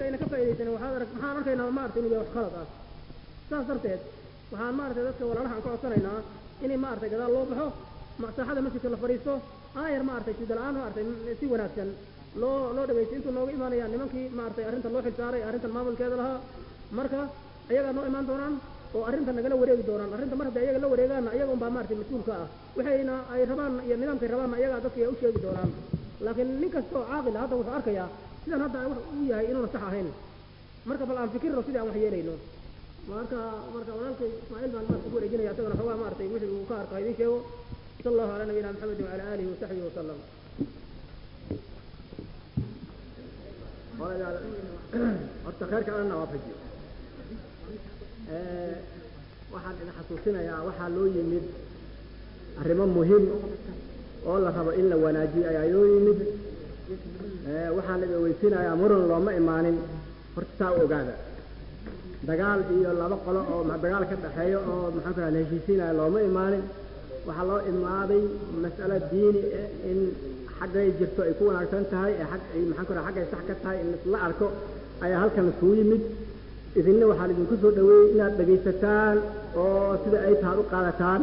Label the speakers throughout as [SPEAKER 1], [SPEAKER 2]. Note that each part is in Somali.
[SPEAKER 1] ayna ka faaidaysanin waxaad arag maxaan arkaynaa maaragtay inuu yahay wax khalad ah saas darteed waxaan maaragtay dadka walaalaha aan ka codsanaynaa inay maaragtay gadaal loo baxo saaxada masjidka la fadhiisto aayar maaragtay sida la-aan maaragtay si wanaagsan loo loo dhagaysto intuu nooga imaanaya nimankii maaragtay arrintan loo xilsaaray arrintan maamulkeeda lahaa marka ayagaa noo imaan doonaan oo arrintan nagala wareegi doonaan arrinta mar hadday ayaga la wareegaanna ayaga unbaa maaragtay mas-uulka ah waxayna ay rabaan iyo nidaamkay rabaanna ayagaa dadka u sheegi doonaan laakiin nin kasta oo caaqil hadda wuxuu arkayaa sidan hadda wax uu yahay inuuna sax ahayn marka bal aan fikirno sidii aan wax yeelayno marka marka walaalkay ismaaciil baan maarata ku wareejinaya isagana xoogaa maaragtay wixii uu ka arkaa idiin sheego sala allahu calaa nabiyina maxamedin wacala aalihi wasaxbihi wasalam
[SPEAKER 2] horta khayrka alana waafajiyo waxaan idin xasuusinayaa waxaa loo yimid arrimo muhim oo la rabo in la wanaajiyo ayaa loo yimid waxaan idin weysiinayaa muran looma imaanin horta taa u ogaada dagaal iyo laba qolo oo dagaal ka dhaxeeyo oo maxaan ku raha la heshiisiinaya looma imaanin waxaa loo imaaday mas'alo diini in xaggay jirto ay ku wanaagsan tahay ee ag maxaan ku raha xaggay sax ka tahay in la arko ayaa halkan isugu yimid idinna waxaan idinku soo dhaweeyey inaad dhegaysataan oo sida ay tahay u qaadataan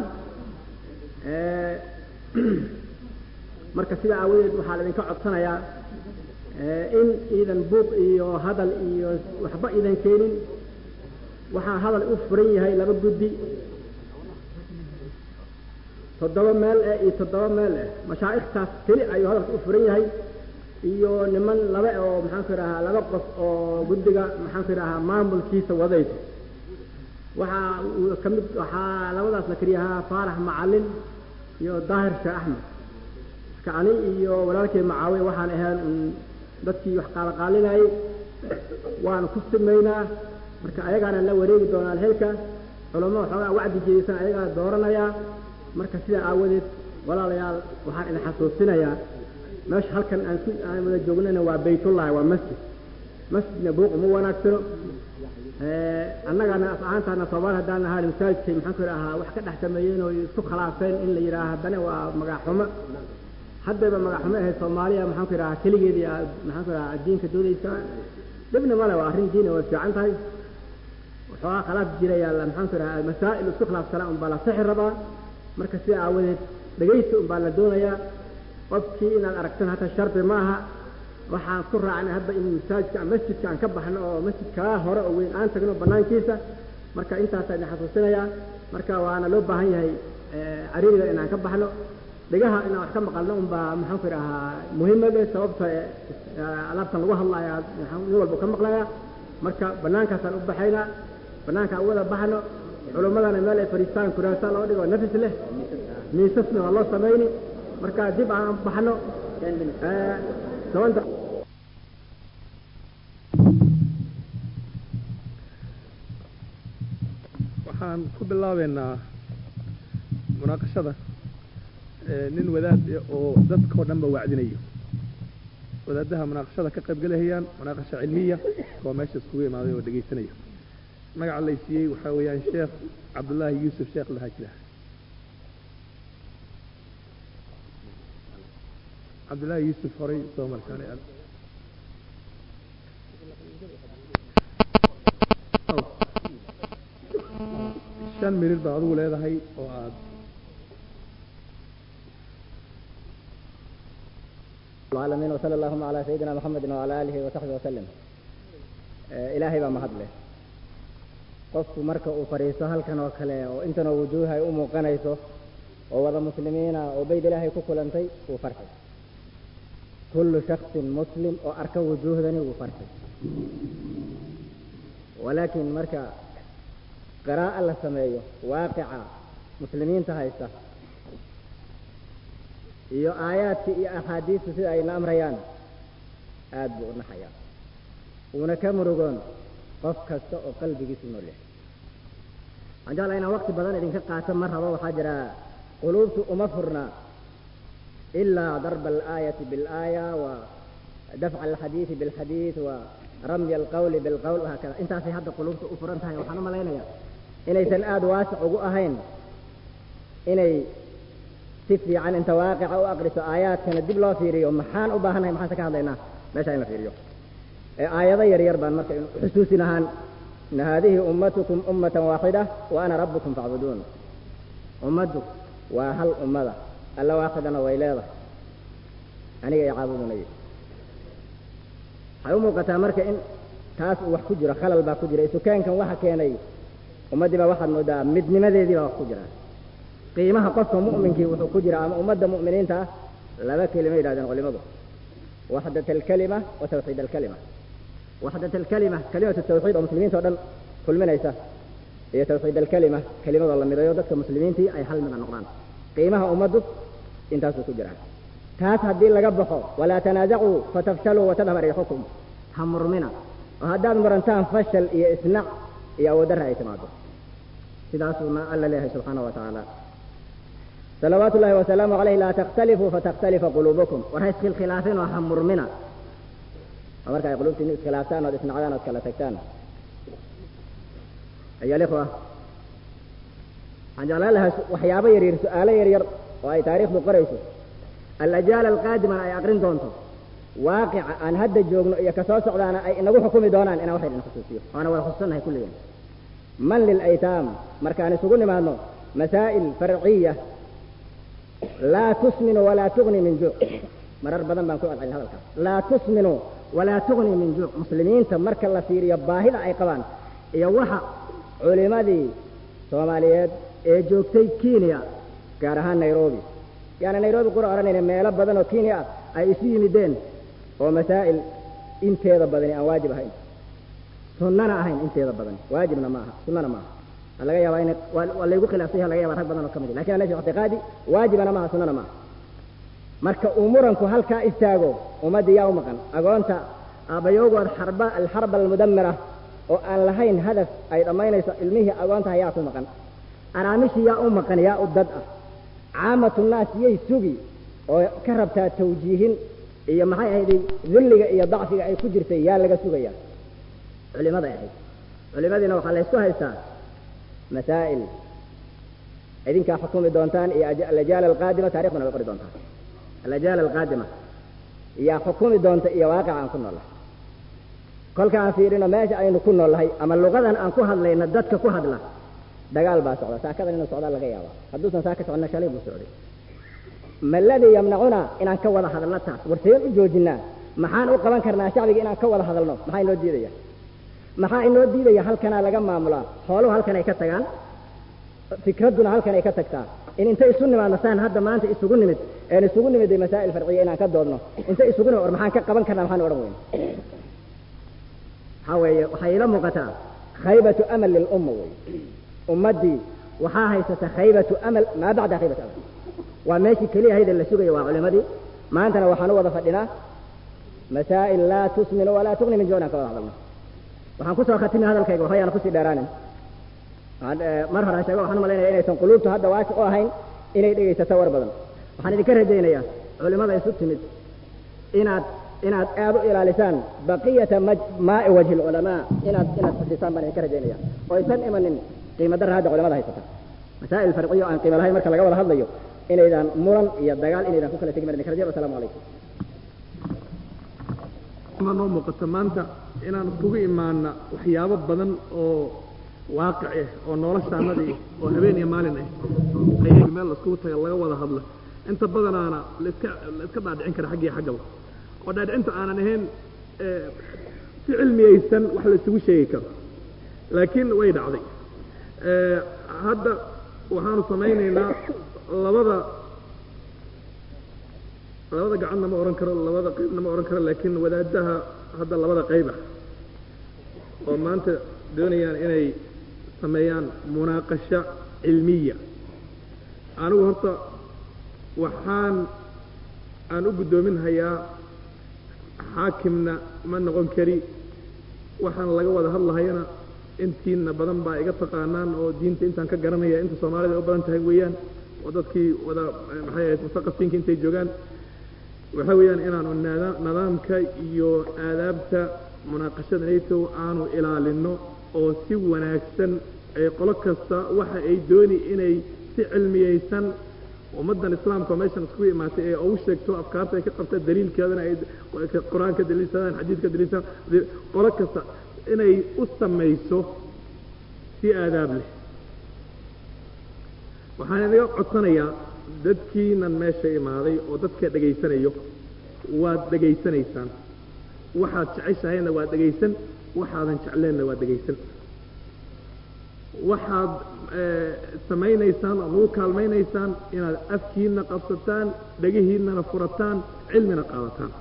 [SPEAKER 2] marka sidaa aawadeed waxaa laidinka codsanayaa in iidan buuq iyo hadal iyo waxba iidan keenin waxaa hadal u furan yahay laba guddi toddoba meel eh iyo toddoba meel eh mashaa'ikhtaas keli ayuu hadalka u furan yahay iyo niman laba oo maxaan ku idhahaa laba qof oo guddiga maxaan ku idhahaa maamulkiisa wadayso waxaa uu ka mid waxaa labadaas la keliyahaa faarax macalin iyo daahir sheekh axmed marka ani iyo walaalkay macaawiya waxaan ahayn dadkii wax qaalaqaalinayay waana ku simaynaa marka ayagaana la wareegi doonaa alxilka culamo waxoogaa wacdi jeedaysan ayagaa dooranayaa marka sidaa aawadeed walaalayaal waxaan idin xasuusinayaa meesha halkan aan ku aan wada joognana waa baytullahi waa masjid masjidna buuq uma wanaagsano annagana af ahaantaana soomaali haddaan ahaa masaajidkay maxaan ku idhahaa wax ka dhex sameeyeen oo isku khilaafeen in la yidhaaha haddana waa magaxumo haddayba magaxumo ahayd soomaaliya maxaan ku idhahaa keligeedii maxaan ku idhahaa diinka doodaysa dhibna male waa arrin diina way fiican tahay waxoogaa khilaaf jiraya maxaan ku idhahaa masaa'il isku khilaafsanaa unbaa la sixi rabaa marka sida aawadeed dhegaysi unbaa la doonayaa qofkii inaad aragtan hata shardi maaha waxaan ku raacnay hadda in masaajidka masjidka aan ka baxno oo masjidkaa hore oo weyn aan tagno banaankiisa marka intaasaa idin xasuusinayaa marka waana loo baahan yahay cariiriga inaan ka baxno dhigaha inaan wax ka maqalno unbaa maxaan ku idhahaa muhiimade sababta alaabtan lagu hadlaya nin walba ka maqlaya marka banaankaasaan u baxaynaa banaankaan wada baxno culummadana meel ay fadhiistaan kuraasa loo dhigo nafis leh miisasna waa loo samayni marka dib aan baxno toban
[SPEAKER 3] waxaan ku bilaabeynaa munaaqashada nin wadaad oo dadkao dhan ba wacdinayo wadaadaha munaaqashada ka qaybgalahayaan munaaqasha cilmiya oo meesha iskugu imaaday oo dhegaysanayo magaca lay siiyey waxaa weeyaan sheekh cabdullaahi yuusuf sheekh lahaajira cabdullaahi yuusuf horay soo markaan shan mirir baa adigu leedahay oo aad
[SPEAKER 4] العالمين وصلى اللهم على سيدنا محمد وعلى آله وصحبه وسلم إلهي بaa mahad leh qofku marka uu fadhiisto halkan oo kale oo intanoo wujuuha ay u muuqanayso oo wada muslimiina oo bayd ilaahay ku kulantay wuu farxay kullu shaksin muslim oo arka wujuuhdani wuu farxay walaakiin marka qiraa'a la sameeyo waaqica muslimiinta haysta iyo aayaadka iyo axaadiistu sida ayna amrayaan aad buu u naxayaa uuna ka murugoon qof kasta oo qalbigiisu nool yahay waxaan jeclaa inaan waqti badan idinka qaato ma rabo waxaa jira quluubtu uma furna ilaa darba alaayati bilaaya wa dafca alxadiidi bilxadiid wa ramya alqawli bilqawl wahaakada intaasay hadda quluubtu u furan tahay waxaan u malaynayaa inaysan aada waasic ugu ahayn inay si fiican inta waaqica u aqriso aayaadkana dib loo fiiriyo maxaan u baahannahay maxaan se ka hadlaynaa meesha in la fiiriyo ee aayado yar yar baan marka xusuusin ahaan ina haadihi ummatukum ummatan waaxida wa ana rabbukum facbuduun ummaddu waa hal ummada alla waaxidana way leedahay aniga i caabudunay waxay u muuqataa marka in taas uu wax ku jiro khalal baa ku jira isukaankan waxa keenay ummaddii baa waxaad moodaa midnimadeedii baa wax ku jira qiimaha qofka mu'minkii wuxuu ku jira ama ummadda mu'miniinta ah laba kelima yidhahdeen culimadu waxdat alkalima wa tawxiid alkalima waxdat alkalima kalimatu tawxiid oo muslimiinta o dhan kulminaysa iyo tawxiid alkalima kelimadoo la midayo dadka muslimiintii ay hal mida noqdaan qiimaha ummaddu intaasuu ku jiraa taas haddii laga baxo walaa tanaasacuu fatafshaluu watadhab riixukum ha murmina oo haddaad murantaan fashal iyo isnac iyo awooddarra ay timaado sidaasuuna alla leeyahay subxaana wa tacaala salawaatu ullahi wasalaamu calayh laa takhtalifuu fatakhtalifa quluubukum war ha iskhilaafin oo ha murmina oo marka ay quluubtiinu iskhilaaftaan ood isnacdaan ood kala tagtaan ayaa alikhwa waxaan jeclaan lahaa waxyaabo yaryar su-aalo yaryar oo ay taariikhdu qorayso alajaal alqaadimana ay aqrin doonto waaqica aan hadda joogno iyo kasoo socdaana ay inagu xukumi doonaan inaan wax idin xusuusiyo waana wada xusuusannahay kulligeen man lilaytaam markaan isugu nimaadno masaa'il farciya laa tusminu walaa tugni min juuc marar badan baan ku celcelin hadalkaas laa tusminu walaa tugni min juuc muslimiinta marka la fiiriyo baahida ay qabaan iyo waxa culimadii soomaaliyeed ee joogtay kenya gaar ahaan nairobi yaani nairobi qura odhanayna meelo badan oo kenya ah ay isu yimideen oo masaa'il inteeda badani aan waajib ahayn sunnana ahayn inteeda badan waajibna ma aha sunnana ma aha laga yaabaa ina waa laygu khilaafsanya laga yaba rag badan oo ka mid lakin ana fi ictiqaadi waajibana maaha sunnana maaha marka uu muranku halkaa istaago ummaddii yaa u maqan agoonta aabbayoogood xarba alxarba almudamira oo aan lahayn hadaf ay dhammaynayso ilmihii agoontaha yaa ku maqan araamishii yaa u maqan yaa u dad ah caamatu naas yay sugi oo ka rabtaa tawjiihin iyo maxay ahayd dulliga iyo dacfiga ay ku jirtay yaa laga sugaya culimaday ahayd culimadiina waxaa laysku haystaa masaa'il idinkaa xukumi doontaan iyo alajaal alqaadima taarikhduna way qori doontaan alajaal alqaadima yaa xukumi doonta iyo waaqica aan ku noollahay kolka aan fiirino meesha aynu ku noollahay ama luqadan aan ku hadlayna dadka ku hadla dagaal baa socda saakadan inuu socdaa laga yaaba hadduusan saa ka soconna shalay buu socday ma ladii yamnacuna inaan ka wada hadalno taas war seen u joojinaa maxaan u qaban karnaa shacbiga inaan ka wada hadalno maxaa inoo diidaya maxaa inoo diidaya halkanaa laga maamulaa xooluhu halkan ay ka tagaan fikradduna halkan ay ka tagtaa in inta isu nimaadno saan hadda maanta isugu nimid een isugu nimid masaa'il farciya inaan ka doodno inta isugu nimid war maxaan ka qaban karnaa maxaan odhan weyna waxaa weeye waxay ila muuqataa khaybatu amal lilumma wey ummaddii waxaa haysata khaybatu amal maa bacda khaybatu amal waa meeshii keliya hayda la sugayo waa culimadii maantana waxaan u wada fadhinaa masaa'il laa tusminu walaa tugni min juucin aan ka wada hadalno waxaan kusoo khatimi hadalkayga waxba yaana kusii dheeraanin mar hore aan sheego waxaan u malaynaya inaysan quluubtu hadda waasi u ahayn inay dhegaysato war badan waxaan idinka rajaynayaa culimada isu timid inaad inaad aad u ilaalisaan baqiyata maa'i wajhi lculamaa inaad inaad xusisaan baan idinka rajaynaya oo aysan imanin qiimo darra hadda culimada haysata masaa'il farciyo aan qiimo lahayn marka laga wada hadlayo inaydan muran iyo dagaal inaydan ku kala tegin baan idinka rajaya wasalaamu calaykum
[SPEAKER 3] ma noo muuqata maanta inaan kugu imaana waxyaabo badan oo waaqic ah oo noloshaanadii oo habeen iyo maalin ah ayay meel laiskugu taga laga wada hadlo inta badanaana laiska la iska dhaadhicin kara xaggiyo xaggaba oo dhaadhicinta aanan ahayn si cilmiyaysan wax la isugu sheegi karo laakiin way dhacday hadda waxaanu samaynaynaa labada labada gacanna ma ohan karo labada qaybna ma ohan karo laakiin wadaadaha hadda labada qayba oo maanta doonayaan inay sameeyaan munaaqasho cilmiya anigu horta waxaan aan u guddoomin hayaa xaakimna ma noqon kari waxaan laga wada hadlahayana intiina badan baa iga taqaanaan oo diinta intaan ka garanaya inta soomaalida u badan tahay weeyaan oo dadkii wada maxay ahayd mustaqafiinka intay joogaan waxa weeyaan inaanu nidaamka iyo aadaabta munaaqashada nato aanu ilaalino oo si wanaagsan ay qolo kasta waxa ay dooni inay si cilmiyaysan ummaddan islaamka oo meeshan iskugu imaatay ee ugu sheegto afkaarta ay ka qabta daliilkeedana ay qur-aanka daliilsadaan xadiidka daliilsadaan qolo kasta inay u samayso si aadaab leh waxaan inaga codsanayaa dadkiinan meesha imaaday oo dadka dhegaysanayo waad dhegaysanaysaan waxaad jeceshahayna waad dhegaysan waxaadan jecleenna waad dhegaysan waxaad samaynaysaan oad ugu kaalmaynaysaan inaad afkiinna qabsataan dhegihiinnana furataan cilmina qaadataan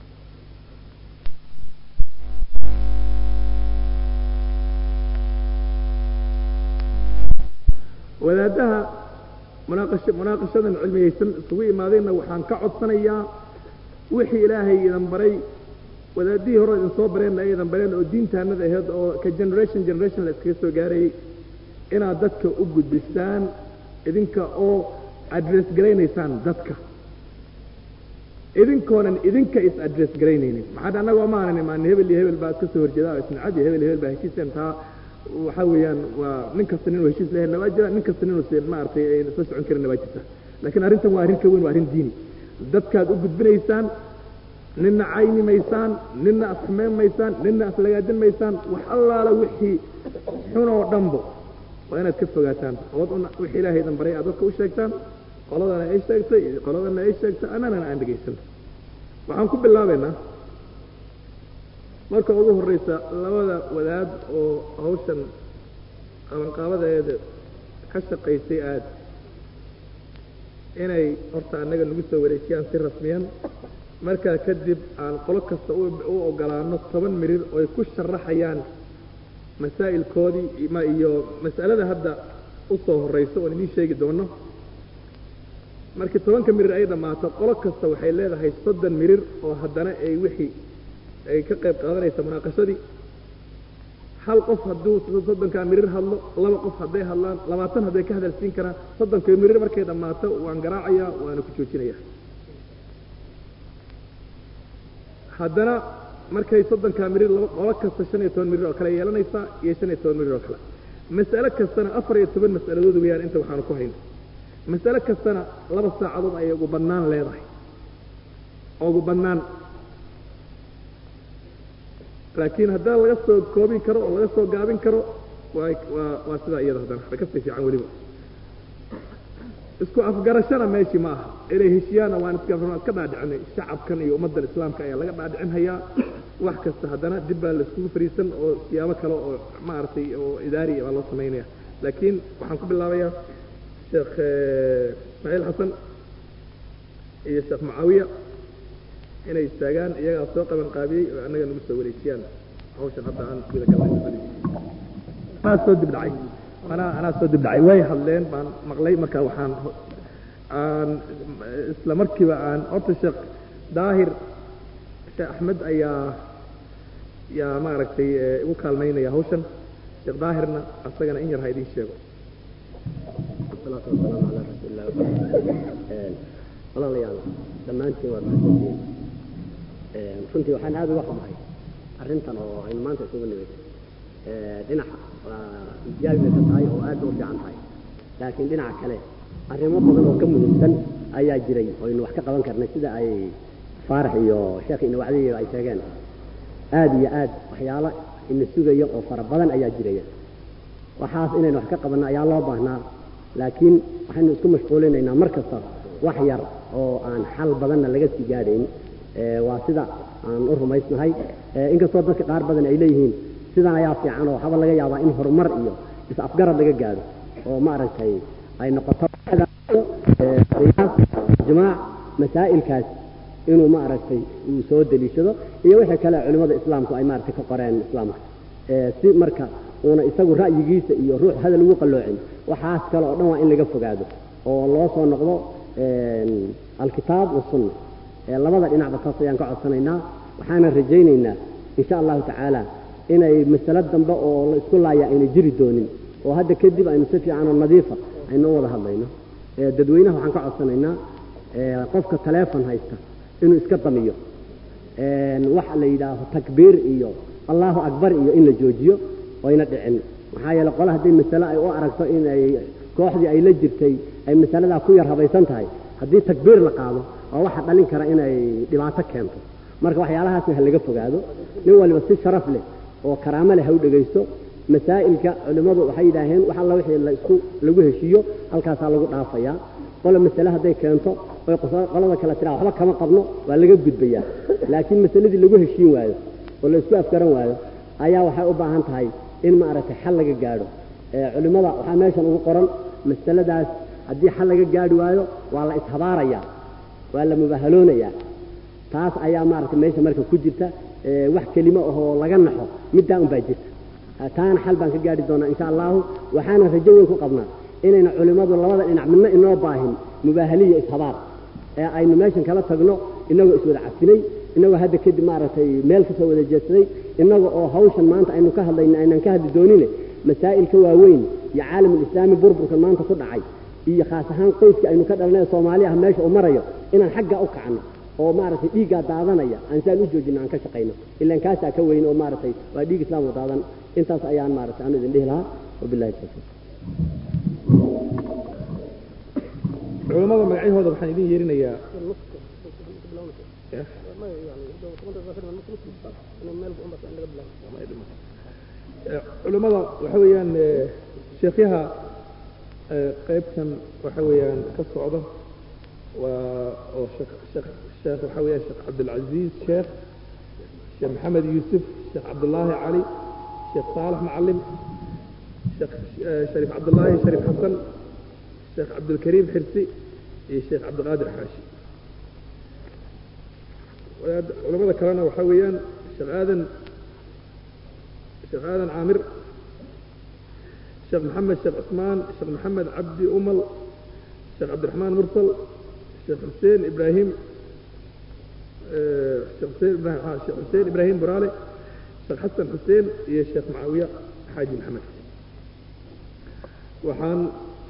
[SPEAKER 3] wadaaddaha munaaqasha munaaqashadan cilmiyaysan isugu imaadeenna waxaan ka codsanayaa wixii ilaahay idan baray wadaadihii hore idin soo bareenna ay idan bareen oo diintaanada aheyd oo ka generation generation la iskaga soo gaarayay inaad dadka u gudbisaan idinka oo address garaynaysaan dadka idinkoonan idinka is address garaynaynin maxaa annagoo maanan imaan hebel iyo hebel baa iska soo horjeeda isnacad iyo hebel iyo hebel baa heshiiseen taa waxaa weeyaan waa nin kasta ninuu heshiis lehenna waa jira nin kasta ninuu seen maaragtay ayna soo socon karinna waa jirta laakiin arrintan waa arrin ka weyn waa arrin diini dadkaad u gudbinaysaan ninna cayni maysaan ninna afxumeyn maysaan ninna aflagaadin maysaan wax allaala wixii xunoo dhanbo waa inaad ka fogaataan ood un wixii ilaahay idan baray aad dadka u sheegtaan qoladana ay sheegtay qoladana ay sheegtay annagana aan dhegaysan waxaan ku bilaabaynaa marka ugu horraysa labada wadaad oo hawshan qabanqaabadeeda ka shaqaysay aad inay horta annaga nagu soo wareejiyaan si rasmiyan markaa kadib aan qolo kasta u ogolaano toban mirir oo ay ku sharaxayaan masaa'ilkoodii ma iyo mas'alada hadda u soo horraysa oon idiin sheegi doono markii tobanka mirir ay dhammaato qolo kasta waxay leedahay soddon mirir oo haddana ay wixii ay ka qayb qaadanaysa munaaqashadii hal qof hadduu soddonkaa mirir hadlo laba qof hadday hadlaan labaatan hadday ka hadalsiin karaan soddonka mirir markay dhammaato waan garaacayaa waana ku joojinayaa haddana markay soddonkaa mirir laba qolo kasta shan iyo toban mirir oo kale yeelanaysaa iyo shan iyo toban mirir oo kale mas'alo kastana afar iyo toban mas'aladood weeyaan inta waxaanu ku hayno mas'alo kastana laba saacadood ayay ugu bannaan leedahay ugu bannaan laakiin haddaan laga soo koobin karo oo laga soo gaabin karo waa waa waa sidaa iyada haddana way kasii fiican weliba isku afgarashana meeshii ma aha inay heshiyaana waan iska iska dhaadhicinay shacabkan iyo ummaddan islaamka ayaa laga dhaadhicin hayaa wax kasta haddana dib baa la iskugu fariisan oo siyaabo kale oo maaragtay oo idaari baa loo samaynaya laakiin waxaan ku bilaabayaa sheekh ismaaciil xasan iyo sheekh mucaawiya inay istaagaan iyagaa soo qaban qaabiyey oo annaga nagu soo wareejiyaan hawshan hadda aan guda galnay anaa soo dib dhacay anaa anaa soo dib dhacay way hadleen baan maqlay marka waxaan aan isla markiiba aan horta sheekh daahir sheekh axmed ayaa yaa maaragtay igu kaalmaynaya hawshan sheekh daahirna asagana in yar ha idiin sheego
[SPEAKER 5] والصلاة والسلام على رسول الله walaalayaal dhammaantiin waad mahadsantihiin runtii waxaan aada uga xumahay arrintan oo aynu maanta isugu nimid dhinaca waa ijaabi bay ka tahay oo aad u fiican tahay laakiin dhinaca kale arrimo badan oo ka muhiimsan ayaa jiray oo aynu wax ka qaban karnay sida ay faarax iyo sheekh ina wacdiyo ay sheegeen aad iyo aad waxyaalo ina sugaya oo fara badan ayaa jiraya waxaas inaynu wax ka qabanno ayaa loo baahnaa laakiin waxaynu isku mashquulinaynaa mar kasta wax yar oo aan xal badanna laga sii gaadhayn waa sida aan u rumaysnahay inkastoo dadka qaar badan ay leeyihiin sidan ayaa fiican oo waxaaba laga yaabaa in horumar iyo is-afgarad laga gaadho oo maaragtay ay noqoto ijmaac masaa'ilkaas inuu maaragtay uu soo deliishado iyo wixii kale culimmada islaamku ay maaragtay ka qoreen islaamka si marka uuna isagu ra'yigiisa iyo ruux hadal ugu qalloocin waxaas kale oo dhan waa in laga fogaado oo loo soo noqdo alkitaab wasunna labada dhinacba taas ayaan ka codsanaynaa waxaanan rajaynaynaa insha allahu tacaala inay masalo dambe oo la isku laaya ayna jiri doonin oo hadda kadib aynu si fiican oo nadiifa aynu u wada hadlayno dadweynaha waxaan ka codsanaynaa qofka taleefon haysta inuu iska damiyo waxa la yidhaaho takbiir iyo allahu akbar iyo in la joojiyo oyna dhicin maxaa yeele qole hadday masale ay u aragto inay kooxdii ay la jirtay ay masaladaa ku yar habaysan tahay haddii takbiir la qaado waa waxa dhalin kara inay dhibaato keento marka waxyaalahaasna ha laga fogaado nin waliba si sharaf leh oo karaamo leh ha u dhegaysto masaa'ilka culimmadu waxay yidhaaheen wax alla wixii la isku lagu heshiiyo halkaasaa lagu dhaafayaa qola masale hadday keento oy qolada kale tiraa waxba kama qabno waa laga gudbayaa laakiin masaladii lagu heshiin waayo oo la isku afgaran waayo ayaa waxay u baahan tahay in maaragtay xal laga gaadho culimmada waxaa meeshan ugu qoran masaladaas haddii xal laga gaadhi waayo waa la ishabaarayaa waa la mubahaloonayaa taas ayaa maaragtay meesha marka ku jirta wax kelimo ahoo laga naxo middaa unbaa jirta taana xal baan ka gaadhi doonaa insha allahu waxaana rajo weyn ku qabnaa inayna culimmadu labada dhinac midna inoo baahin mubaahaliya ishabaar ee aynu meeshan kala tagno inagoo iswada cafinay inagoo hadda kadib maaragtay meel kasoo wada jeedsaday inaga oo hawshan maanta aynu ka hadlayna aynan ka hadli doonine masaa'ilka waaweyn iyo caalamulislaami burburkan maanta ku dhacay iyo khaas ahaan qoyska aynu ka dhalnay soomaali ah meesha uu marayo inaan xagga u kacno oo maaragtay dhiiggaa daadanaya aan saan u joojino aan ka shaqayno ilaan kaasaa ka weyn oo maaragtay waa dhiig islaam oo daadan intaas ayaan maaragtay aanu idin dhihi lahaa wabillahi tawfiiq
[SPEAKER 3] culamada magacyahooda waxaan idin yeerinayaa culimmada waxa weeyaan sheekyaha qaybtan waxa weeyaan ka socda waa oo sheekh sheekh sheekh waxa weeyaan sheekh cabdilcaziiz sheekh sheekh maxamed yuusuf sheekh cabdullaahi cali sheekh saalax macalim sheekh shariif cabdullaahi shariif xasan sheekh cabdilkariim xirsi iyo sheekh cabdiqaadir xaashi culamada kalena waxaa weeyaan sheekh aadan sheekh aadan caamir sheekh maxamed sheekh cusmaan sheekh maxamed cabdi umal sheekh cabdiraxmaan mursal sheekh xuseen ibraahim sheekh xuseen ibrahim sheekh xuseen ibraahim buraale sheekh xasan xuseen iyo sheekh macaawiya xaaji maxamed waxaan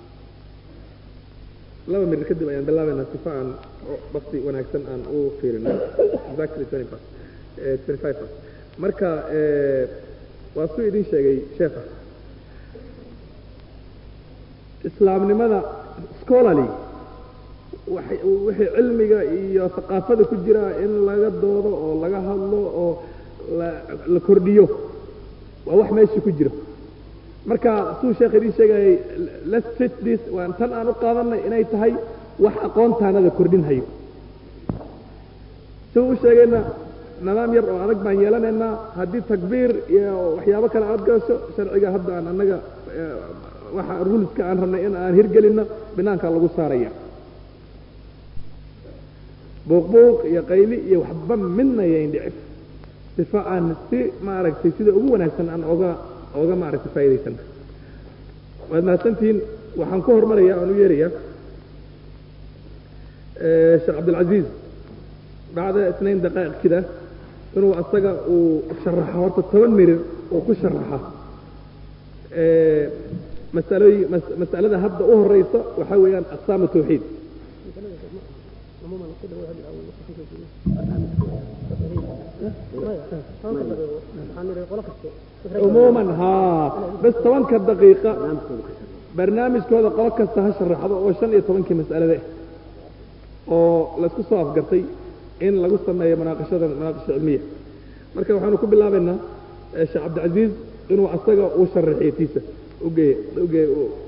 [SPEAKER 3] laba mirir kadib ayaan bilaabaynaa sifa aan bakti wanaagsan aan u fiirino exactly twenty past twenty five past marka waa suu idin sheegay sheekha islaamnimada scholarly wixii cilmiga iyo thaqaafada ku jira in laga doodo oo laga hadlo oo la kordhiyo waa wax meesha ku jiro marka suu sheekh idin sheegayay let's fit this waan tan aan u qaadanay inay tahay wax aqoontaanada kordhin hayo si u sheegayna nidaam yar oo adag baan yeelanaynaa haddii takbiir iyo waxyaabo kale aad gasho sharciga hadda aan annaga waxa ruleska aan rabnay in aan hirgelinno binaankaa lagu saaraya buuqbuuq iyo qayli iyo waxba midna yayn dhicin sifa aan si maaragtay sida ugu wanaagsan aan oga oga maaragtay faa'idaysan waad mahadsantihiin waxaan ku hormaraya aan u yeerayaa sheekh cabdilcaziiz bacda isnayn daqaa'iq kida inuu asaga uu sharaxo horta toban mirir uu ku sharaxa masalooyin mas'alada hadda u horeysa waxaa weeyaan aqsaamu tawxiid عموما ها بس طبعا كدقيقة برنامج كذا قلق كسته شرحه oo shan iyo tobankii mas'alada oo la isku soo afgartay in lagu sameeyo munaaqashada munaaqasho cilmiya marka waxaanu ku bilaabaynaa sheekh cabdicasiis inuu asaga uu sharaxiyatiisa ugeey ugeey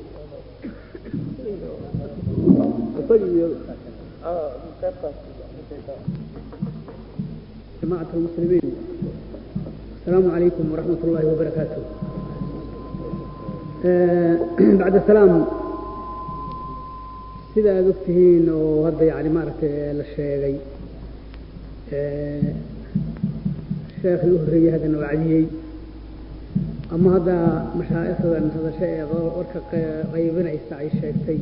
[SPEAKER 3] asaga iyo
[SPEAKER 6] جماعة المسلمين السلام عليكم ورحمة الله وبركاته آه بعد السلام سيدا دكتهين وهذا يعني مارك للشيغي آه الشيخ الأهري هذا نوعدي أما هذا مشايخ هذا شيء ورك غيبنا يستعي الشيخي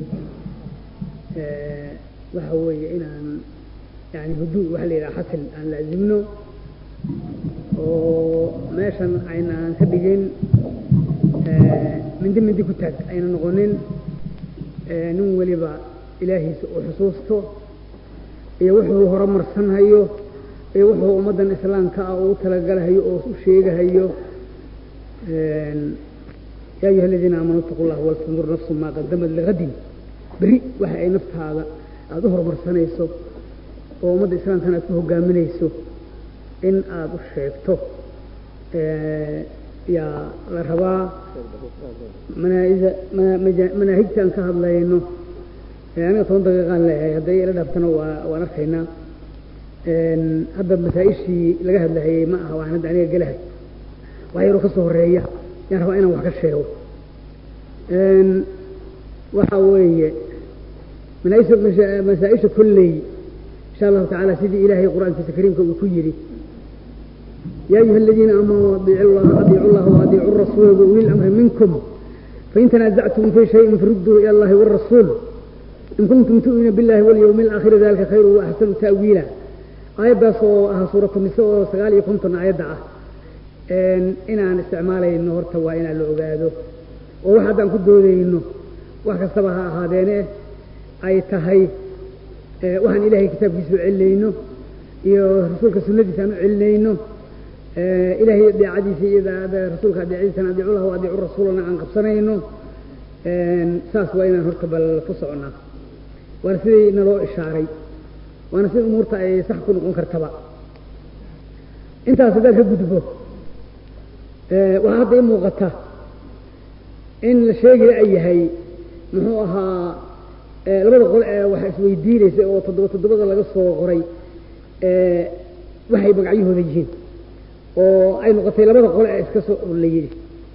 [SPEAKER 6] آه وهو إن يعني هدوء وحل إلى حسن أن لازمنه وماشان أين كبجين من دم دي كتاك أين نغنين نون ولبا إلهي وحصوصته iyo wuxuu horumarsanhayo iyo wuxuu ummaddan islaamka ah uu talagalahayo oo u sheegahayo yaa ayuha aladiina aamanuu ittaqu llaha waltandur nafsu maa qadamat ligadin berri waxa ay naftaada aada u horumarsanayso oo ummadda islaamkana aad ku hogaaminayso in aada u sheegto yaa la rabaa manaaida manaahigta aan ka hadlayno aniga toban daqiiqaan leeyahay hadday ila dhaaftana waa waan arkaynaa hadda masaa-ishii laga hadlahayey ma aha waan hadda aniga gelahay wax yaroo ka soo horeeya yaan rabaa inaan wax ka sheego waxa weeye manaaisha masaa-isha kolley insha allahu tacaala sidii ilaahay qur-aankiisa kariimka uu ku yidhi يا أيها الذين آمنوا أطيعوا الله أطيعوا الله وأطيعوا الرسول وأولي الأمر منكم فإن تنازعتم في شيء فردوا إلى الله والرسول إن كنتم تؤمنون بالله واليوم الآخر ذلك خير وأحسن تأويلا آية صوها سورة النساء سقال كنتم آية دعاء إن إن عن استعمالي إنه هرتوا إن العباده وواحد أن كدوا إنه واحد سبها هذين أي تهي وحن إلهي كتاب يسوع علينه iyo rasuulka sunnadiisa aan u celinayno ilaahay adeecadiisa iyo rasuulka adeecadiisana adiicu lahu adiicu rasuulana aan qabsanayno saas waa inaan horta bal ku soconaa waana sidii naloo ishaaray waana sida umuurta ay sax ku noqon kartaba intaas haddaan ka gudbo waxaa hadda i muuqata in la sheegaya ay yahay muxuu ahaa labada qol ee waxa isweydiinaysa oo toddoba toddobada laga soo qoray waxay magacyahooda yihiin oo ay noqotay labada qole ee iska soo la yidhi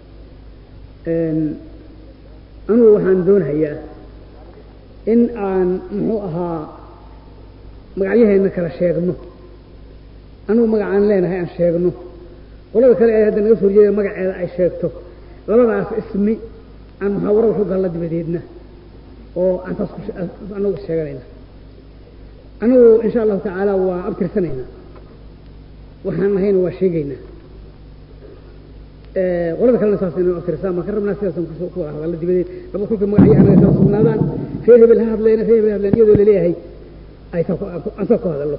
[SPEAKER 6] anugu waxaan doonayaa in aan muxuu ahaa magacyaheenna kala sheegno anugu magacaan leenahay aan sheegno qolada kale ee hadda naga soo horjeeda magaceeda ay sheegto labadaas ismi aan muxaawaro waxu galla dibadeedna oo aan taas anagu sheeganayna anigu insha allahu tacaala waa abtirsanaynaa waxaan nahayna waa sheegaynaa qolada kalena saas inaan abtirsaa maan ka rabnaa sidaasaan kusoo ku wada hadalla dibadeed laba kulka magacyo anaga kala sugnaadaan reer hebel ha hadleena reer hebel ha hadleen iyadoo laleeyahay ay aan saa ku hadallo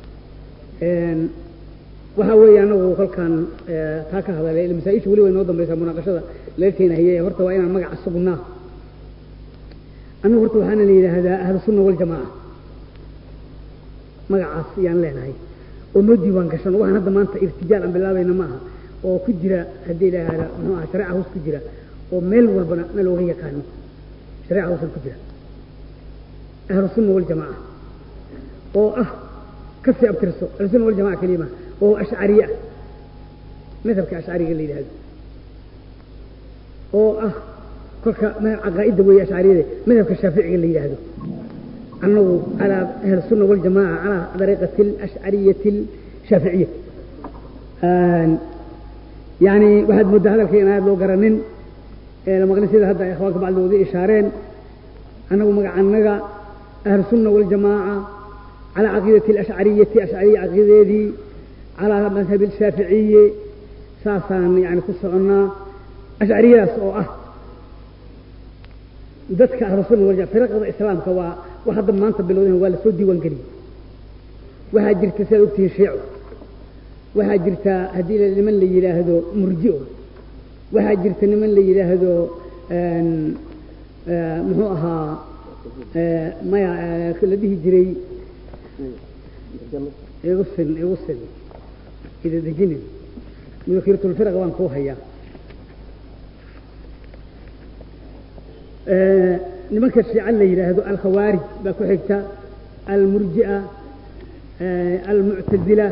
[SPEAKER 6] waxaa weeye anagu kolkaan taa ka hadalay masaa-isha weli way noo dambaysaa munaaqashada leelkeena haye horta waa inaan magaca sugnaa anagu horta waxaana la yidhaahdaa ahlu sunna waljamaaca magacaas yaan leenahay oo noo diiwaan gashano waxaan hadda maanta irtijaal aan bilaabayna ma aha oo ku jira haddii ilaahda muxuu aha shareeca hoos ku jira oo meel walbana na looga yaqaano shareeca hoosan ku jira ahlu sunna waljamaaca oo ah kasii abtirso ahlu sunna waljamaca kelima oo ashcariye ah madhabka ashcariga la yidhahdo oo ah kolka caqaa'idda weeye ashcariyada madhabka shaaficiga la yidhaahdo أنه على أهل السنة والجماعة على طريقة الأشعرية الشافعية آن يعني واحد مدة هذا الكلام هذا لو قرنين إيه لما قلنا سيدة هذا إخوانك بعد ذي إشارين أنه مقع النقا أهل السنة والجماعة على عقيدة الأشعرية أشعرية عقيدة دي على مذهب الشافعية ساسا يعني قصة أشعرية سوء dadka ahlu sunna wal firaqada islaamka waa wax hadda maanta bilowdeen waa la soo diiwaan geliyey waxaa jirta sidaad ogtihiin shiico waxaa jirta haddii niman la yidhaahdo murji'o waxaa jirta niman la yidhaahdo muxuu ahaa maya la dhihi jiray igu sin igu sin ida dejinin mudakhiratulfiraq waan kuu hayaa nimanka shiica la yidhaahdo alkhawaarij baa ku xigta almurji'a almuctazila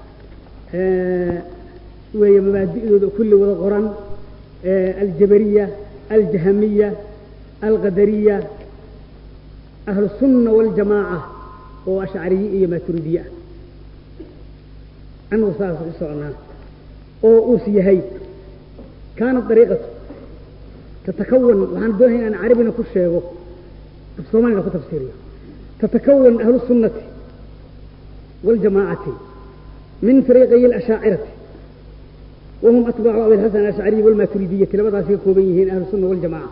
[SPEAKER 6] weeye mabaadi'dooda kulli wada qoran aljabariya aljahamiya alqadariya ahlu sunna waljamaaca oo ashcariye iyo maaturidiye ah annagu saas ku soconaa oo uus yahay kaanat dariiqatu تتكون وعن دونها أن عربنا كل شيء الصومالي لكو تفسيريه تتكون أهل السنة والجماعة من فريقي الأشاعرة وهم أتباع أبي الحسن الأشعري والماتريدية لبدا سيكوبيهين أهل السنة والجماعة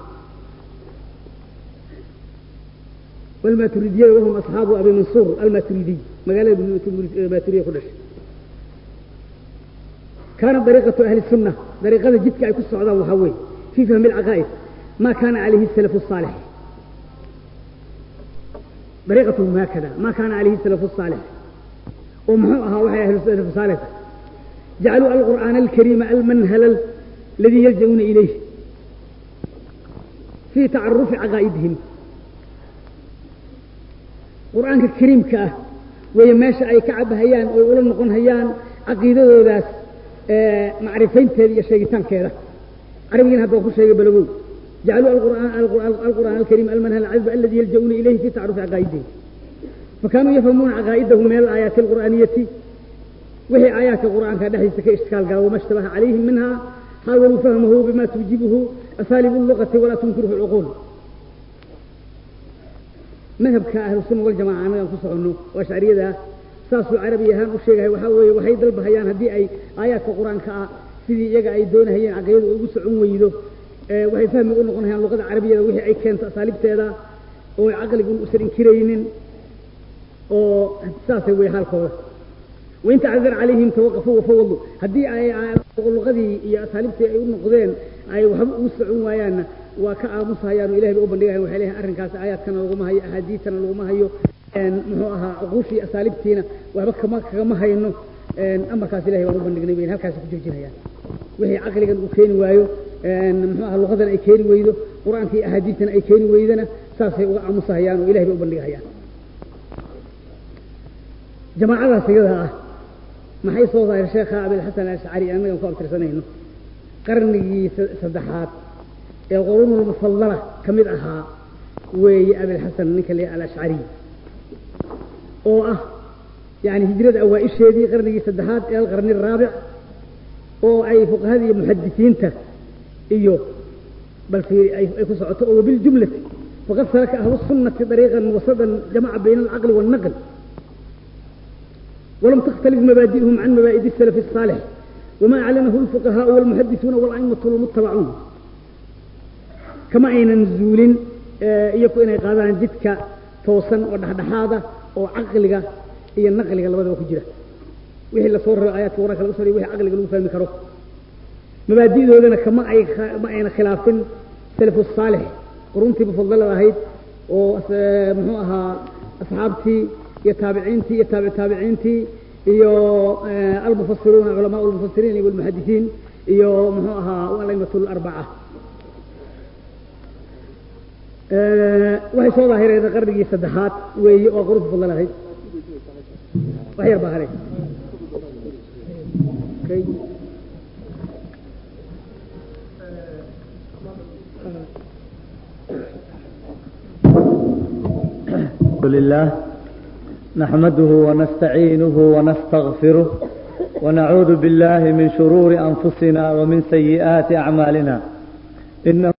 [SPEAKER 6] والماتريدية وهم أصحاب أبي منصور الماتريدي مقالة الماتريدية كلش كانت طريقة أهل السنة طريقة جدك أي كسر وحوي في فهم العقائد ما كان عليه السلف الصالح dariiqatuhum haakada maa kaana calayhi salafu saalix oo muxuu ahaa waxay ahlu salafu saalix jacaluu alqur'aana alkariima almanhala aladii yalja-uuna ilayh fii tacarufi caqaa'idihim qur'aanka kariimka ah weeye meesha ay ka cabahayaan oy ula noqon hayaan caqiidadoodaas macrifaynteeda iyo sheegitaankeeda carabigiina hadda waa ku sheegay balagow jacaluu alqur'aan alkariim almanhal cazba aladi yalja-uuna ilayhi fi tacarufi caqaa'idihim fakanuu yafhamuuna caqaa'idahu min alaayaati alqur'aaniyati wixii aayaadka qur'aanka dhexdiisa ka ishkaal gala wama ishtabaha calayhim minha xaawaluu fahmahu bima tuujibuhu asaalibu lugati walaa tunkiruhu lcuquul madhabka ahlusunna waljamaca annagaan ku soconno oo ashcariyada saasuu carabi ahaan u sheegahay waxaa weeye waxay dalbahayaan haddii ay aayaadka qur-aanka ah sidii iyaga ay doonahayeen caqidadu ugu socon weydo waxay fahmi u noqon hayaan luqada carabiyada wixii ay keento asaaliibteeda oo caqligun usan inkiraynin oo saasay wey xaalkooda wain tacdar calayhim tawaqafuu wafawadu haddii ay luqadii iyo asaaliibtii ay u noqdeen ay waxba ugu socon waayaanna waa ka aamusahayaan oo ilahay ba u bandhigayan waxay leeyahay arrinkaas aayaadkana laguma hayo axaadiistana laguma hayo muxuu ahaa cuquushii asaaliibtiina waxba kama kagama hayno amarkaas ilahay baan u bandhignay bayn halkaasi ku joojinayaan wixii caqligan uu keeni waayo muxuu aha luqadan ay keeni weydo qur-aanka iyo axaadiistana ay keeni weydana saasay uga aamusahayaan oo ilahay bay u bandhigahayaan jamaacadaas iyada ah maxay soo saareen sheekha abilxasan alashcari annagan ku abtirsanayno qarnigii saddexaad ee qurunulmufadala ka mid ahaa weeye abilxasan ninka le alashcari oo ah yani hijrada awaa-isheedii qarnigii saddexaad ee alqarni araabic oo ay fuqahada iyo muxadisiinta iyo bal ay ku socoto oo wabiljumlati faqad salaka ahlu sunnati dariiqan wasadan jamaca bayna alcaqli waalnaql ولم تختلف مبادئهم عن مبادئ السلف الصالح وما أعلنه الفقهاء والمحدثون والأئمة والمتبعون كما أين نزول يكون إن قادان جدك توصن ودحدحاده أو عقلك هي النقلك لبدا وكجرة وهي اللي صور آيات وراك الأسري وهي عقلك لو فهم كرو مبادئ ذولنا كما أي ما أين خلاف سلف الصالح قرنتي بفضل هيد ومحوها أصحابتي iyo taabiciintii iyo taabic taabiciintii iyo almufasiruuna culamaa lmufasiriin iyo almuxadisiin iyo muxuu ahaa alaimatu larbaca waxay soo daahireen qarnigii saddexaad weeye oo qurunta fadlan ahayd wax yar baa haray
[SPEAKER 7] الحمد لله نحمده ونستعينه ونستغفره ونعوذ بالله من شرور أنفسنا ومن سيئات أعمالنا إنه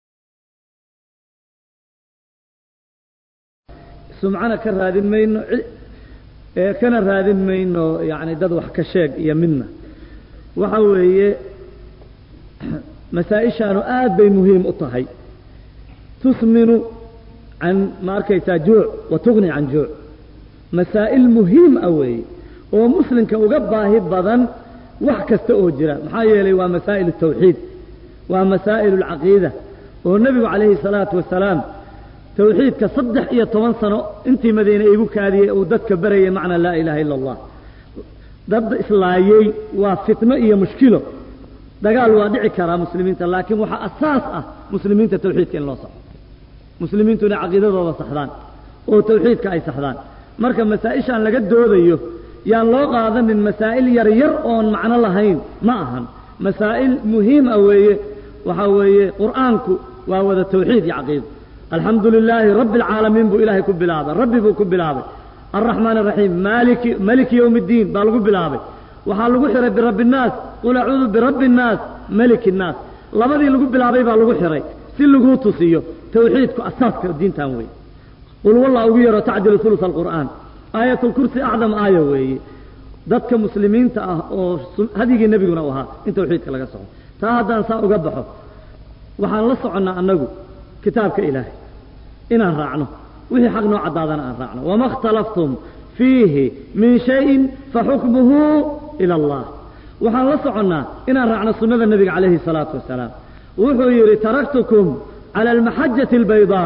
[SPEAKER 7] سمعنا كرادين مينو كان رادين مينو يعني دد wax ka sheeg iyo midna waxa weeye masaa-ishaanu aad bay muhiim u tahay tusminu can ma arkaysaa juuc wa tugni can juuc masaa'il muhiim ah weeye oo muslimka uga baahi badan wax kasta oo jira maxaa yeelay waa masaa'il tawxiid waa masaa'il alcaqiida oo nebigu calayhi salaatu wasalaam tawxiidka saddex iyo toban sano intii madiine igu kaadiyey uu dadka barayay macna laa ilaaha ila allah dad islaayey waa fitno iyo mushkilo dagaal waa dhici karaa muslimiinta laakiin waxaa asaas ah muslimiinta tawxiidka in loo saxo muslimiintu inay caqiidadooda saxdaan oo tawxiidka ay saxdaan marka masaa-ishaan laga doodayo yaan loo qaadanin masaa'il yar yar oon macno lahayn ma ahan masaa'il muhiim ah weeye waxaa weeye qur'aanku waa wada tawxiid iyo caqiido alxamdu lilaahi rabbi alcaalamiin buu ilaahay ku bilaabay rabbi buu ku bilaabay alraxmaan araxiim maaliki maliki yowmi iddiin baa lagu bilaabay waxaa lagu xiray birabbi innaas qul acuudu birabbi innaas maliki innaas labadii lagu bilaabay baa lagu xiray si laguu tusiyo tawxiidku asaaska diintan weeye qul wallah ugu yaro tacdilu hulus alqur'aan aayat lkursi acdam aaya weeye dadka muslimiinta ah oo hadyigii nebiguna u ahaa in tawxiidka laga soco taa haddaan saa uga baxo waxaan la soconnaa annagu kitaabka ilaahay inaan raacno wixii xaq noo caddaadana aan raacno wama اkhtalaftum fiihi min shayin faxukmuhu ila allah waxaan la soconnaa inaan raacno sunnada nebiga calayhi الsalaatu wasalaam wuxuu yidhi taraktukum clى almaxajati albaydaa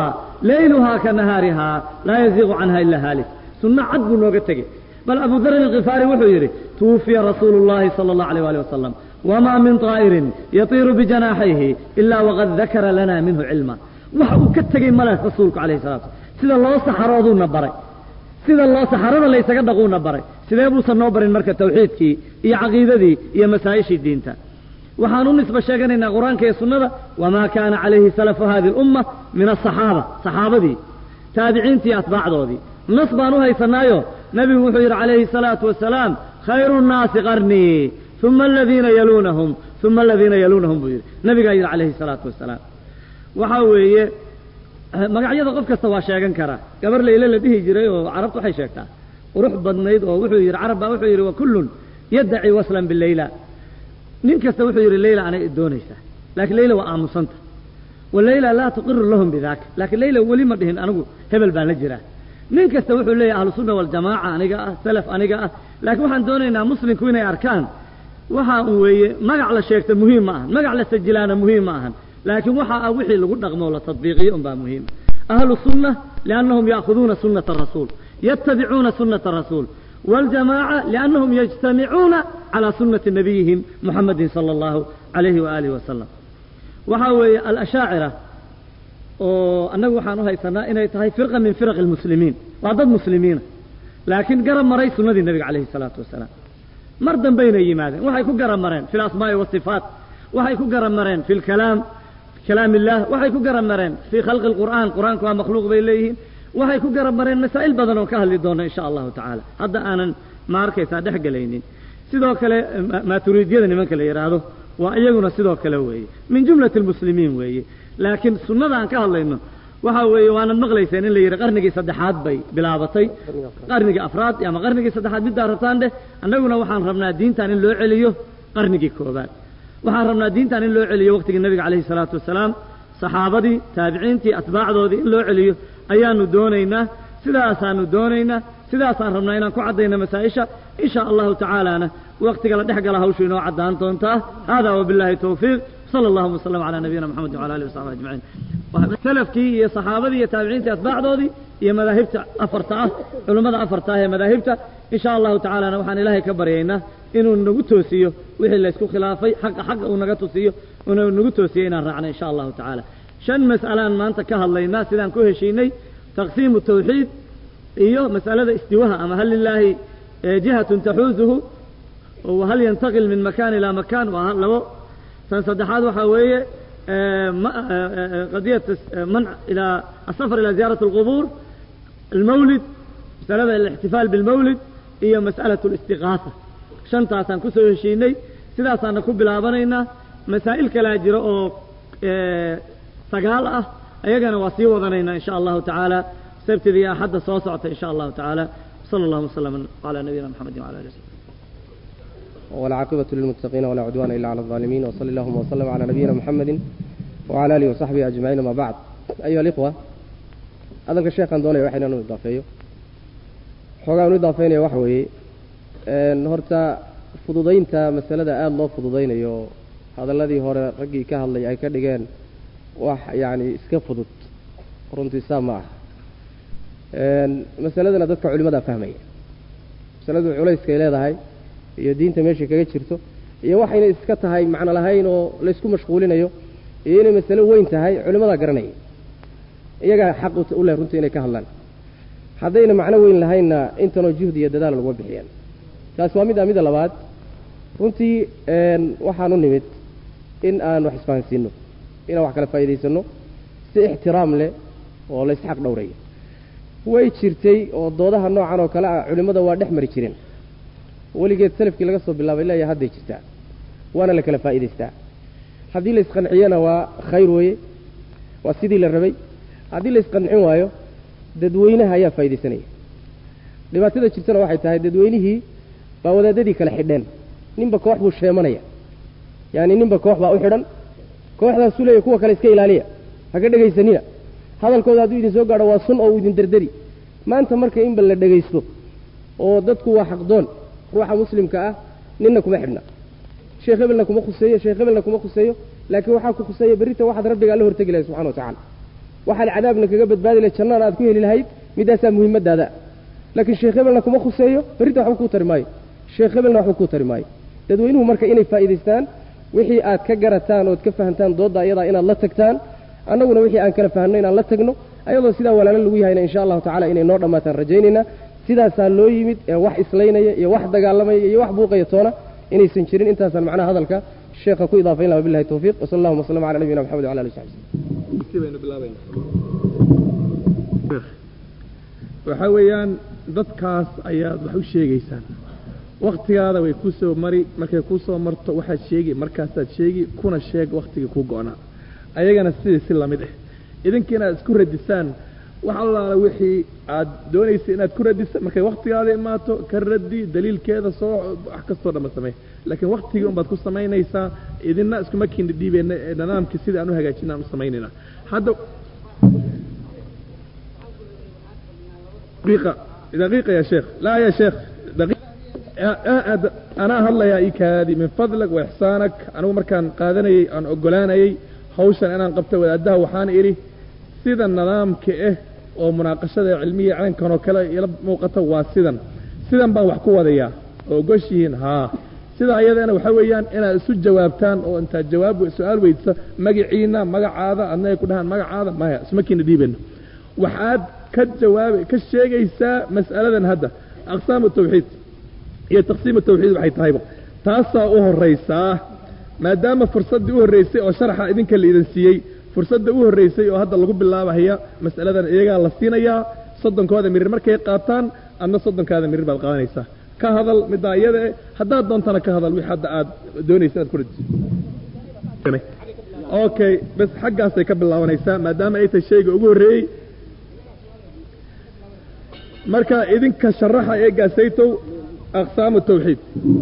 [SPEAKER 7] layluhaa ka nahaarihaa laa yaziiqu canha ila haalik sunno cad buu nooga tegey bal abu darin alkifaari wuxuu yidhi tuwufiya rasuulu llahi sala allahu alayh waali wasalam wamaa min طaa'irin yatiiru bijanaaxayhi ilaa waqad dakara lana minhu cilma waxa uu ka tegey male rasuulku calayhi salatu sida loo saxarooduuna baray sida loo saxarada laysaga dhaquuna baray sidee buusan noo barin marka tawxiidkii iyo caqiidadii iyo masaa'ishii diinta waxaan u nisba sheeganaynaa qur-aanka iyo sunnada wamaa kaana calayhi salafu hadi lumma min asaxaaba saxaabadii taabiciintii atbaacdoodii nas baan u haysanaayo nebigu wuxuu yidhi calayhi salaatu wasalaam khayru nnaasi qarnii uma aladiina yaluunahum uma aladiina yaluunahum buu yidhi nabigaa yidhi calayhi salaatu wasalaam waxaa weeye magacyada qof kasta waa sheegan karaa gabar layle la dhihi jiray oo carabtu waxay sheegtaa qurux badnayd oo wuxuu yidhi carab baa wuxuu yidhi wa kullun yaddaci waslan bileyla nin kasta wuxuu yidhi leyla anay doonaysaa laakiin leyla waa aamusanta wa leyla laa tuqiru lahum bidaaka laakiin leyla weli ma dhihin anigu hebel baan la jiraa nin kasta wuxuu leeyahay ahlusunna waljamaaca aniga ah salaf aniga ah laakiin waxaan doonaynaa muslimku inay arkaan waxa uu weeye magac la sheegta muhiim ma ahan magac la sajilaana muhiim ma ahan laakiin waxa ah wixii lagu dhaqmo la tadbiiqiyo unbaa muhiima ahlu sunna liannahum ya'khuduuna sunnata arasuul yattabicuuna sunnata arasuul waljamaaca liannahum yajtamicuuna calaa sunnati nabiyihim muxamedin sala allahu calayhi waaalihi wasalam waxaa weeye alashaacira oo annagu waxaan u haysanaa inay tahay firqa min firaqi almuslimiin waa dad muslimiina laakiin garab maray sunnadii nebiga calayhi salaatu wasalaam mar dambaynay yimaadeen waxay ku garab mareen fi alasmaa'i waasifaat waxay ku garab mareen fi lkalaam kalaam illah waxay ku garab mareen fii khalqi alqur'aan qur'aanku waa makhluuq bay leeyihiin waxay ku garab mareen masaa'il badan oo ka hadli doona insha allahu tacaala hadda aanan ma arkaysaa dhex gelaynin sidoo kale maaturiidyada nimanka la yidhaahdo waa iyaguna sidoo kale weeye min jumlati almuslimiin weeye laakiin sunnada aan ka hadlayno waxa weeye waanad maqlayseen in la yidhi qarnigii saddexaad bay bilaabatay qarnigii afraad ama qarnigii saddexaad middaa rabtaan dheh annaguna waxaan rabnaa diintan in loo celiyo qarnigii koobaad waxaan rabnaa diintan in loo celiyo waqtigii nebiga calayhi salaatu wasalaam saxaabadii taabiciintii atbaacdoodii in loo celiyo ayaanu doonaynaa sidaasaanu doonaynaa sidaasaan rabnaa inaan ku caddayno masaa-isha in sha allahu tacaalana waqtiga la dhex gala hawshu inoo caddaan doontaa hada wabillahi towfiiq sala allahuma wasalam calaa nabiyina moxamedin wala alihi wasaxbi ajmaciin salafkii iyo saxaabadii iyo taabiciintii atbaacdoodii iyo madaahibta afarta ah culummada afarta ah ee madaahibta in sha allahu tacaalana waxaan ilaahay ka baryaynaa inuu nagu toosiyo wixii laysku khilaafay xaqa xaqa uu naga tusiyo inuu nagu toosiyo inaan raacno in sha allahu tacaala shan mas'alaan maanta ka hadlaynaa sidaan ku heshiinay taqsiimu tawxiid iyo mas'alada istiwaha ama hal lilaahi jihatun taxuusuhu wahal yantaqil min makan ilaa makan waa labo tan saddexaad waxaa weeye qadiyat manc ilaa asafar ilaa ziyaarat alqubuur almawlid masalada alixtifaal bilmawlid iyo mas'alatu alistiqaasa shantaasaan ku soo heshiinay sidaasaana ku bilaabanaynaa masaa'il kalaa jira oo sagaal ah ayagana waa sii wadanaynaa in sha allahu tacaala sabtida iyo axadda soo socota in sha allahu tacaala sala allahuma wasalam calaa nabiyina maxamedin wala alihi wasalam
[SPEAKER 8] والعاقبة للمتقين ولا عدوان إلا على الظالمين وصلى اللهم وسلم على نبينا محمد وعلى آله وصحبه أجمعين ما بعد أيها الإخوة هذا الشيخ أن دوني وحينا نضافيه حقا نضافين وحوي نهرتا فضودين تا مسألة آل الله فضودين يو هذا الذي هو رقي كهل لي أي كدقين وح يعني اسكفضت runtii saa ma aha masaladana dadka culimada fahmaya masaladu culayskay leedahay iyo diinta meeshay kaga jirto iyo waxayna iska tahay macno lahayn oo laysku mashquulinayo iyo inay masalo weyn tahay culimadaa garanaya iyagaa xaq u leh runtii inay ka hadlaan haddayna macno weyn lahaynna intanoo juhdi iyo dadaal laguma bixiyaan taas waa mid a mida labaad runtii waxaan u nimid in aan wax isfahansiino inaan wax kala faa'iidaysanno si ixtiraam leh oo laysxaq dhowrayo way jirtay oo doodaha noocan oo kale ah culimmada waa dhex mari jireen weligeed salafkii laga soo bilaabay leeya hadday jirtaa waana la kala faa'iidaystaa haddii laysqanciyana waa khayr weeye waa sidii la rabay haddii laysqancin waayo dadweynaha ayaa faa'iidaysanaya dhibaatada jirtana waxay tahay dadweynihii baa wadaadadii kala xidheen ninba koox buu sheemanaya yaani ninba koox baa u xidhan kooxdaasuu leeya kuwa kale iska ilaaliya haka dhegaysanina hadalkooda hadduu idin soo gaadho waa sun oo uu idin dardari maanta marka inba la dhegaysto oo dadku waa xaqdoon ruuxa muslimka ah ninna kuma xidhna sheekh hebelna kuma khuseeyo sheekh hebelna kuma khuseeyo laakiin waxaa ku khuseeya berrita waxaad rabbiga alla hortegi lahay subxana wa tacaala waxaad cadaabna kaga badbaadi lahayd jannana aad ku heli lahayd middaasaa muhiimadaada laakiin sheekh hebelna kuma khuseeyo berrinta waxba kuu tari maayo sheekh hebelna waxba kuu tari maayo dadweynuhu marka inay faa'iidaystaan wixii aad ka garataan ood ka fahantaan doodda ayadaa inaad la tagtaan annaguna wixii aan kala fahanno inaan la tagno ayadoo sidaa walaalo lagu yahayna insha allahu tacala inay noo dhammaataan rajaynaynaa sidaasaa loo yimid ee wax islaynaya iyo wax dagaalamaya iyo wax buuqaya toona inaysan jirin intaasaan macnaha hadalka sheekha ku idaafayn laha wabillahi tawfiiq wasala allahuma wasalama cala nabiyina maxamed wala alihi saxbi
[SPEAKER 3] baynu bilaabayna waxaa weeyaan dadkaas ayaad wax u sheegaysaan waktigaada way kuu soo mari markay kuu soo marto waxaad sheegi markaasaad sheegi kuna sheeg waktigii kuu go-naa ayagana sidii si lamid ah idinka inaad isku radisaan wax allaala wixii aad doonaysa inaad ku radisa markay waktigaada imaato ka raddi daliilkeeda soo wax kastoo dhanba samey laakiin waktigii unbaad ku samaynaysaa idina iskuma kiina dhiibeyna ee nidaamkii sidii aan u hagaajina aan u samaynayna hadda دقيقة دقيقة يا شيخ لا يا شيخ دقيقة أنا هلا يا إيكادي من فضلك وإحسانك أنا مركان قادني أن أقولاني هوشا أنا قبت وأدها وحان إيري سيدا النظام كإه ومناقشة علمية عن كانوا كلا يلب موقته واسيدا سيدا بان وحكوا ذيا وقوشيين ها sida ayadana waxa weeyaan inaad isu jawaabtaan oo intaad jawaab su-aal weydisa magaciina magacaada adna ay ku dhahaan magacaada maya isma kiina dhiibeyno waxaad ka jawaab ka sheegaysaa mas'aladan hadda aqsaamu tawxiid iyo taqsiimu tawxiid waxay tahayba taasaa u horraysaa maadaama fursaddii u horraysay oo sharaxa idinka la idin siiyey fursadda u horraysay oo hadda lagu bilaabahaya mas'aladan iyagaa la siinayaa soddonkooda mirir markay qaataan adna soddonkaada mirir baad qaadanaysaa ka hadal middaa iyada eh haddaad doontana ka hadal wix hadda aad doonaysa inaad ku radiso okay bas xaggaasay ka bilaabanaysaa maadaama ay tahay shayga ugu horreeyey marka idinka sharaxa ee gaasaytow aqsaamu tawxiid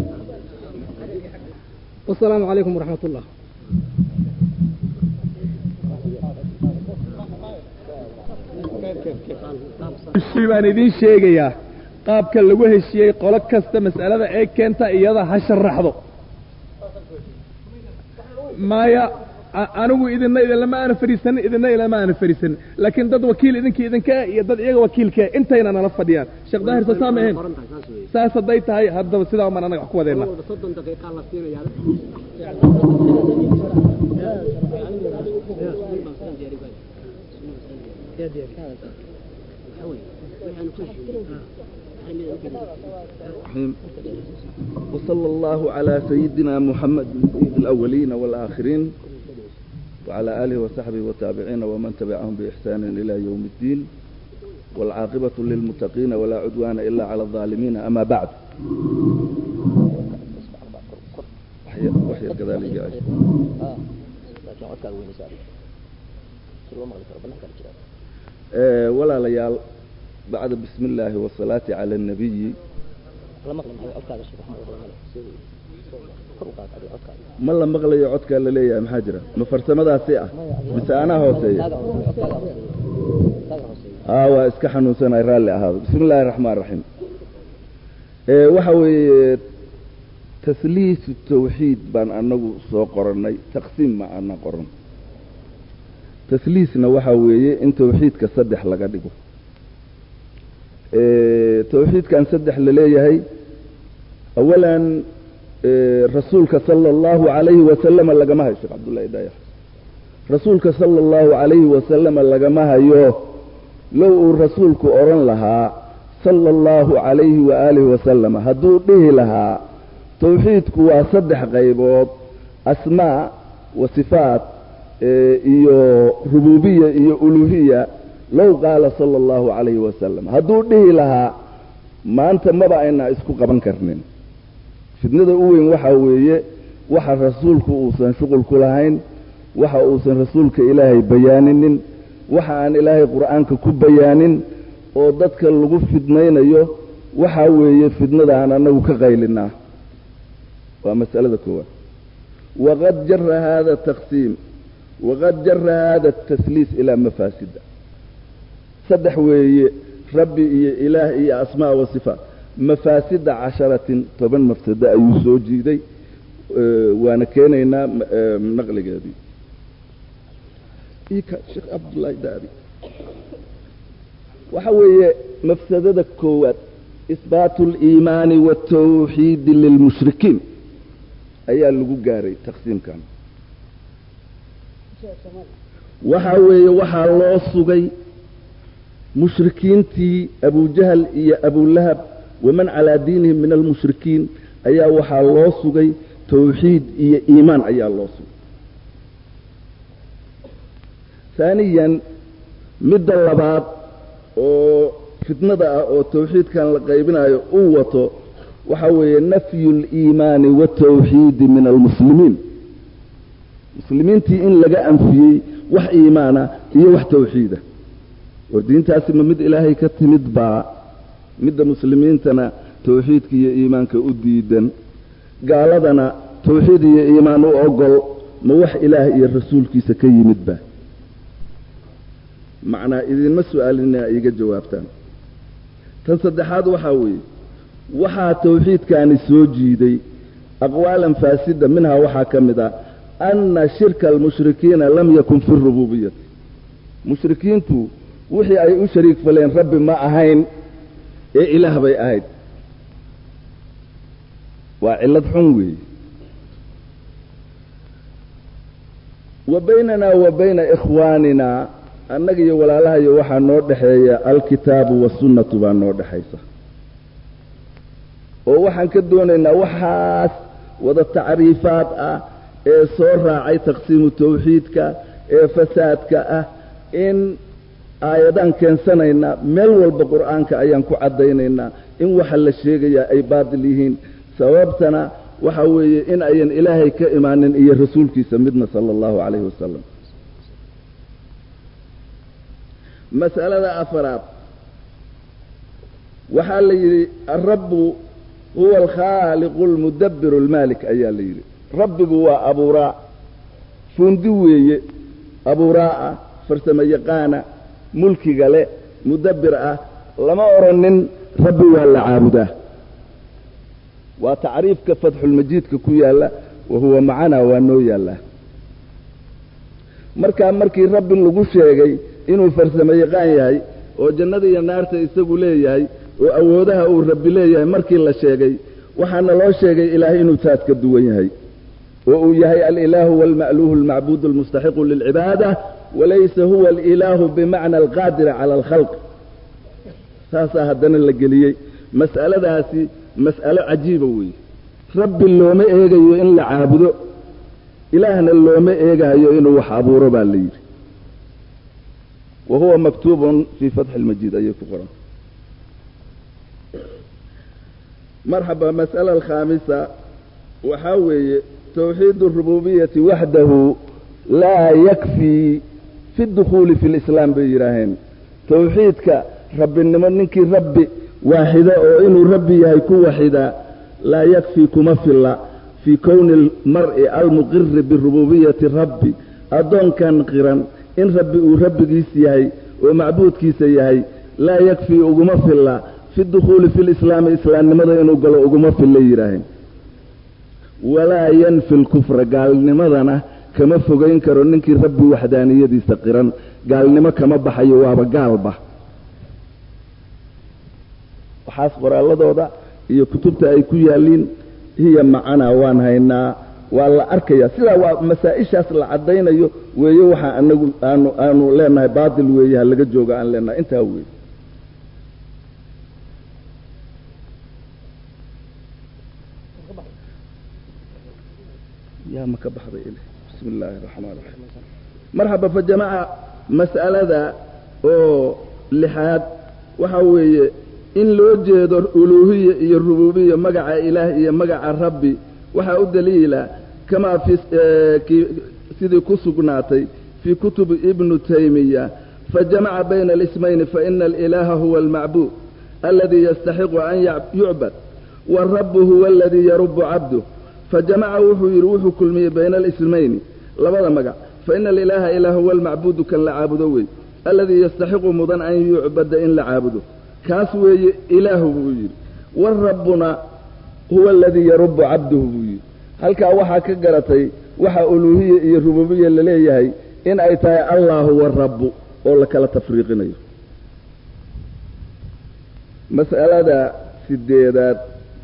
[SPEAKER 1] wasalaamu calaykum waraxmat ullah
[SPEAKER 3] heshii baan idiin sheegayaa qaabka lagu heshiyey qolo kasta mas'alada ee keenta iyada ha sharaxdo maya anigu idina idinlama aana fadhiisanin idina ilama aana fadhiisanin laakiin dad wakiil idinkii idinka iyo dad iyaga wakiilka intayna nala fadhiyaan sheekh daahir soo saa ma ahayn saas hadday tahay haddaba sidaa umaan anaga wax ku wadeena
[SPEAKER 9] وصلى الله على سيدنا محمد سيد الأولين والآخرين وعلى آله وصحبه وتابعين ومن تبعهم بإحسان إلى يوم الدين والعاقبة للمتقين ولا عدوان إلا على الظالمين أما بعد وحي كذلك يا أه ولا ليال بعد بسم الله والصلاة على النبي ma la maqlayo codkaa la leeyahay maxaa jira ma farsamadaasi ah mise anaa hooseeya a waa iska xanuunsanay raalli ahaado bismi illaahi raxmaan raxiim waxa weeye tasliisu tawxiid baan anagu soo qorannay taqsiim ma ana qoran tasliisna waxa weeye in tawxiidka saddex laga dhigo tawxiidkan saddex la leeyahay awalan rasuulka sala allahu calayhi wasalama lagama hayo sheekh cabdullahi dayax rasuulka sala allahu calayhi wasalama lagama hayo low uu rasuulku odhan lahaa sala allahu calayhi waaalihi wasalama hadduu dhihi lahaa tawxiidku waa saddex qaybood asmaa wa sifaat iyo rububiya iyo uluhiya low qaala sala allahu calayhi wasalam hadduu dhihi lahaa maanta maba aynaa isku qaban karnin fidnada u weyn waxaa weeye waxa rasuulku uusan shuqul ku lahayn waxa uusan rasuulka ilaahay bayaaninin waxa aan ilaahay qur'aanka ku bayaanin oo dadka lagu fidnaynayo waxaa weeye fidnada aan annagu ka qaylinaa waa mas'alada koowaad waqad jara hada taqsiim waqad jara hada tasliis ilaa mafaasida saddex weeye rabbi iyo ilaah iyo asmaa wa sifaat mafaasida casharatin toban mafsado ayuu soo jiiday waana keenaynaa naqligeedii ika sheekh cabdullaahi daabi waxa weeye mafsadada koowaad isbaatu aliimaani waatawxiidi lilmushrikiin ayaa lagu gaaray taqsiimkan waxa weeye waxaa loo sugay mushrikiintii abujahal iyo abulahab waman calaa diinihim min almushrikiin ayaa waxaa loo sugay tawxiid iyo iimaan ayaa loo sugay haaniyan midda labaad oo fitnada ah oo tawxiidkan la qaybinayo uu wato waxa weeye nafyu اliimaani waatawxiidi min almuslimiin muslimiintii in laga anfiyey wax iimaana iyo wax tawxiida oo diintaasi ma mid ilaahay ka timid baa midda muslimiintana tawxiidka iyo iimaanka u diidan gaaladana tawxiid iyo iimaan u ogol ma wax ilaah iyo rasuulkiisa ka yimidba macnaa idinma su-aalinaa iiga jawaabtaan tan saddexaad waxaa weeye waxaa tawxiidkaani soo jiiday aqwaalan faasida minhaa waxaa ka mid ah anna shirka almushrikiina lam yakun fi rububiyati mushrikiintu wixii ay u shariig faleen rabbi ma ahayn ee ilaah bay ahayd waa cillad xun weeye wa baynanaa wa bayna ikhwaanina annaga iyo walaalahayo waxaa noo dhexeeya alkitaabu wasunnatu baa noo dhexaysa oo waxaan ka doonaynaa waxaas wada tacriifaad ah ee soo raacay taqsiimu tawxiidka ee fasaadka ah in aayadaan keensanaynaa meel walba qur'aanka ayaan ku caddaynaynaa in waxa la sheegayaa ay baatil yihiin sababtana waxa weeye in ayan ilaahay ka imaanin iyo rasuulkiisa midna sala allahu calayhi wasalam mas'alada afaraad waxaa la yidhi alrabbu huwa alkhaaliqu almudabbiru almaalik ayaa la yidhi rabbigu waa abuuraa fuundi weeye abuuraa ah farsamo yaqaana mulkiga le mudabbir ah lama odhanin rabbi waa la caabudaa waa tacriifka fatxulmajiidka ku yaalla wa huwa macanaa waa noo yaallaa markaa markii rabbi lagu sheegay inuu farsamo yaqaan yahay oo jannada iyo naarta isagu leeyahay oo awoodaha uu rabbi leeyahay markii la sheegay waxaana loo sheegay ilaahay inuu taas ka duwan yahay oo uu yahay alilaahu waalma'luuhu almacbuudu almustaxiqu lilcibaada walaysa huwa alilaahu bimacna alqaadira cala alkhalq saasaa haddana la geliyey mas'aladaasi mas'alo cajiiba weeye rabbi looma eegayo in la caabudo ilaahna looma eegayo inuu wax abuuro baa la yidhi wa huwa maktuubun fii fatxi lmajiid ayay ku qoran marxaba mas'ala alkhaamisa waxaa weeye tawxiid alrububiyati waxdahu laa yakfii fi dukhuuli fi lislaam bay yidhaaheen tawxiidka rabbinimo ninkii rabbi waaxida oo inuu rabbi yahay ku waxidaa laa yakfii kuma filla fii kowni almar'i almuqiri birububiyati rabbi addoonkan qiran in rabbi uu rabbigiis yahay oo macbuudkiisa yahay laa yakfii uguma filla fi dukhuuli fi lislaami islaamnimada inuu galo uguma fillay yidhaaheen walaa yanfi lkufra gaalnimadana kama fogayn karo ninkii rabbi waxdaaniyadiisa qiran gaalnimo kama baxayo waaba gaalba waxaas qoraalladooda iyo kutubta ay ku yaalliin hiya macanaa waan haynaa waa la arkayaa sidaa waa masaa-ishaas la caddaynayo weeye waxaa anagu aanu aanu leenahay baatil weeye ha laga jooga aan leenahay intaa weeye yaa ma ka baxday il bismi illaahi araxmaan raxiim marxaba fa jamaca mas'alada oo lixaad waxaa weeye in loo jeedo uluuhiya iyo rububiya magaca ilaah iyo magaca rabbi waxaa u daliila kamaa fi sidii ku sugnaatay fii kutubi ibnu taymiya fajamaca bayna alismayni faina alilaaha huwa almacbuud aladii yastaxiqu an yucbad warabu huwa aladii yarubu cabduh fajamaca wuxuu yidhi wuxuu kulmiyey bayna alismayni labada magac faina alilaaha ilaa huwa almacbuudu kan la caabudo wey aladii yastaxiqu mudan an yucbada in la caabudo kaas weeye ilaahu buu yidhi warabbuna huwa aladii yarubu cabduhu buu yidhi halkaa waxaa ka garatay waxa uluuhiya iyo rububiya laleeyahay in ay tahay allah huwa rabbu oo la kala tafriiqinayo mas'alada sideedaad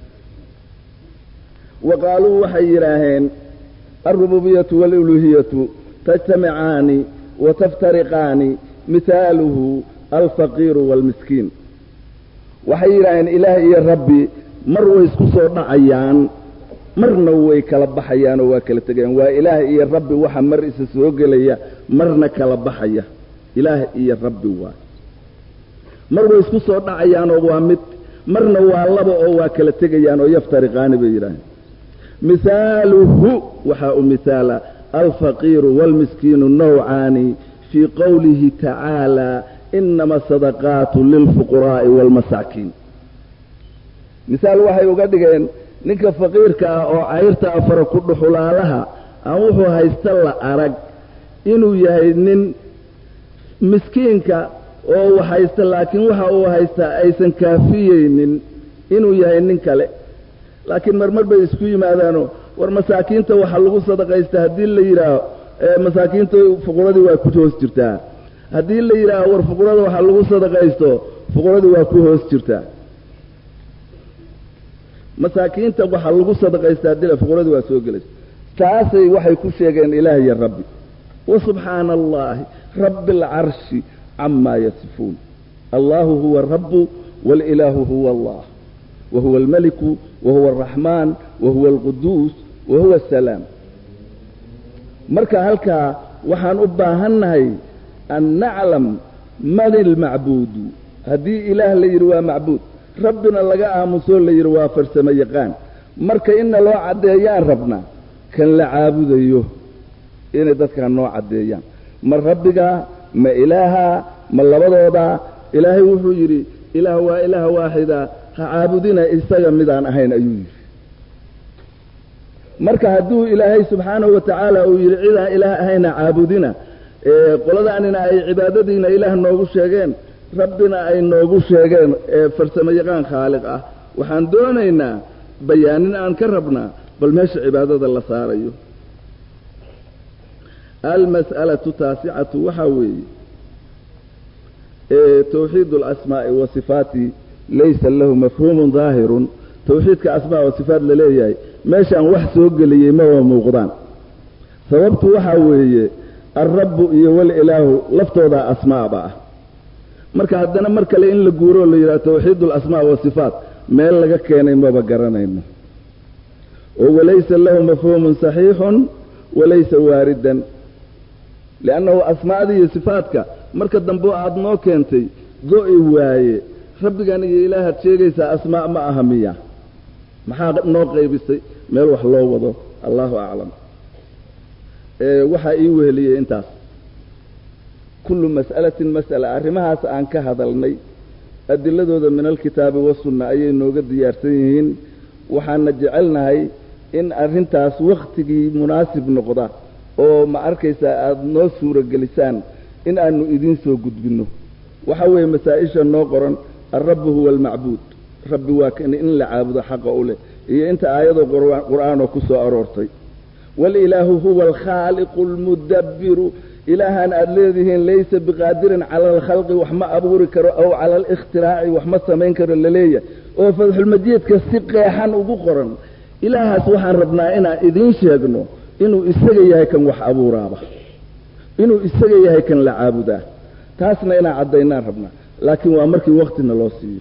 [SPEAKER 9] wa qaaluu waxay yidhaaheen alrububiyatu waaluluhiyatu tajtamicaani wa taftariqaani mihaaluhu alfaqiiru waalmiskiin waxay yidhaaheen ilaah iyo rabbi mar way isku soo dhacayaan marna way kala baxayaan oo waa kala tegayaan waa ilaah iyo rabbi waxa mar isa soo gelaya marna kala baxaya ilaah iyo rabbi waa mar way isku soo dhacayaan oo waa mid marna waa laba oo waa kala tegayaan oo yaftariqaani bay yidhaaheen mihaaluhu waxaa u mihaala alfaqiiru waalmiskiinu nawcaani fii qowlihi tacaala inama asadaqaatu lilfuquraa'i waalmasaakiin misaal waxay uga dhigeen ninka faqiirka ah oo cayrta afara ku dhuxulaalaha aan wuxuu haysta la arag inuu yahay nin miskiinka oo uu haysta laakiin waxa uu haystaa aysan kaafiyeynin inuu yahay nin kale laakiin marmar bay isku yimaadaano war masaakiinta waxaa lagu sadaqaysta haddii la yidhaaho masaakiinta fuquradii waa ku hoos jirtaa haddii la yidhaaho war fuqurada waxaa lagu sadaqaysto fuquradii waa ku hoos jirtaa masaakiinta waxaa lagu sadaqaystaa dila fuqradii waa soo gelaysa taasay waxay ku sheegeen ilaah iyo rabbi wa subxaana allahi rabbi alcarshi camaa yasifuun allahu huwa rabbu waalilaahu huwa allah wa huwa almeliku wa huwa alraxmaan wa huwa alquduus wa huwa asalaam marka halkaa waxaan u baahannahay an naclam man ilmacbuudu haddii ilaah la yidhi waa macbuud rabbina laga aamusoo la yidhi waa farsamo yaqaan marka inna loo caddeeyaan rabnaa kan la caabudayo inay dadkaa noo caddeeyaan ma rabbigaa ma ilaahaa ma labadoodaa ilaahay wuxuu yidhi ilaah waa ilaah waaxida ha caabudina isaga midaan ahayn ayuu yidhi marka hadduu ilaahay subxaanahu wa tacaala uu yidhi cidaan ilaah ahayna caabudina qoladaanina ay cibaadadiina ilaah noogu sheegeen rabbina ay noogu sheegeen ee farsamo yaqaan khaaliq ah waxaan doonaynaa bayaanin aan ka rabnaa bal meesha cibaadada la saarayo almas'alatu taasicatu waxaa weeye tawxiid alasmaa'i wa sifaati laysa lahu mafhuumun daahirun tawxiidka asmaa wa sifaat la leeyahay meeshaan wax soo geliyey maba muuqdaan sababtu waxaa weeye alrabbu iyo walilaahu laftoodaa asmaaba ah marka haddana mar kale in la guuroo la yidhaha tawxiid alasmaa wasifaat meel laga keenay maba garanayno oo walaysa lahu mafhuumun saxiixun walaysa waaridan liannahu asmaadii iyo sifaadka marka dambe aada noo keentay go'i waaye rabbigan iyo ilaahaad sheegaysaa asmaa ma aha miya maxaa noo qaybisay meel wax loo wado allahu aclam waxaa ii weheliyey intaas kullu mas'alatin mas'ala arrimahaas aan ka hadalnay adiladooda min alkitaabi wasunna ayay nooga diyaarsan yihiin waxaana jecelnahay in arrintaas wakhtigii munaasib noqda oo ma arkaysaa aada noo suuragelisaan in aanu idiin soo gudbinno waxa weeye masaa-isha noo qoran alrabbu huwa almacbuud rabbi waa kan in la caabudo xaqa u leh iyo inta aayadoo qur'aanoo ku soo aroortay waalilaahu huwa alkhaaliqu almudabbiru ilaahaan aada leedihiin laysa biqaadirin cala alkhalqi wax ma abuuri karo aw cala alikhtiraaci wax ma samayn karo laleeyahay oo fadxulmajiidka si qeexan ugu qoran ilaahaas waxaan rabnaa inaan idiin sheegno inuu isaga yahay kan wax abuuraaba inuu isaga yahay kan la caabudaa taasna inaan caddaynaan rabnaa laakiin waa markii waktina loo siiyo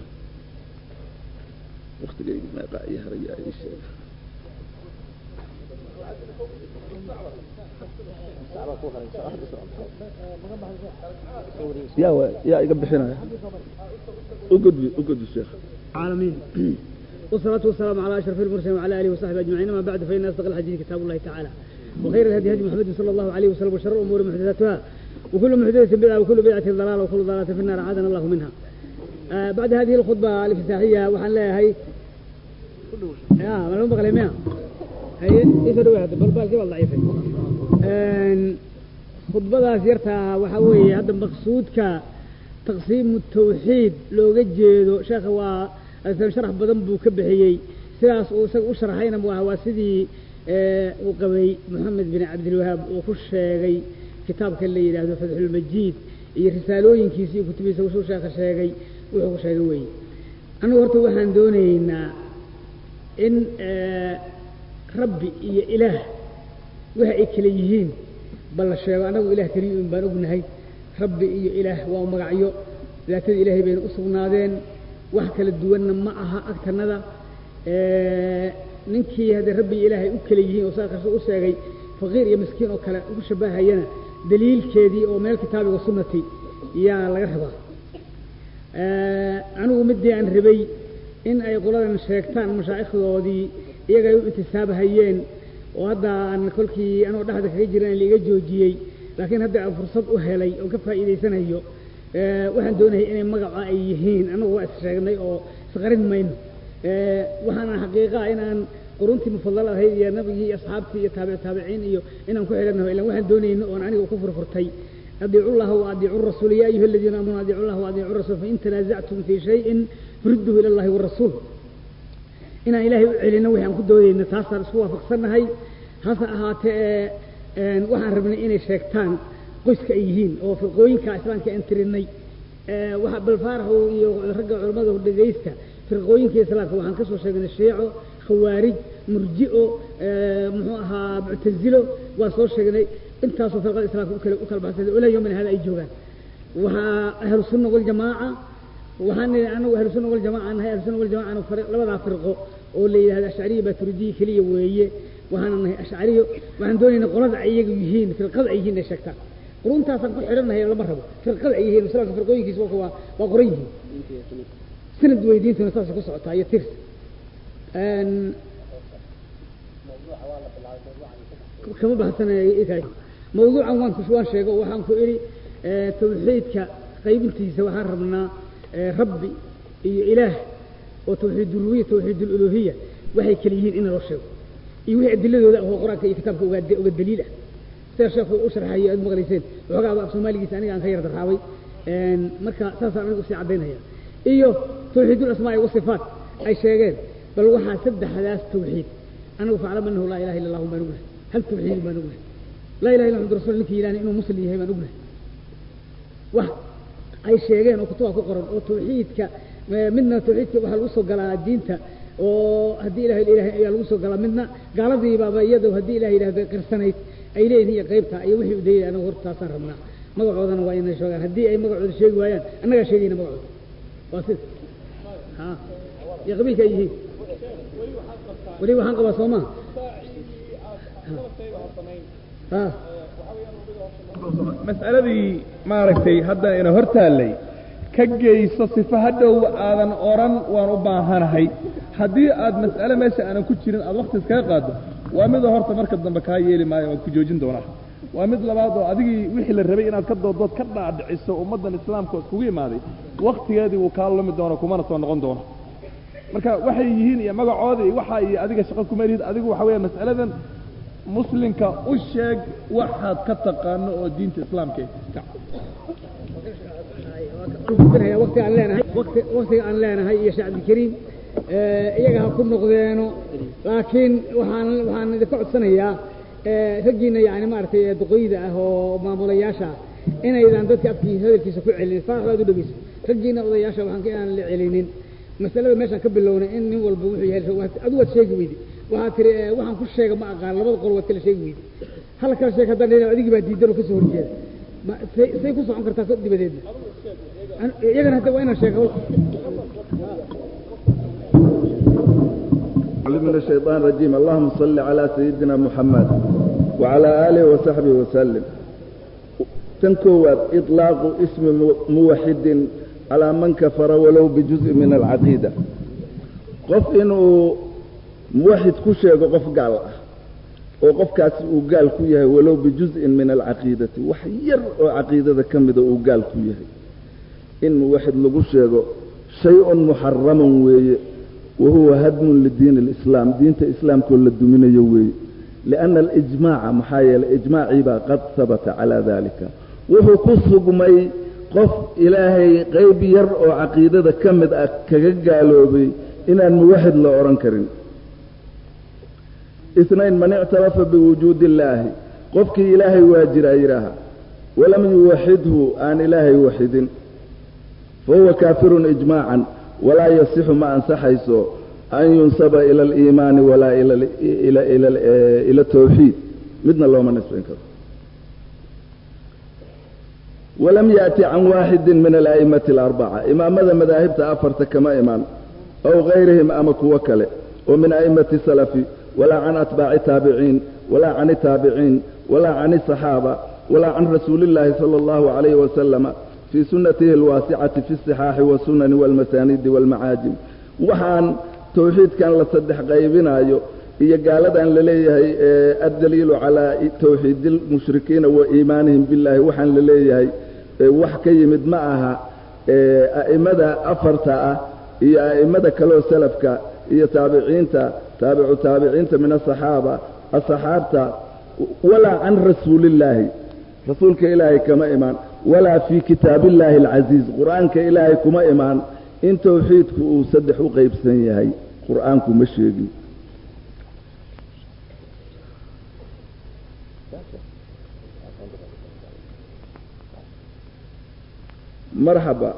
[SPEAKER 9] ya yaa iga bixinaya ugudbi ugudbi sheekh
[SPEAKER 6] العالمين والصلاة والسلام على أشرف المرسلين وعلى آله وصحبه أجمعين أما بعد فإن أصدق الحديث كتاب الله تعالى وخير الهدي هدي محمد صلى الله عليه وسلم وشر الأمور محدثاتها وكل محدثة بدعة وكل بدعة ضلالة وكل ضلالة في النار أعاذنا الله منها آه بعد هذه الخطبة الافتتاحية وحن لها هي يا ما لهم بغلي مياه هي يفروا واحد بالبال كيف ضعيفة خطبة سيرتها وحوي هذا مقصودك تقسيم التوحيد لو جيدو شيخ waa sharax badan buu ka bixiyey sidaas uu isaga u sharxayna waa waa sidii uu qabay moxamed bin cabdilwahaab uu ku sheegay kitaabka la yidhaahdo fatxulmajiid iyo risaalooyinkiisa iyo kutubihiisa wuxuu sheekha sheegay wuxuu ku sheegay weeye annagu horta waxaan doonaynaa in rabbi iyo ilaah waxa ay kala yihiin bal la sheego annagu ilaah keliya un baan ognahay rabbi iyo ilaah waa magacyo daatada ilaahay bayna u sugnaadeen wax kala duwanna ma aha agtanada ninkii haddee rabbi iyo ilaahay u kala yihiin oo saa kasta u sheegay faqiir iyo miskiin oo kale ugu shabahayana daliilkeedii oo meel kitaabiga sunnati yaa laga rabaa anigu midii aan rabay in ay qoladan sheegtaan mashaa'ikhdoodii iyaga ay u intisaabahayeen oo hadda aan kolkii anoo dhexda kaga jiran laiga joojiyey laakiin hadda aan fursad u helay oo ka faa'iidaysanayo waxaan doonayay inay magaca ay yihiin annagu waa is sheegnay oo isqarin mayno waxaana xaqiiqa inaan quruntii mufadal ahayd iyo nabigii iyo asxaabtii iyo taabic taabiciin iyo inaan ku xidhannaho ilan waxaan doonayno oon aniga ku furfurtay adiicu llaha wa adiicu rasuul ya ayuha aladiina aamanuu adiicu llaha wa adiicu rasuul fain tanaasactum fii shayin furudduhu ila allahi warasuul inaan ilaahay u celino wixi aan ku doodayno taasaan isku waafaqsannahay hase ahaatee waxaan rabnay inay sheegtaan qoyska ay yihiin oo firqooyinka islaamka aan tirinay waxa balfaaraxu iyo ragga culammada dhegaysta firqooyinka islaamka waxaan ka soo sheegnay shiico khawaarij murji'o muxuu ahaa muctasilo waan soo sheegnay intaasoo firqada islaamka ukala u kala baxsada ilaa yawmina hada ay joogaan waxaa ahlu sunna waljamaaca waxaan nidhi anagu ahlu sunna waljamaca nahay ahlu sunna waljamaca labadaa firqo oo la yidhahdo ashcariya baaturidiya keliya weeye waxaana nahay ashcariyo waxaan doonaynaa qolada ay iyagu yihiin firqada ay yihiin inay sheegtaan quruntaasaan ku xidhannahay lama rabo firqada ay yihiin islaamka firqooyinkiisa waa waa waa qoran yihiin sanad weydiintuna saasay ku socotaa iyo tirs kama baxsanay mawduucan waan ku waan sheego waxaan ku idhi tawxiidka qaybintiisa waxaan rabnaa rabbi iyo ilaah oo tawxiid uluhiya tawxiid uluhiya waxay kala yihiin in loo sheego iyo wixii adiladooda ah oo qur-aanka iyo kitaabka uga uga daliil ah sida sheekhu u sharxayo aad maqlayseen waxoogaa af soomaaligiisa aniga aan ka yar darraabay marka saasaan anigu usii caddaynaya iyo tawxiid ulasmaa'i wasifaat ay sheegeen bal waxaa saddexdaas tawxiid anagu faclam annahu laa ilaha illa allahu baan ognahay hal tawxiid baan ognahay laa ilaha illa muxamad rasul ninkii yidhahna inuu muslim yahay baan ognahay wax ay sheegeen oo kutuba ku qoran oo tawxiidka midna tawxiidka waxaa lagu soo galaa diinta oo haddii ilahay ilahay ayaa lagu soo galaa midna gaaladiibaaba iyado haddii ilahay yidhahda qirsanayd ay leeyihin iyo qaybta iyo wixii u dayay anagu horta taasaan rabnaa magacoodana waa inay sheegaan haddii ay magacooda sheegi waayaan annagaa sheegayna magacooda waa sida ha iyo qabiilka ay yihiin weli waxaan qabaa soo maa ha
[SPEAKER 3] mas'aladii maaragtay hadda ina hor taallay ka geyso sifa hadhow aadan odhan waan u baahanahay haddii aad mas'ale meesha aanan ku jirin aad wakti iskaga qaaddo waa midoo horta marka dambe kaa yeeli maayo waad ku joojin doonaa waa mid labaad oo adigii wixii la rabay inaad ka doodood ka dhaadhiciso ummaddan islaamka iskugu imaaday waktigeedii wuu kaa lumi doono kumana soo noqon doono marka waxay yihiin iyo magacooda iyo waxa iyo adiga shaqo kuma lihid adigu waxa weeya mas'aladan muslimka u sheeg waxaad ka taqaano oo diinta islaamka
[SPEAKER 6] waqti aan leenahay waqti waqtiga aan leenahay iyo sheekh cabdikariim iyaga ha ku noqdeeno laakiin waxaan waxaan idinka codsanayaa raggiina yani maaragtay duqoyda ah oo maamulayaasha ah inaydan dadka afkiisa hadalkiisa ku celin faraxdaad u dhegeyso raggiina odayaasha waxaan ka inaan la celinin masalada meeshaan ka bilownay in nin walba wuxuu yahay adigu waad sheegi weydi waxaad tiri waxaan ku sheega ma aqaan labada qol waad kala sheegi weydi hal kala sheeg haddaan leedahay adigii baa diidan oo kasoo horjeeda say say ku socon kartaa dibadeedna iyagana hadda waa inaan sheega
[SPEAKER 9] من الشيطان الرجيم اللهم صل على سيدنا محمد وعلى آله وصحبه وسلم تنكوات إطلاق اسم موحد على من كفر ولو بجزء من العقيدة قف إنه موحد كشيء قف قال وقف كاس وقال كيه ولو بجزء من العقيدة وحير عقيدة كم إذا وقال كيه إن واحد لقشيء شيء محرم ويه وهو هدم للدين الإسلام دين الإسلام كل الدمين يوي لأن الإجماع محايا الإجماع قد ثبت على ذلك وهو كسب مي قف إلهي غيب يرأو عقيدة كمد كقالوا بي إن الموحد لأوران كريم اثنين من اعترف بوجود الله قفك إلهي واجر أيرها walam yuwaxidhu aan ilaahay waxidin fahuwa kaafirun ijmaacan walaa yasixu ma ansaxayso an yunsaba ila aliimaani walaa ila tawxiid midna looma nisbayn karo walam yaأti can waaxidi min ala'imati alarbaca imaamada madaahibta afarta kama imaan aw gayrihim ama kuwo kale oo min a'imati salafi walaa can atbaaci taabiciin walaa can taabiciin walaa can asaxaaba walaa can rasuuli اllaahi salى اllahu عalayh wasalama fii sunatihi alwaasicati fi الصixaaxi wasunani wاlmasaanidi wاlmacaajim waxaan tawxiidkan la saddex qaybinaayo iyo gaaladan la leeyahay addaliilu calaa tawxiidi lmushrikiina wa iimaanihim billahi waxaan la leeyahay wax ka yimid ma aha a'immada afarta ah iyo a'immada kaleo salafka iyo taabiciinta taabicu taabiciinta min asaxaaba asaxaabta walaa can rasuulillaahi rasuulka ilaahay kama imaan walaa fii kitaabillaahi alcasiiz qur'aanka ilaahay kuma imaan in tawxiidku uu saddex u qaybsan yahay qur'aanku ma sheegin marxaba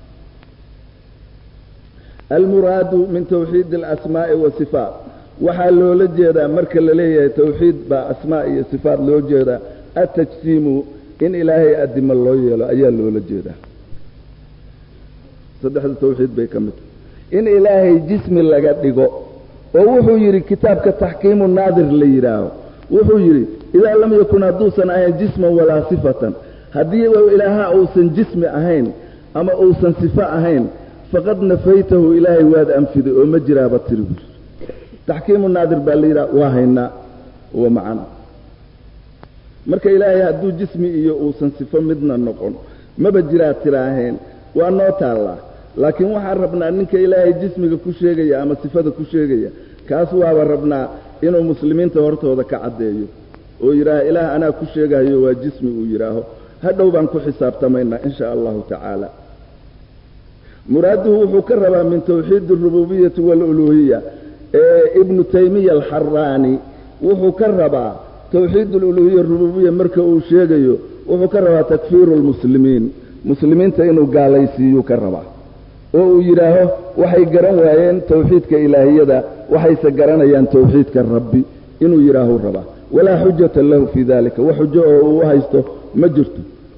[SPEAKER 9] almuraadu min tawxiid alasmaa'i wasifaat waxaa loola jeedaa marka la leeyahay tawxiid baa asmaa iyo sifaat loo jeedaa atajsiimu in ilaahay addimo loo yeelo ayaa loola jeedaa saddexda tawxiid bay ka mid tahay in ilaahay jismi laga dhigo oo wuxuu yidhi kitaabka taxkiimu naadir la yidhaaho wuxuu yidhi idaa lam yakun hadduusan ahayn jisman walaa sifatan haddii ilaaha uusan jismi ahayn ama uusan sifo ahayn faqad nafaytahu ilaahay waad anfiday oo ma jiraaba tiri buuri taxkiimu naadir baa la yidhaha waa haynaa wa macana marka ilaahay hadduu jismi iyo uusan sifo midna noqon maba jiraa tiraaheen waa noo taallaa laakiin waxaan rabnaa ninka ilaahay jismiga ku sheegaya ama sifada ku sheegaya kaas waaba rabnaa inuu muslimiinta hortooda ka caddeeyo oo yidhaaha ilaah anaa ku sheegayo waa jismi uu yidhaaho hadhow baan ku xisaabtamaynaa in sha allahu tacaala muraaduhu wuxuu ka rabaa min tawxiid alrububiyati waaluluuhiya ee ibnu taymiya alxaraani wuxuu ka rabaa tawxiid aluluhiya rububiya marka uu sheegayo wuxuu ka rabaa takfiiru lmuslimiin muslimiinta inuu gaalaysiiyuu ka rabaa oo uu yidhaaho waxay garan waayeen tawxiidka ilaahiyada waxayse garanayaan tawxiidka rabbi inuu yidhaahuu rabaa walaa xujata lahu fii dalika wax xujo oo uu haysto ma jirto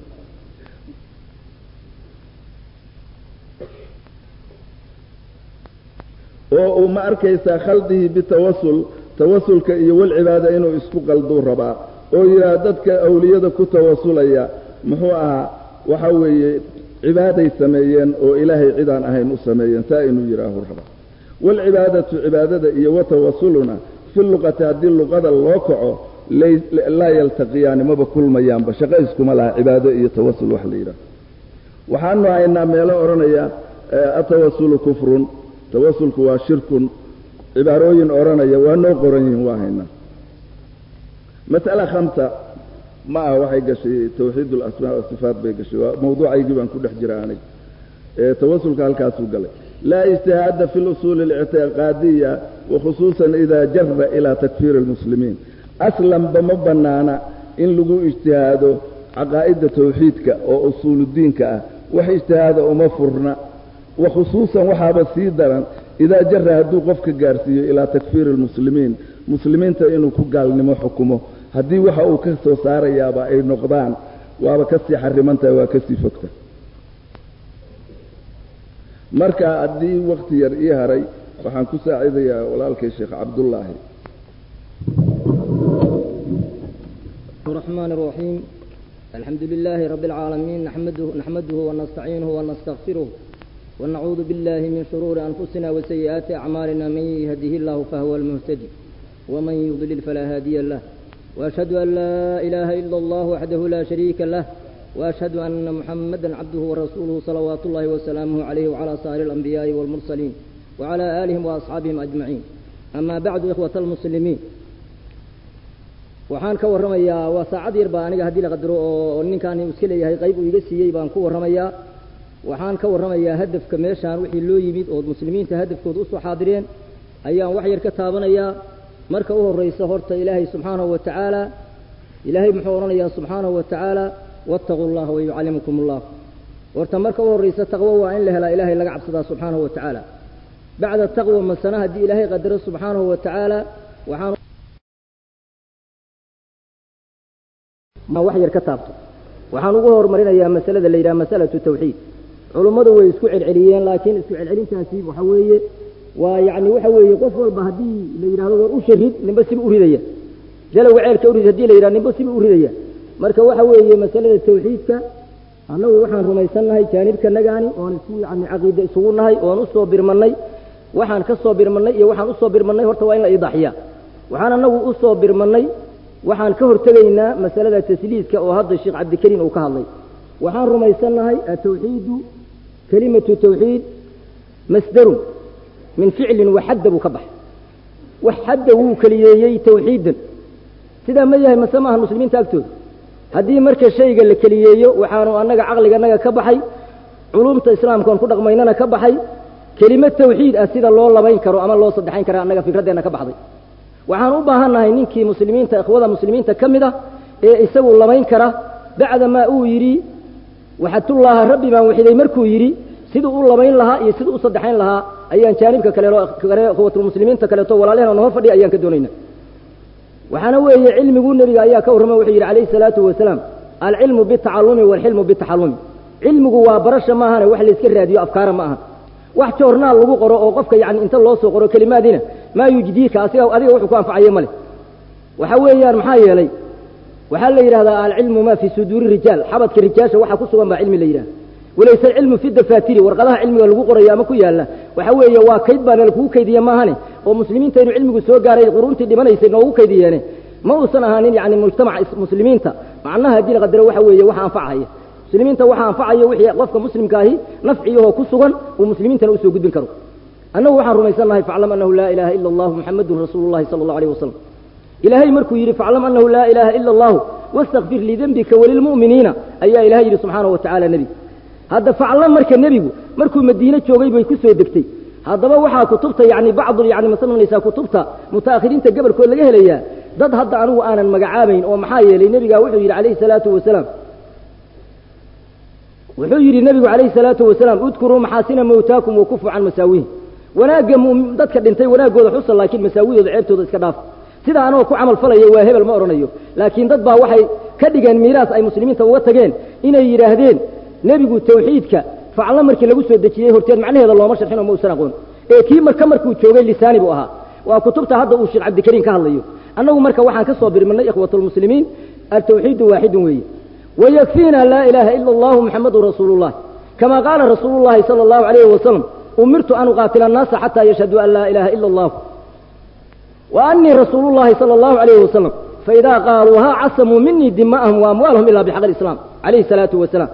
[SPEAKER 9] oo uu ma arkaysaa khaldihi bitawasul tawasulka iyo walcibaada inuu isku qalduu rabaa oo yidhaah dadka awliyada ku tawasulaya muxuu ahaa waxa weeye cibaaday sameeyeen oo ilaahay cidaan ahayn u sameeyeen saa inuu yidhaahu rabaa waalcibaadatu cibaadada iyo watawasuluna fi luqati haddii luqada loo kaco laa yaltaqiyaani maba kulmayaanba shaqo iskuma laha cibaado iyo tawasul wax la yidhaaho waxaanu haynaa meelo odhanaya atawasulu kufrun tawasulku waa shirkun cibaarooyin odhanaya waa noo qoran yihiin waa haynaa mas'ala khamsa ma aha waxay gashay tawxiid alasmaa wasifaat bay gashay waa mawduucaygii baan ku dhex jira anig tawasulka halkaasuu galay laa ijtihaada fi lusuuli اlictiqaadiya wakhusuusan ida jara ilaa takfiiri اlmuslimiin aslanba ma bannaana in lagu ijtihaado caqaa'idda tawxiidka oo usuuludiinka ah wax ijtihaada uma furna wa khusuusan waxaaba sii daran idaa jara hadduu qofka gaarsiiyo ilaa takfiiri اlmuslimiin muslimiinta inuu ku gaalnimo xukumo haddii waxa uu ka soo saarayaaba ay noqdaan waaba ka sii xarimantahay waa ka sii fogta marka haddii wakti yar ii haray waxaan ku saacidayaa walaalkay sheekh cabdullaahi
[SPEAKER 10] الرحمن الرحيم الحمد لله رب العالمين نحمده, نحمده ونستعينه ونستغفره ونعوذ بالله من شرور أنفسنا وسيئات أعمالنا من يهده الله فهو المهتدي ومن يضلل فلا هادي له وأشهد أن لا إله إلا الله وحده لا شريك له وأشهد أن محمدا عبده ورسوله صلوات الله وسلامه عليه وعلى سائر الأنبياء والمرسلين وعلى آلهم وأصحابهم أجمعين أما بعد إخوة المسلمين waxaan ka warramayaa waa saacad yar baa aniga haddii la qadaro oo ninkaan iska leeyahay qayb uu iga siiyey baan ku warramayaa waxaan ka warramayaa hadafka meeshaan wixii loo yimid oo muslimiinta hadafkooda usoo xaadireen ayaan wax yar ka taabanayaa marka u horraysa horta ilaahay subxaanahu wa tacaala ilaahay muxuu odhanayaa subxaanahu wa tacaala waataquu llaha wayucallimukum allah horta marka u horraysa taqwo waa in la helaa ilaahay laga cabsadaa subxaanahu wa tacaala bacda taqwa masana haddii ilaahay qadaro subxaanahu wa tacaala waxaan wax yar ka taabto waxaan ugu horumarinayaa masalada la yidhaha masalatu tawxiid culummadu way isku celceliyeen laakiin isku celcelintaasi waxa weeye waa yacni waxa weeye qof walba haddii la yidhahdo war u sharid ninba siba u ridaya jalowga ceelka urid haddii la yidhahdo ninba siba u ridaya marka waxa weeye masalada tawxiidka annagu waxaan rumaysannahay jaanibkanagaani oon isku yacni caqiide isugu nahay oon u soo birmannay waxaan ka soo birmannay iyo waxaan u soo birmannay horta waa in la idaaxiyaa waxaan annagu u soo birmannay waxaan ka hortegaynaa masalada tasliidka oo hadda sheekh cabdikariim uu ka hadlay waxaan rumaysannahay atawxiidu kelimatu tawxiid masdarun min ficlin waxadda buu ka baxay wax xadda wuu keliyeeyey tawxiidan sidaa ma yahay mase maaha muslimiinta agtooda haddii marka shayga la keliyeeyo waxaanu annaga caqliganaga ka baxay culumta islaamkaon ku dhaqmaynana ka baxay kelimo tawxiid ah sida loo labayn karo ama loo saddexayn kara annaga fikraddeenna ka baxday waxaan u baahannahay ninkii muslimiinta ikhwada muslimiinta ka mid ah ee isagu labayn kara bacdamaa uu yidhi waxatullaaha rabbi baan waxiday markuu yidhi siduu u labayn lahaa iyo siduu u saddexayn lahaa ayaan jaanibka kaleelo kale ikhwatulmuslimiinta kaleeto walaalehena noo fadhiya ayaan ka doonayna waxaana weeye cilmigu nebiga ayaa ka warramay wuxuu yidhi calayhi salaatu wasalaam alcilmu bitacallumi waalxilmu bitaxallumi cilmigu waa barasha maahane wax layska raadiyo afkaara ma aha wax joornaal lagu qoro oo qofka yacni inta loo soo qoro kelimaadiina maa yujdiika asiga adiga wuxuu ku anfacayo male waxa weeyaan maxaa yeelay waxaa la yidhahdaa alcilmu maa fii suduuri rijaal xabadka rijaasha waxa ku sugan baa cilmi la yidhaha walayse alcilmu fi dafaatiri warqadaha cilmiga lagu qorayo ama ku yaalla waxa weeye waa kayd baana lakugu kaydiye maahane oo muslimiinta inuu cilmigu soo gaaray quruuntii dhimanaysay noogu kaydiyeene ma uusan ahaanin yacni mujtamaca muslimiinta macnaha haddii la qadaro waxa weeye waxa anfacaya muslimiinta waxa anfacayo wixii qofka muslimkaahi nafciyahoo ku sugan uu muslimiintana usoo gudbin karo annagu waxaan rumaysannahay faclam annahu laa ilaaha ila allahu muxamadun rasuulu llahi sala allahu alayh wasalam ilaahay markuu yidhi faclam annahu laa ilaaha ila allahu wastakfir lidembika walilmu'miniina ayaa ilahay yidhi subxaanahu wa tacala nebi hadda faclam marka nebigu markuu madiine joogay bay ku soo degtay haddaba waxaa kutubta yani bacdu yani masalanaysaa kutubta mutaakhiriinta gabalkood laga helayaa dad hadda anigu aanan magacaabayn oo maxaa yeelay nebigaa wuxuu yidhi calayhi salaatu wasalaam wuxuu yidhi nebigu calayhi salaatu wasalaam udkuruu maxaasina mawtaakum wakufu can masaawihi wanaagga dadka dhintay wanaaggooda xusa laakiin masaawidooda ceebtooda iska dhaaf sida anoo ku camal falaya waa hebel ma odhanayo laakiin dad baa waxay ka dhigeen miiraas ay muslimiinta uga tageen inay yidhaahdeen nebigu tawxiidka faclo markii lagu soo dejiyey horteed macnaheeda looma sharxin oo ma usan aqoon ee kii marka markuu joogay lisaani buu ahaa waa kutubta hadda uu sheekh cabdikariim ka hadlayo annagu marka waxaan ka soo birmanay ikhwatulmuslimiin altawxiidu waaxidun weeye wayakfiina laa ilaaha ila allahu muxamadun rasuulu llah kama qaala rasuulu llahi sala allahu alayhi wasalam umirtu an uqaatila annaasa xataa yashhaduu an laa ilaha ila allah wa anii rasuulu llahi sala allahu alayhi wasalam faidaa qaaluuhaa casamuu minii dima'ahum waamwaalahum ila bixaq alislaam calayhi salaatu wasalaam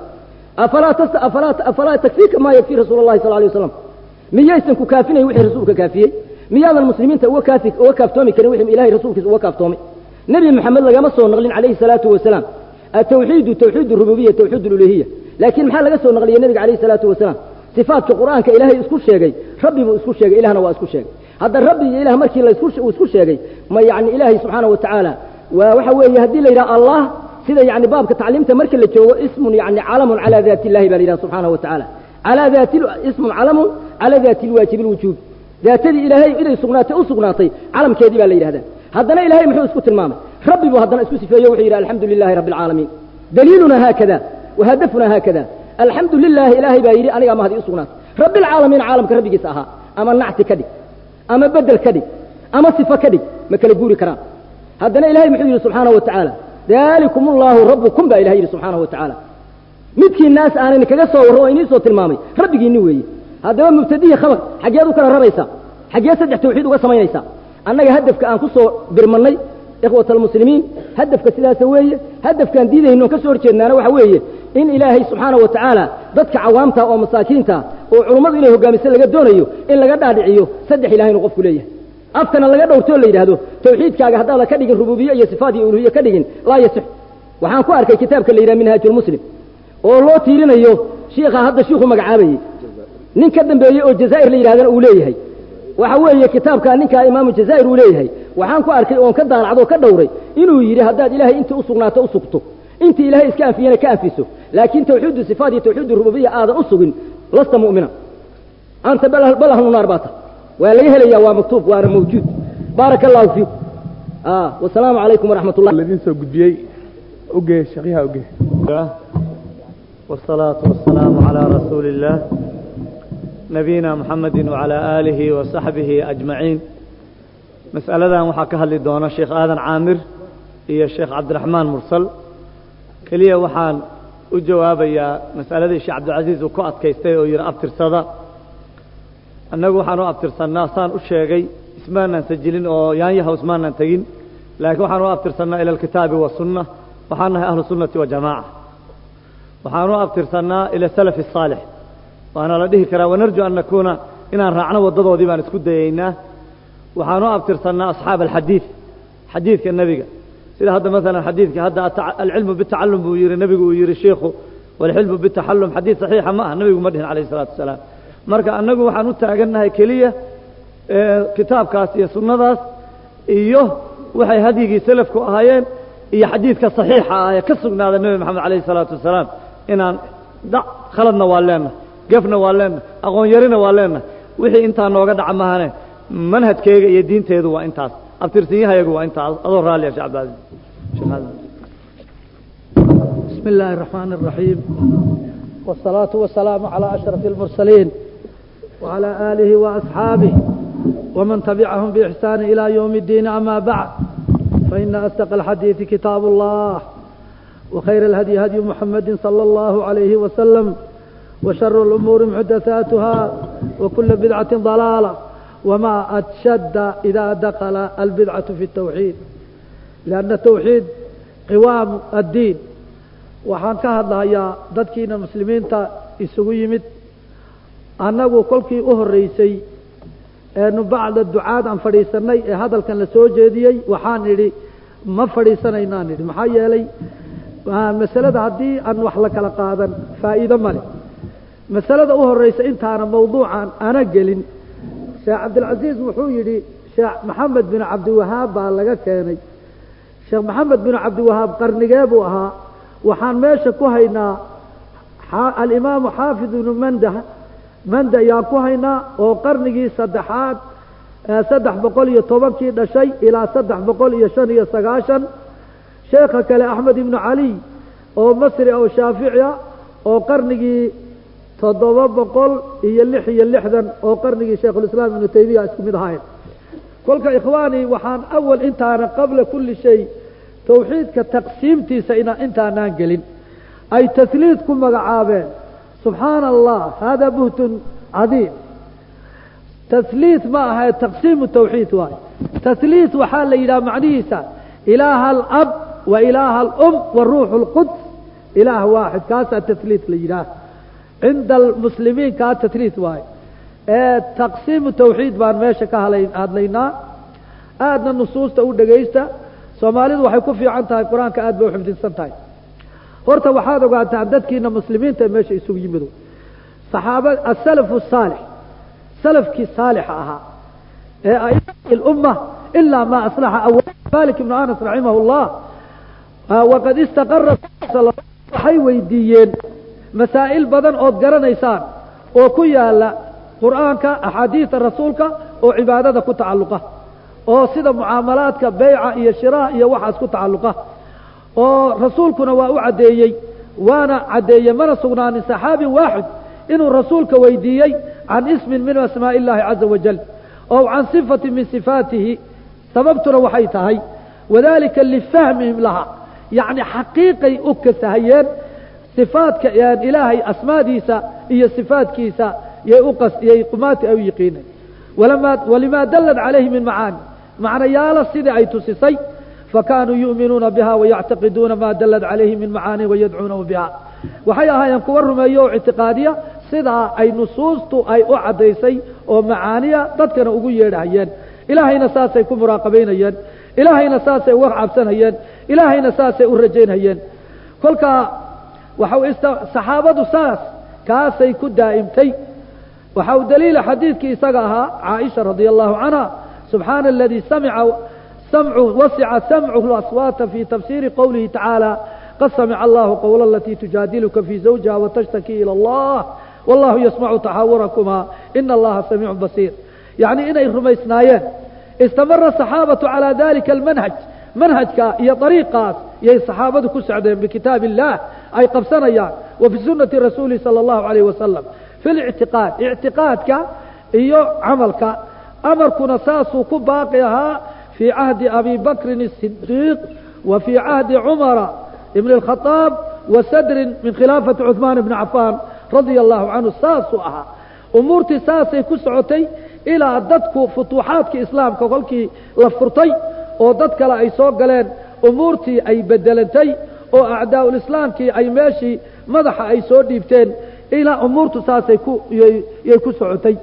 [SPEAKER 10] afalaa takfiika maa yakfii rasuula llahi sal alay waslam miyaysan ku kaafinayn wixii rasuulka kaafiyey miyaadan muslimiinta uga kaafi uga kaaftoomi karin wixii ilahay rasuulkiisa uga kaaftoomay nebi maxamed lagama soo naqlin calayhi salaatu wasalaam atawxiidu tawxiid rububiya tawxiid uluhiya laakiin maxaa laga soo naqliyey nebiga calayhi salaatu wasalaam sifaadka qur'aanka ilaahay isku sheegay rabbi buu isku sheegay ilahna waa isku sheegay hadda rabbi iyo ilah markii la uu isku sheegay ma yacni ilaahay subxaana wa tacaala waa waxa weeye haddii la yidhaha allah sida yani baabka tacliimta marka la joogo ismun yani calamun calaa daati illahi baa la yidhaha subxaanahu wa tacaala calaa daati ismun calamun calaa daati lwaajibi lwujuub daatadii ilaahay inay sugnaatay u sugnaatay calamkeedii baa la yidhahdaa haddana ilahay muxuu isku tilmaamay rabbi buu haddana isku sifeeyo wuxuu yidhi alxamdu lilahi rabbi alcaalamiin daliiluna haakada wahadafuna haakada alxamdu lilaahi ilaahay baa yidhi aniga mahdi u sugnaatay rabbi alcaalamiin caalamka rabbigiisa ahaa ama nacti ka dhig ama bedel ka dhig ama sifo ka dhig ma kala guuri karaan haddana ilahay muxuu yidhi subxaanahu wa tacaala dalikum allahu rabbukum baa ilahay yidhi subxaanahu wa tacaala midkii naas aanan kaga soo warro oo inii soo tilmaamay rabbigiinni weeye haddaba mubtadihi khabar xaggeed u kala raraysaa xaggee saddex tawxiid uga samaynaysaa annaga hadafka aan ku soo birmannay ikhwat almuslimiin hadafka sidaasa weeye hadafkaan diidayno ka soo horjeednaana waxa weeye in ilaahay subxaana wa tacaala dadka cawaamta oo masaakiinta oo culummadu inay hogaamiso laga doonayo in laga dhaadhiciyo saddex ilahay inuu qofku leeyahay afkana laga dhowrtoo la yidhaahdo tawxiidkaaga haddaada ka dhigin rububiye iyo sifaad iyo uluhiye ka dhigin laa yasix waxaan ku arkay kitaabka la yidhaha minhaajulmuslim oo loo tiirinayo shiikha hadda shiikhu magacaabayey nin ka dambeeyey oo jazaa'ir la yidhahdana uu leeyahay waxa weeye kitaabka ninkaa imaamu jazaa'ir uu leeyahay waxaan ku arkay oon ka daalacdo ka dhowray inuu yidhi haddaad ilaahay intii u sugnaato u sugto intii ilaahay iska afiyana ka afiso laakiin tawxiidu sifaat iyo tawxiidu rububiya aadan u sugin lasta mu'mina anta bal ahlu naar baa tahay waa laga helaya waa maktuub waana mawjuud baaraka allahu fiikum wasalaamu calaykum waraxmat ullah
[SPEAKER 3] ladiin soo gudbiyey ogee shaqyaha ogee
[SPEAKER 11] والصلاة والسلام على رسول الله نبينا محمد وعلى آله وصحبه أجمعين مسألة waxaa ka hadli doona sheekh aadan caamir iyo sheekh cabdiraxmaan mursal keliya waxaan u jawaabayaa mas'aladii sheekh cabdilcasiis uu ku adkaystay oo yidhi abtirsada annagu waxaan u abtirsannaa saan u sheegay ismaanaan sajilin oo yaanyaha ismaanaan tegin laakiin waxaan u abtirsannaa ila alkitaabi wasunna waxaan nahay ahlu sunnati wa jamaaca waxaan u abtirsannaa ila salafi الصaalix waana la dhihi karaa wanarju an nakuuna inaan raacno waddadoodii baan isku dayaynaa waxaan u abtirsannaa asxaab alxadiid xadiidka nebiga sida hadda maalan xadiidka hadda alcilmu bitacalum buu yihi nebigu uu yihi shiikhu walxilmu bitaxallum xadiid saxiixa ma ah nebigu ma dhihin calayh الsalaatu wasalaam marka annagu waxaan u taagannahay keliya kitaabkaas iyo sunnadaas iyo waxay hadyigii selafku ahaayeen iyo xadiidka saxiixa ah ee ka sugnaada nebi moxamed calayh الsalaatu wasalaam inaan dhac khaladna waa leenahay gefna waa leenahay aqoon yarina waa leenahay wixii intaa nooga dhaca mahane manhajkeyga iyo diinteedu waa intaas abtirsinyahayagu waa intaas adoo raalliya shee cabdilcaziz
[SPEAKER 12] بسم الله الرحمن الرحيم والصلاة والسلام على أشرف المرسلين وعلى آله وأصحابه ومن تبعهم بإحسان إلى يوم الدين أما بعد فإن أصدق الحديث كتاب الله وخير الهدي هدي محمد صلى الله عليه وسلم وشر الأمور محدثاتها وكل بدعة ضلالة وما أتشد إذا دخل البدعة في التوحيد لأن التوحيد قوام الدين waxaan ka hadlahayaa dadkiina muslimiinta isugu yimid annagu kolkii u horreysay eenu bacda ducaad aan fadhiisannay ee hadalkan la soo jeediyey waxaan idhi ma fadhiisanaynaan idhi maxaa yeelay masalada haddii aan wax la kala qaadan faa'iido male masalada u horreysa intaana mawduucan ana gelin sheekh cabdilcasiis wuxuu yidhi sheekh maxamed bin cabdiwahaab baa laga keenay sheekh maxamed bin cabdiwahaab qarnigee buu ahaa waxaan meesha ku haynaa alimaamu xaafid ibnu manda manda ayaan ku haynaa oo qarnigii saddexaad saddex boqol iyo tobankii dhashay ilaa saddex boqol iyo shan iyo sagaashan sheekha kale axmed ibnu caliy oo masri oo shaafici ah oo qarnigii toddoba boqol iyo lix iyo lixdan oo qarnigii shaykhulislaam ibnu taymiya isku mid ahayn kolka ikhwaani waxaan awal intaana qabla kulli shay tawxiidka taqsiimtiisa ina intaanaan gelin ay tasliid ku magacaabeen subxaana allah hada buhtun cadiim tasliid ma ahae taqsiimu tawxiid waayo tasliid waxaa la yidhaha macnihiisa ilaaha alab wa ilaaha alum wa ruuxu lquds ilaah waaxid kaasaa tasliid la yidhaah cinda almuslimiin kaa tasliid waayo ee taqsiimu tawxiid baan meesha ka hadlaynaa aadna nusuusta u dhegaysta soomaalidu waxay ku fiican tahay qur-aanka aad bay u xifdinsan tahay horta waxaad ogaataan dadkiina muslimiinta meesha isugu yimido saxaaba asalafu saalix salafkii saalixa ahaa ee aimati lumma ilaa ma aslaxa awal malik ibnu anas raximah llah waqad istaqara waxay weydiiyeen masaa'il badan ood garanaysaan oo ku yaala qur'aanka axaadiida rasuulka oo cibaadada ku tacalluqa oo sida mucaamalaadka beyca iyo shiraha iyo waxaas ku tacalluqa oo rasuulkuna waa u caddeeyey waana caddeeyey mana sugnaanin saxaabi waaxid inuu rasuulka weydiiyey can ismin min asmaaءi اllahi caza wajal oo can sifati min sifaatihi sababtuna waxay tahay wadalika lifahmihim laha yacni xaqiiqay u kasahayeen sifaadka ilaahay asmaadiisa iyo sifaadkiisa yay uqasiyey qumaati ay u yiqiineen walima dalad calayhi min macaani macnayaalo sidii ay tusisay fakaanuu yu'minuuna biha wayactaqiduuna ma dalad calayhi min macaani wayadcuunahu biha waxay ahaayeen kuwa rumeeyo oo ictiqaadiya sidaa ay nusuustu ay u caddaysay oo macaaniya dadkana ugu yeedhahayeen ilaahayna saasay ku muraaqabaynayeen ilaahayna saasay uga cabsanayeen ilaahayna saasay u rajaynayeen kolkaa waxa saxaabadu saas kaasay ku daa'imtay waxa u daliila xadiidkii isaga ahaa caaisha radia allahu canha subxaana aladii samica samcu wasica samcuhu aswaata fi tafsiiri qowlihi tacaala qad samica allahu qowla alatii tujaadiluka fii zawjiha watashtaki ila allah wallahu yasmacu taxaawurakuma ina allaha samiicun basiir yacni inay rumaysnaayeen istamara asaxaabatu calaa dalika almanhaj manhajka iyo dariiqaas yay saxaabadu ku socdeen bikitaab illah ay qabsanayaan wa fi sunati rasuuli sala allahu alayh wasalam fi lictiqaad ictiqaadka iyo camalka amarkuna saasuu ku baaqi ahaa fii cahdi abi bakrin الsidiiq wa fii cahdi cumara ibn اlkhadaab wa sadrin min khilaafati cuثmaan ibni cafaan radia allahu canhu saasuu ahaa umuurtii saasay ku socotay ilaa dadku futuuxaadka islaamka kolkii la furtay oo dad kale ay soo galeen umuurtii ay bedelantay oo acdaa'ulislaamkii ay meeshii madaxa ay soo dhiibteen ilaa umuurtu saasay ku yay ku socotay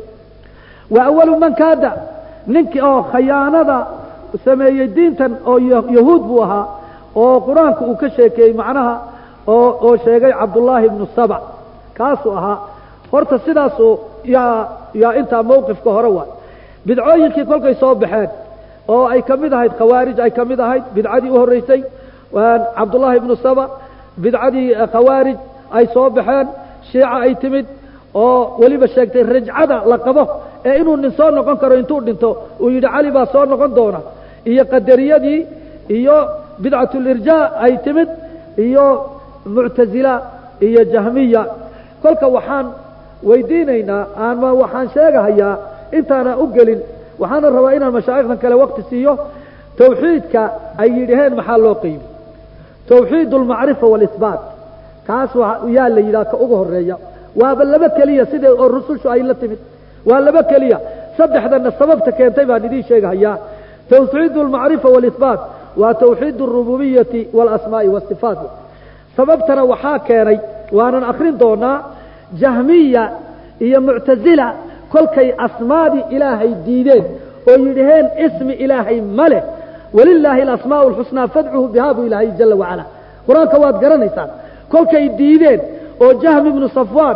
[SPEAKER 12] wa awalu man kaada ninkii oo khayaanada sameeyey diintan oo yahuud buu ahaa oo qur-aanku uu ka sheekeeyey macnaha oo oo sheegay cabdullaahi ibnu saba kaasuu ahaa horta sidaasuu yaa yaa intaa mawqifka hore waay bidcooyinkii kolkay soo baxeen oo ay ka mid ahayd khawaarij ay ka mid ahayd bidcadii u horreysay cabdullaahi ibnu saba bidcadii khawaarij ay soo baxeen shiica ay timid oo weliba sheegtay rajcada la qabo ee inuu nin soo noqon karo intuu dhinto uu yidhi cali baa soo noqon doona iyo qadariyadii iyo bidcatulirjaa ay timid iyo muctasila iyo jahmiya kolka waxaan weydiinaynaa ama waxaan sheegahayaa intaana u gelin waxaana rabaa inaan mashaayikhdan kale waqti siiyo tawxiidka ay yidhaheen maxaa loo qeybi tawxiid almacrifa waalisbaat kaas yaa la yidhaha ka ugu horeeya waaba laba keliya sida oo rusushu ay la timid waa laba keliya saddexdana sababta keentay baan idiin sheegahayaa tawxiid almacrifa waalisbaat waa tawxiid alrububiyati waalasmaa'i waasifaat sababtana waxaa keenay waanan akrin doonaa jahmiya iyo muctasila kolkay asmaadii ilaahay diideen oo yidhaheen ismi ilaahay ma leh walilaahi alasmaa'u alxusnaa fadcuhu bihaa buu ilaahay jala wacala qur-aanka waad garanaysaan kolkay diideen oo jahmi ibnu safwaan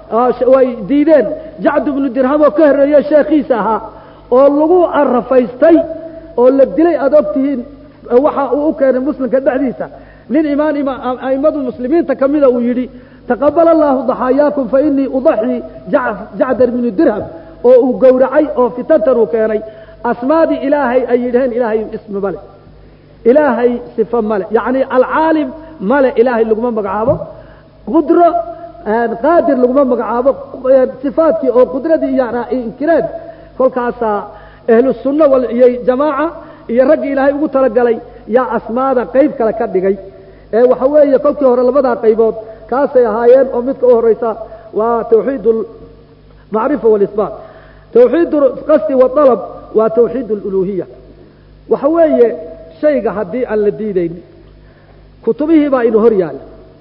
[SPEAKER 12] way diideen jacd ibnu dirham oo ka horreeye sheekhiisa ahaa oo lagu arafaystay oo la dilay aada og tihiin waxa uu u keenay muslimka dhexdiisa nin imaan a'immadu muslimiinta ka mida uu yidhi taqabal allahu daxaayaakum fa inii udaxii jacdar ibnu dirham oo uu gowracay oo fitantan uu keenay asmaadii ilaahay ay yidhaheen ilaahay ismi male ilaahay sifo male yacni alcaalim male ilaahay laguma magacaabo qudro qaadir laguma magacaabo sifaadkii oo qudradii iyo inkireen kolkaasaa ahlu sunna iyo jamaaca iyo raggii ilaahay ugu talagalay yaa asmaada qayb kale ka dhigay ee waxa weeye kolkii hore labadaa qaybood kaasay ahaayeen oo midka u horeysa waa tawxiid almacrifa waalisbaat tawxiid qasdi waalab waa tawxiid aluluhiya waxa weeye shayga haddii aan la diidayn kutubihii baa inu hor yaalla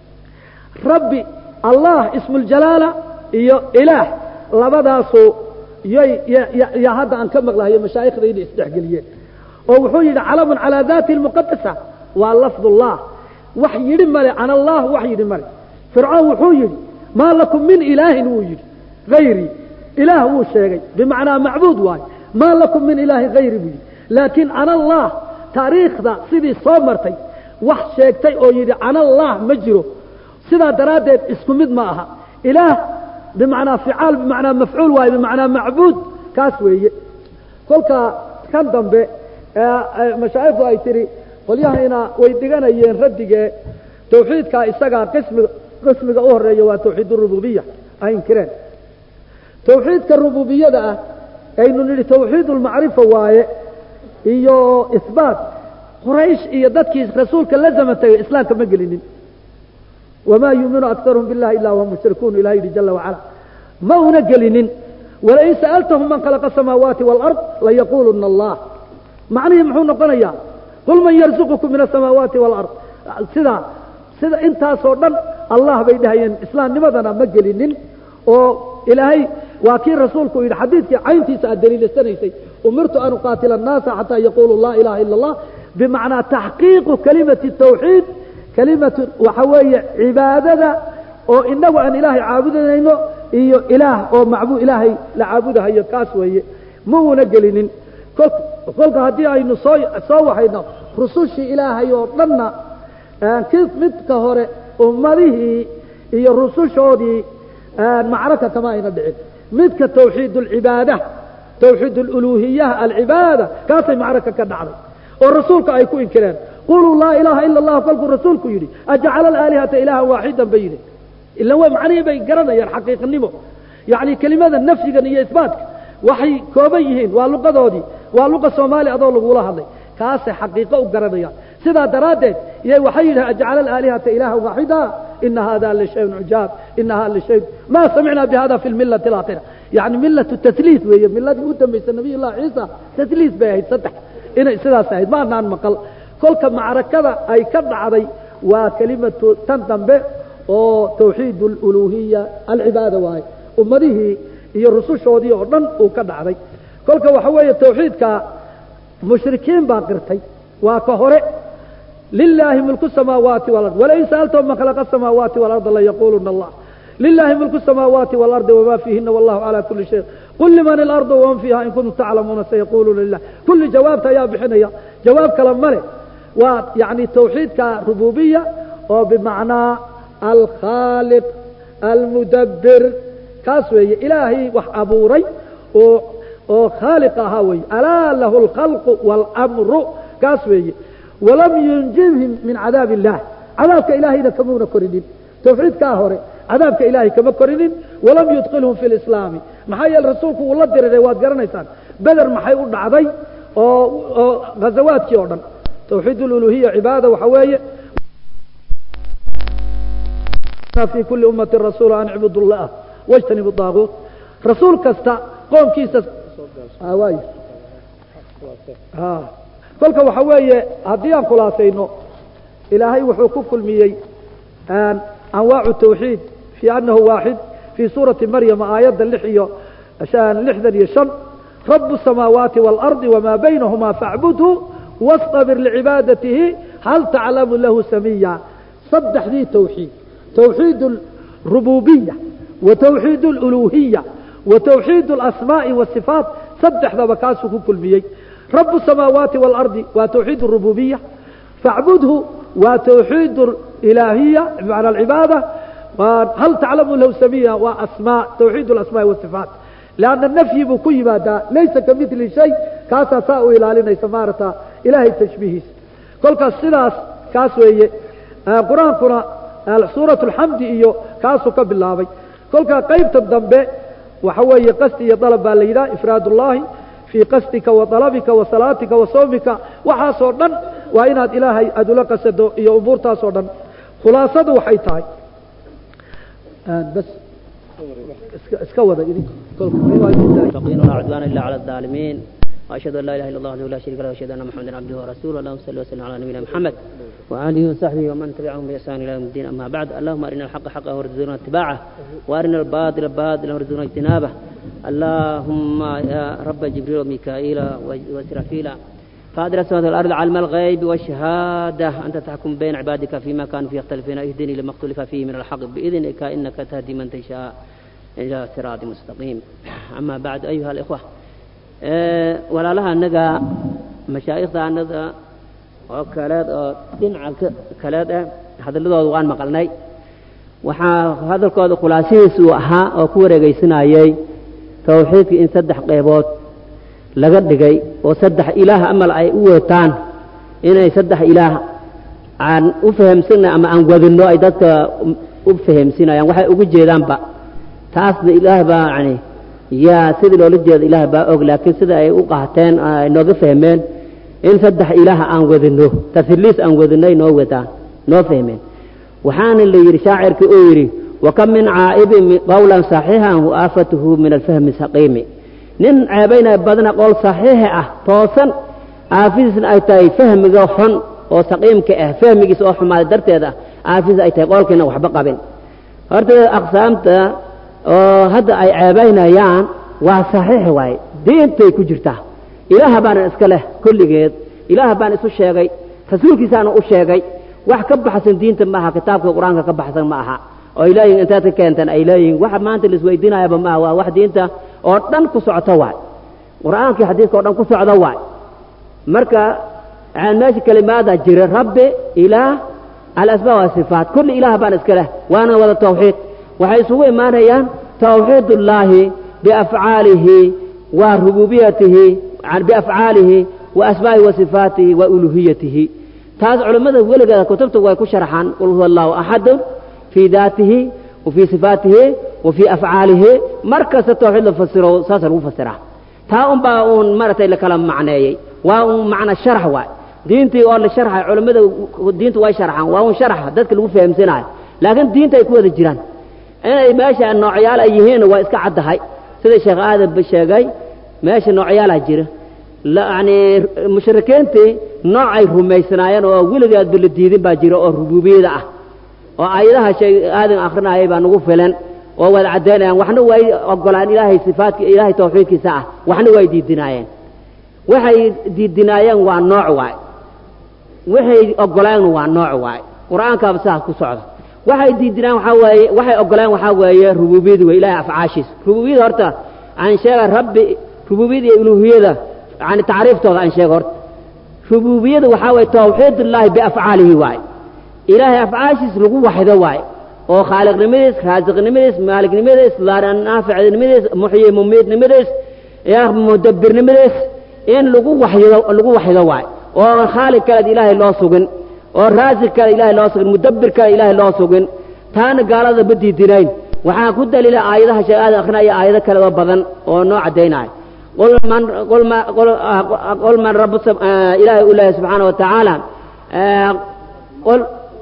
[SPEAKER 12] rabbi allah ismuljalaala iyo ilaah labadaasu yay yaa hadda aan ka maqlahayo mashaaikhdayna isdhexgeliyeen oo wuxuu yidhi calamun calaa daati lmuqadasa waa lafdullah wax yidhi male can allah wax yidhi male fircoon wuxuu yidhi maa lakum min ilaahin wuu yidhi hayrii ilaah wuu sheegay bimacnaa macbuud waayo maa lakum min ilaahin hayri buu yidhi laakiin can allah taariikhda sidii soo martay wax sheegtay oo yidhi can allah ma jiro sidaa daraaddeed isku mid ma aha ilaah bimacnaa ficaal bimacnaa mafcuul waayo bimacnaa macbuud kaas weeye kolka kan dambe mashaayikhdu ay tihi qolyahayna way dhiganayeen raddigee tawxiidkaa isagaa qismiga qismiga u horeeya waa tawxiid urububiya ay inkireen tawxiidka rububiyada ah aynu nidhi tawxiid ulmacrifa waaye iyo isbaat quraysh iyo dadkii rasuulka la zaman tagay islaamka ma gelinin wamaa yuuminu aktaruhum billahi illa wahum mushrikuun ilahi yidhi jala wacala ma una gelinin walain sa'altahum man khalaqa asamaawaati waalard layaquuluna allah macnihii muxuu noqonayaa qul man yarzuqukum min asamaawaati waalard sidaa sida intaasoo dhan allah bay dhahayeen islaamnimadana ma gelinin oo ilaahay waa kii rasuulku yidhi xadiidkii cayntiisa aad daliilasanaysay umirtu an uqaatila annaasa xataa yaquluu laa ilaha ila allah bimacnaa taxqiiqu kalimati tawxiid kalimatu waxa weeye cibaadada oo inagu aan ilaahay caabudinayno iyo ilaah oo macbud ilaahay la caabudahayo kaas weeye ma uuna gelinin kolka haddii aynu soo soo waxayno rusushii ilaahay oo dhanna ki midka hore ummadihii iyo rusushoodii macraka kama ayna dhicin midka tawxiid alcibaada tawxiid aluluhiyaha alcibaada kaasay macraka ka dhacday oo rasuulka ay ku inkireen quluu laa ilaaha ila allah kolkuu rasuulku yidhi ajcala alaalihata ilaahan waaxidan bay yidhi ila wa macnihii bay garanayaan xaqiiqnimo yacni kelimada nafyigan iyo isbaatka waxay kooban yihiin waa luqadoodii waa luqa soomaali adoo lagula hadlay kaasay xaqiiqo u garanayaan sidaa daraaddeed iyay waxay yidhaha ajcala alaalihata ilaahan waaxida ina hada lishayun cujaab ina hada lishay ma samicna bihada fi lmilati alaakhira yani milatu tasliis weeye miladii u dambaysa nabiy llahi ciisa tasliis bay ahayd saddex inay sidaas ahayd ma anaan maqal kolka macrakada ay ka dhacday waa kelimatu tan dambe oo tawxiid aluluhiya alcibaada waaye ummadihii iyo rusushoodii oo dhan uu ka dhacday kolka waxa weeye tawxiidka mushrikiin baa qirtay waa ka hore lilaahi mulku samaawaati walard walain sa'altahum man khalaqa asamaawaati walarda layaquluna allah lilahi mulku samaawaati walardi wama fiihina wallahu calaa kuli shay qul liman ilardu waman fiiha in kuntum taclamuuna sayaquluuna lilah kulli jawaabta ayaa bixinaya jawaab kale male waa yani tawxiidka rububiya oo bimacnaa alkhaaliq almudabbir kaas weeye ilaahay wax abuuray oo oo khaaliq ahaa weeye alaa lahu alkhalqu waalamru kaas weeye walam yunjibhim min cadaab illah cadaabka ilaahayna kamuuna korinin tawxiidkaa hore cadaabka ilaahay kama korinin walam yudkilhum fi lislaami maxaa yeele rasuulku uu la diriray waad garanaysaan beder maxay u dhacday oo oo ghazawaadkii oo dhan tawxiid aluluhiya cibaada waxa weeye fi kuli ummati rasuula an icbudu llah wاjtanibu daaguut rasuul kasta qoomkiisa waay kolka waxa weeye haddii aan khulaasayno ilaahay wuxuu ku kulmiyey anwaacu tawxiid fi anahu waaxid fii suurati maryama aayadda lix iyo lixdan iyo shan rabu الsamaawaati wاlardi wma baynahuma faacbudhu wastabir licibaadatihi hal taclamu lahu samiya saddexdii tawxiid tawxiid اrububiya wa tawxiid اluluhiya wa tawxiid اlasmaaءi wasifaat saddexdaba kaasuu ku kulmiyey rabu الsamaawaati wاlardi waa tawxiid الrububiya faacbudhu waa tawxiid ilaahiya bimacna alcibaada hal taclamu lahu samiya waa asmaa tawxiid اlasmaaءi wasifaat lanna nafyi buu ku yimaadaa laysa ka mili shay kaasaa saa u ilaalinaysa maarata ilaahay tashbiihiisa kolkaas sidaas kaas weeye qur-aankuna suurat alxamdi iyo kaasuu ka bilaabay kolkaa qaybta dambe waxa weeye qasdi iyo dalab baa la yidhaha ifraad ullahi fii qasdika wa dalabika wa salaatika wa sawmika waxaasoo dhan waa inaad ilaahay aada ula qasado iyo umuurtaasoo dhan khulaasadu waxay tahay bas iska wada idin
[SPEAKER 13] ولا عدوان إلا على الظالمين وأشهد أن لا إله إلا الله وحده لا شريك له وأشهد أن محمدا عبده ورسوله اللهم صل وسلم على نبينا محمد وآله وصحبه ومن تبعهم بإحسان إلى يوم الدين أما بعد اللهم أرنا الحق حقا وارزقنا اتباعه وأرنا الباطل باطلا وارزقنا اجتنابه اللهم يا رب جبريل وميكائيل وإسرافيل فاطر السماوات والأرض علم الغيب والشهادة أنت تحكم بين عبادك فيما كانوا فيه يختلفون اهدني لما اختلف فيه من الحق بإذنك إنك تهدي من تشاء إلى صراط مستقيم أما بعد أيها الإخوة أه ولا لها النجا مشايخ النجا oo kaleed oo dhinaca kaleed ah hadalladooda waan maqalnay waxaa hadalkooda khulaasihiisu ahaa oo ku wareegaysanayay tawxiidka in saddex qeybood laga dhigay oo saddex ilaah amal ay u weetaan inay saddex ilaah aan u fahamsanay ama aan wadinno ay dadka u fahamsinayaan waxay ugu jeedaanba taasna ilaah baa yani yaa sidii loola jeeda ilaah baa og laakiin sida ay u qaateen ay nooga fahmeen in saddex ilaah aan wadino tasliis aan wadino ay noo wadaan noo fahmeen waxaana la yidhi shaacirkii uu yidhi wakam min caa'ibin qawlan saxiixan wa aafatuhu min alfahmi saqiimi nin ceebaynaya badna qowl saxiixa ah toosan aafidiisna ay tahay fahmiga xun oo saqiimka ah fahmigiisa oo xumaaday darteed ah aafidiis ay tahay qowlkiina waxba qabin horta aqsaamta oo hadda ay ceebaynayaan waa saxiix waaye diintay ku jirtaa ilaah baana iska leh kulligeed ilaah baan isu sheegay rasuulkiisaana u sheegay wax ka baxsan diinta maaha kitaabka qur-aanka ka baxsan ma aha oo ay leeyihin intaad ka keentaan ay leeyihin waxa maanta laisweydiinayaba maaha waa wax diinta oo dhan ku socota waay qur-aankii xadiiska oo dhan ku socda waay marka meesha kelimaadaa jira rabbi ilaah alasmaa wasifaat kulli ilaah baan iska leh waana wada tawxiid waxay isugu imaanayaan tawxiid ullaahi biafcaalihi wa rububiyatihi biafcaalihi wa asmaa'ihi wa sifaatihi wa uluhiyatihi taas culammada weligeeda kutubta way ku sharxaan qul huwa allahu axadun fii daatihi wa fii sifaatihi wa fii afcaalihi mar kasta tawxiid la fasiro saasa lagu fasiraa taa unbaa uun maaragtay la kala macneeyey waa un macna sharax waay diintii oo la sharxay culammada diintu way sharxaan waa un sharax dadka lagu fahamsanayo laakiin diinta ay ku wada jiraan inay meesha noocyaal ay yihiin waa iska caddahay sida sheekh aadan ba sheegay meesha noocyaalaa jira yani mushrikiintii noocay rumaysnaayeen oo weligeedba la diidin baa jira oo rububiyada ah oo aayadaha shay aadan akrinayay baa nagu filan oo wada caddaynayaan waxna way ogolaan ilaahay sifaadka ilaahay tawxiidkiisa ah waxna way diidinaayeen waxay diidinaayeen waa nooc waay waxay ogolaanna waa nooc waay qur-aankaaba sidaas ku socda waxay diidinaan waxaa weeye waxay ogolaan waxaa weeye rububiyada wey ilahay afcaashiisa rububiyada horta aan sheega rabbi rububiyada iyo uluhiyada yani tacriiftooda aan sheega horta rububiyada waxaa weeye tawxiid ullaahi biafcaalihi waay ilaahay afcaashiis lagu waxdo waay oo khaaliqnimadiis raasiqnimadiis maaliknimadiis naaficnimadiis muxyi mumiidnimadiis mudabbirnimadiis in lagu waxydo lagu waxydo waay oo khaaliq kaleed ilaahay loo sugin oo raasiq kale ilaahay loo sugin mudabbir kale ilaahay loo sugin taana gaalada ma diidinayn waxaa ku daliila aayadaha sheegaada akrinaya aayado kale oo badan oo noo caddaynaya qul man qul ma qul qul man rabbu ilaahay u leeyahay subxaana wa tacaala qul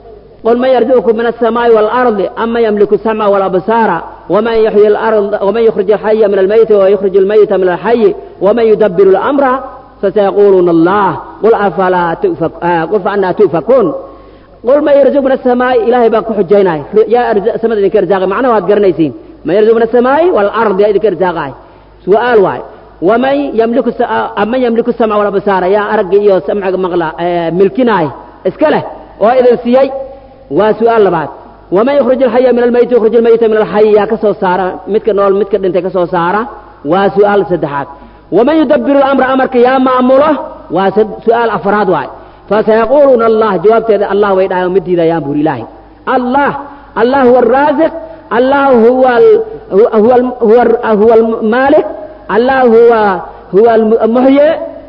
[SPEAKER 13] قل من يرزقكم من السماء والأرض أما يملك السمع والأبصار ومن يحيي الأرض ومن يخرج الحي من الميت ويخرج الميت من الحي ومن يدبر الأمر فسيقولون الله قل أفلا تؤفك آه قل فأنا تؤفكون قل من يرزق من السماء إلهي باكو حجينا يا أرزق سمد إنك رزاقي معنا وهاد قرنيسين من يرزق من السماء والأرض يا إذك رزاقي سؤال واي ومن يملك الس... أمن يملك السمع والأبصار يا أرقي يو سمع مغلا آه ملكناي اسكله وإذا سيئ waa su-aal labaad waman yukhrij alxaya min almayiti yukhrij almayita min alxayi yaa ka soo saara midka nool midka dhintay ka soo saara waa su-aal saddexaad waman yudabbiru alamra amarka yaa maamulo waa su-aal afraad waay fasayaquuluuna allah jawaabteeda allah way dhahayan ma diidayaan buuri ilaahay allah allah huwa alraasiq allah huwa huwa huwa almaalik allah huwa huwa almuxyi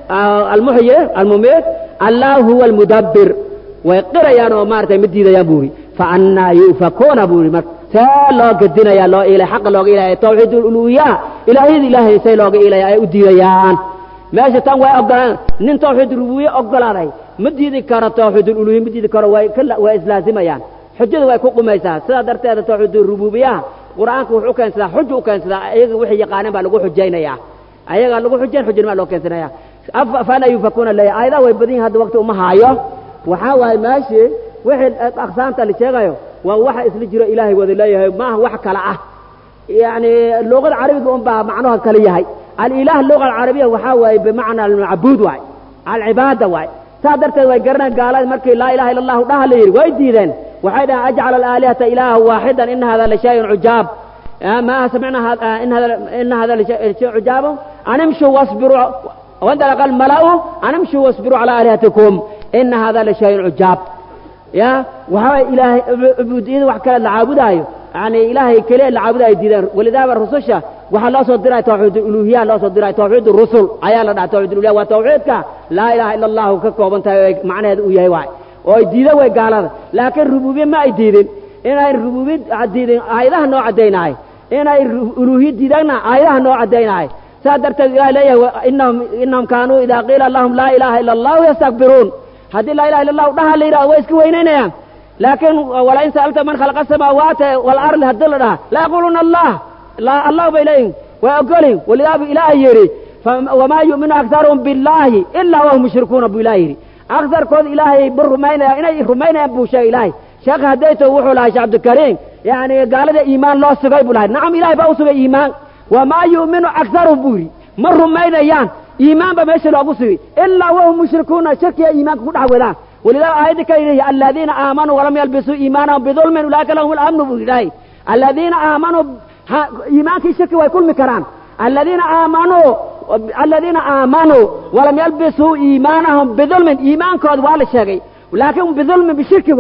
[SPEAKER 13] almuxyi almumiit allah huwa almudabbir way qirayaan oo maaragtay ma diidayaan buuri fa annaa yu'fakuuna buuri mar see loo gedinaya loo ilay xaqa looga ilaya tawxiid uluhiya ilaahiyada ilaahay say looga ilaya ay u diidayaan meesha tan way ogolaan nin tawxiid rububiye ogolaaday ma diidi karo tawxiid uluhiya ma diidi karo way way islaazimayaan xujada way ku qumaysaa sidaa darteeda tawxiid rububiyaha qur-aanka wuxuu u keensadaa xuja u keensadaa ayaga wixii yaqaaneen baa lagu xujaynayaa ayaga lagu xujayn xujana baa loo keensanaya fa annaa yu'fakuuna leeya aayadaha way badan yihin hadda waqti uma haayo waxaa waaye meeshii wixii aqsaamta la sheegayo waa waxa isla jiro ilaahay wada leeyahay maaha wax kale ah yani luqada carabiga un baa macnaha kale yahay alilah luqa alcarabiya waxaa waaye bimacna almacbuud waay alcibaada waay saa darteed way garaneen gaalada markii laa ilaha illa allahu dhaha la yidhi way diideen waxay dhahaan ajcala alaalihata ilaaha waaxidan ina hada la shayun cujaab ma samicna ina hada lashay cujaabo animshu wasbiru wandalaqa almala'u animshu wasbiru cala aalihatikum ina hada la shayun cujaab ya waxaa ilaahay cubuudiyada wax kale la caabudaayo yani ilaahay keliya la caabudaayo diideen walidaaba rususha waxaa loo soo diray tawxiid uluhiya loo soo diray tawxiid rusul ayaa la dhaha tawxiid uluhiya waa tawxiidka laa ilaha ila allahu ka kooban tahay macnaheeda uu yahay waay oo ay diidan way gaalada laakiin rububiye ma ay diidin inay rububiye diidin aayadaha noo caddaynahay inay uluhiye diidanna aayadaha noo caddaynahay saa darteed ilahay leeyahay inahum inahum kaanuu idaa qiila lahum laa ilaha ila allahu yastakbiruun haddii laa ilaha illa allahu dhaha la yidhahdo way iska weynaynayaan laakiin walain sa'alta man khalaqa asamaawaati waalardi haddii la dhaha la yaquluuna allah la allah bay leeyihin way ogolin walidaabu ilaahay yidhi wamaa yu'minu aktaruhum billaahi ilaa wahum mushrikuuna buu ilahay yidhi aksarkooda ilaahay bu rumaynaya inay rumaynayaan buu sheegay ilaahay sheekh haddayto wuxuu lahay sheekh cabdikariim yani gaalada iimaan loo sugay buu lahay nacam ilahay baa u sugay iimaan wamaa yu'minu aktaruhum buu yidhi ma rumaynayaan iimaan ba meesha loogu sugay ilaa wahum mushrikuuna shirkiya iimaanka ku dhex wadaan ولذلك آية كريمة الذين آمنوا ولم يلبسوا إيمانهم بظلم أولئك لهم الأمن بالله الذين آمنوا إيمانك الشرك ويكون مكران الذين آمنوا الذين آمنوا ولم يلبسوا إيمانهم بظلم إيمان كود ولا شيء ولكن بظلم بشرك واي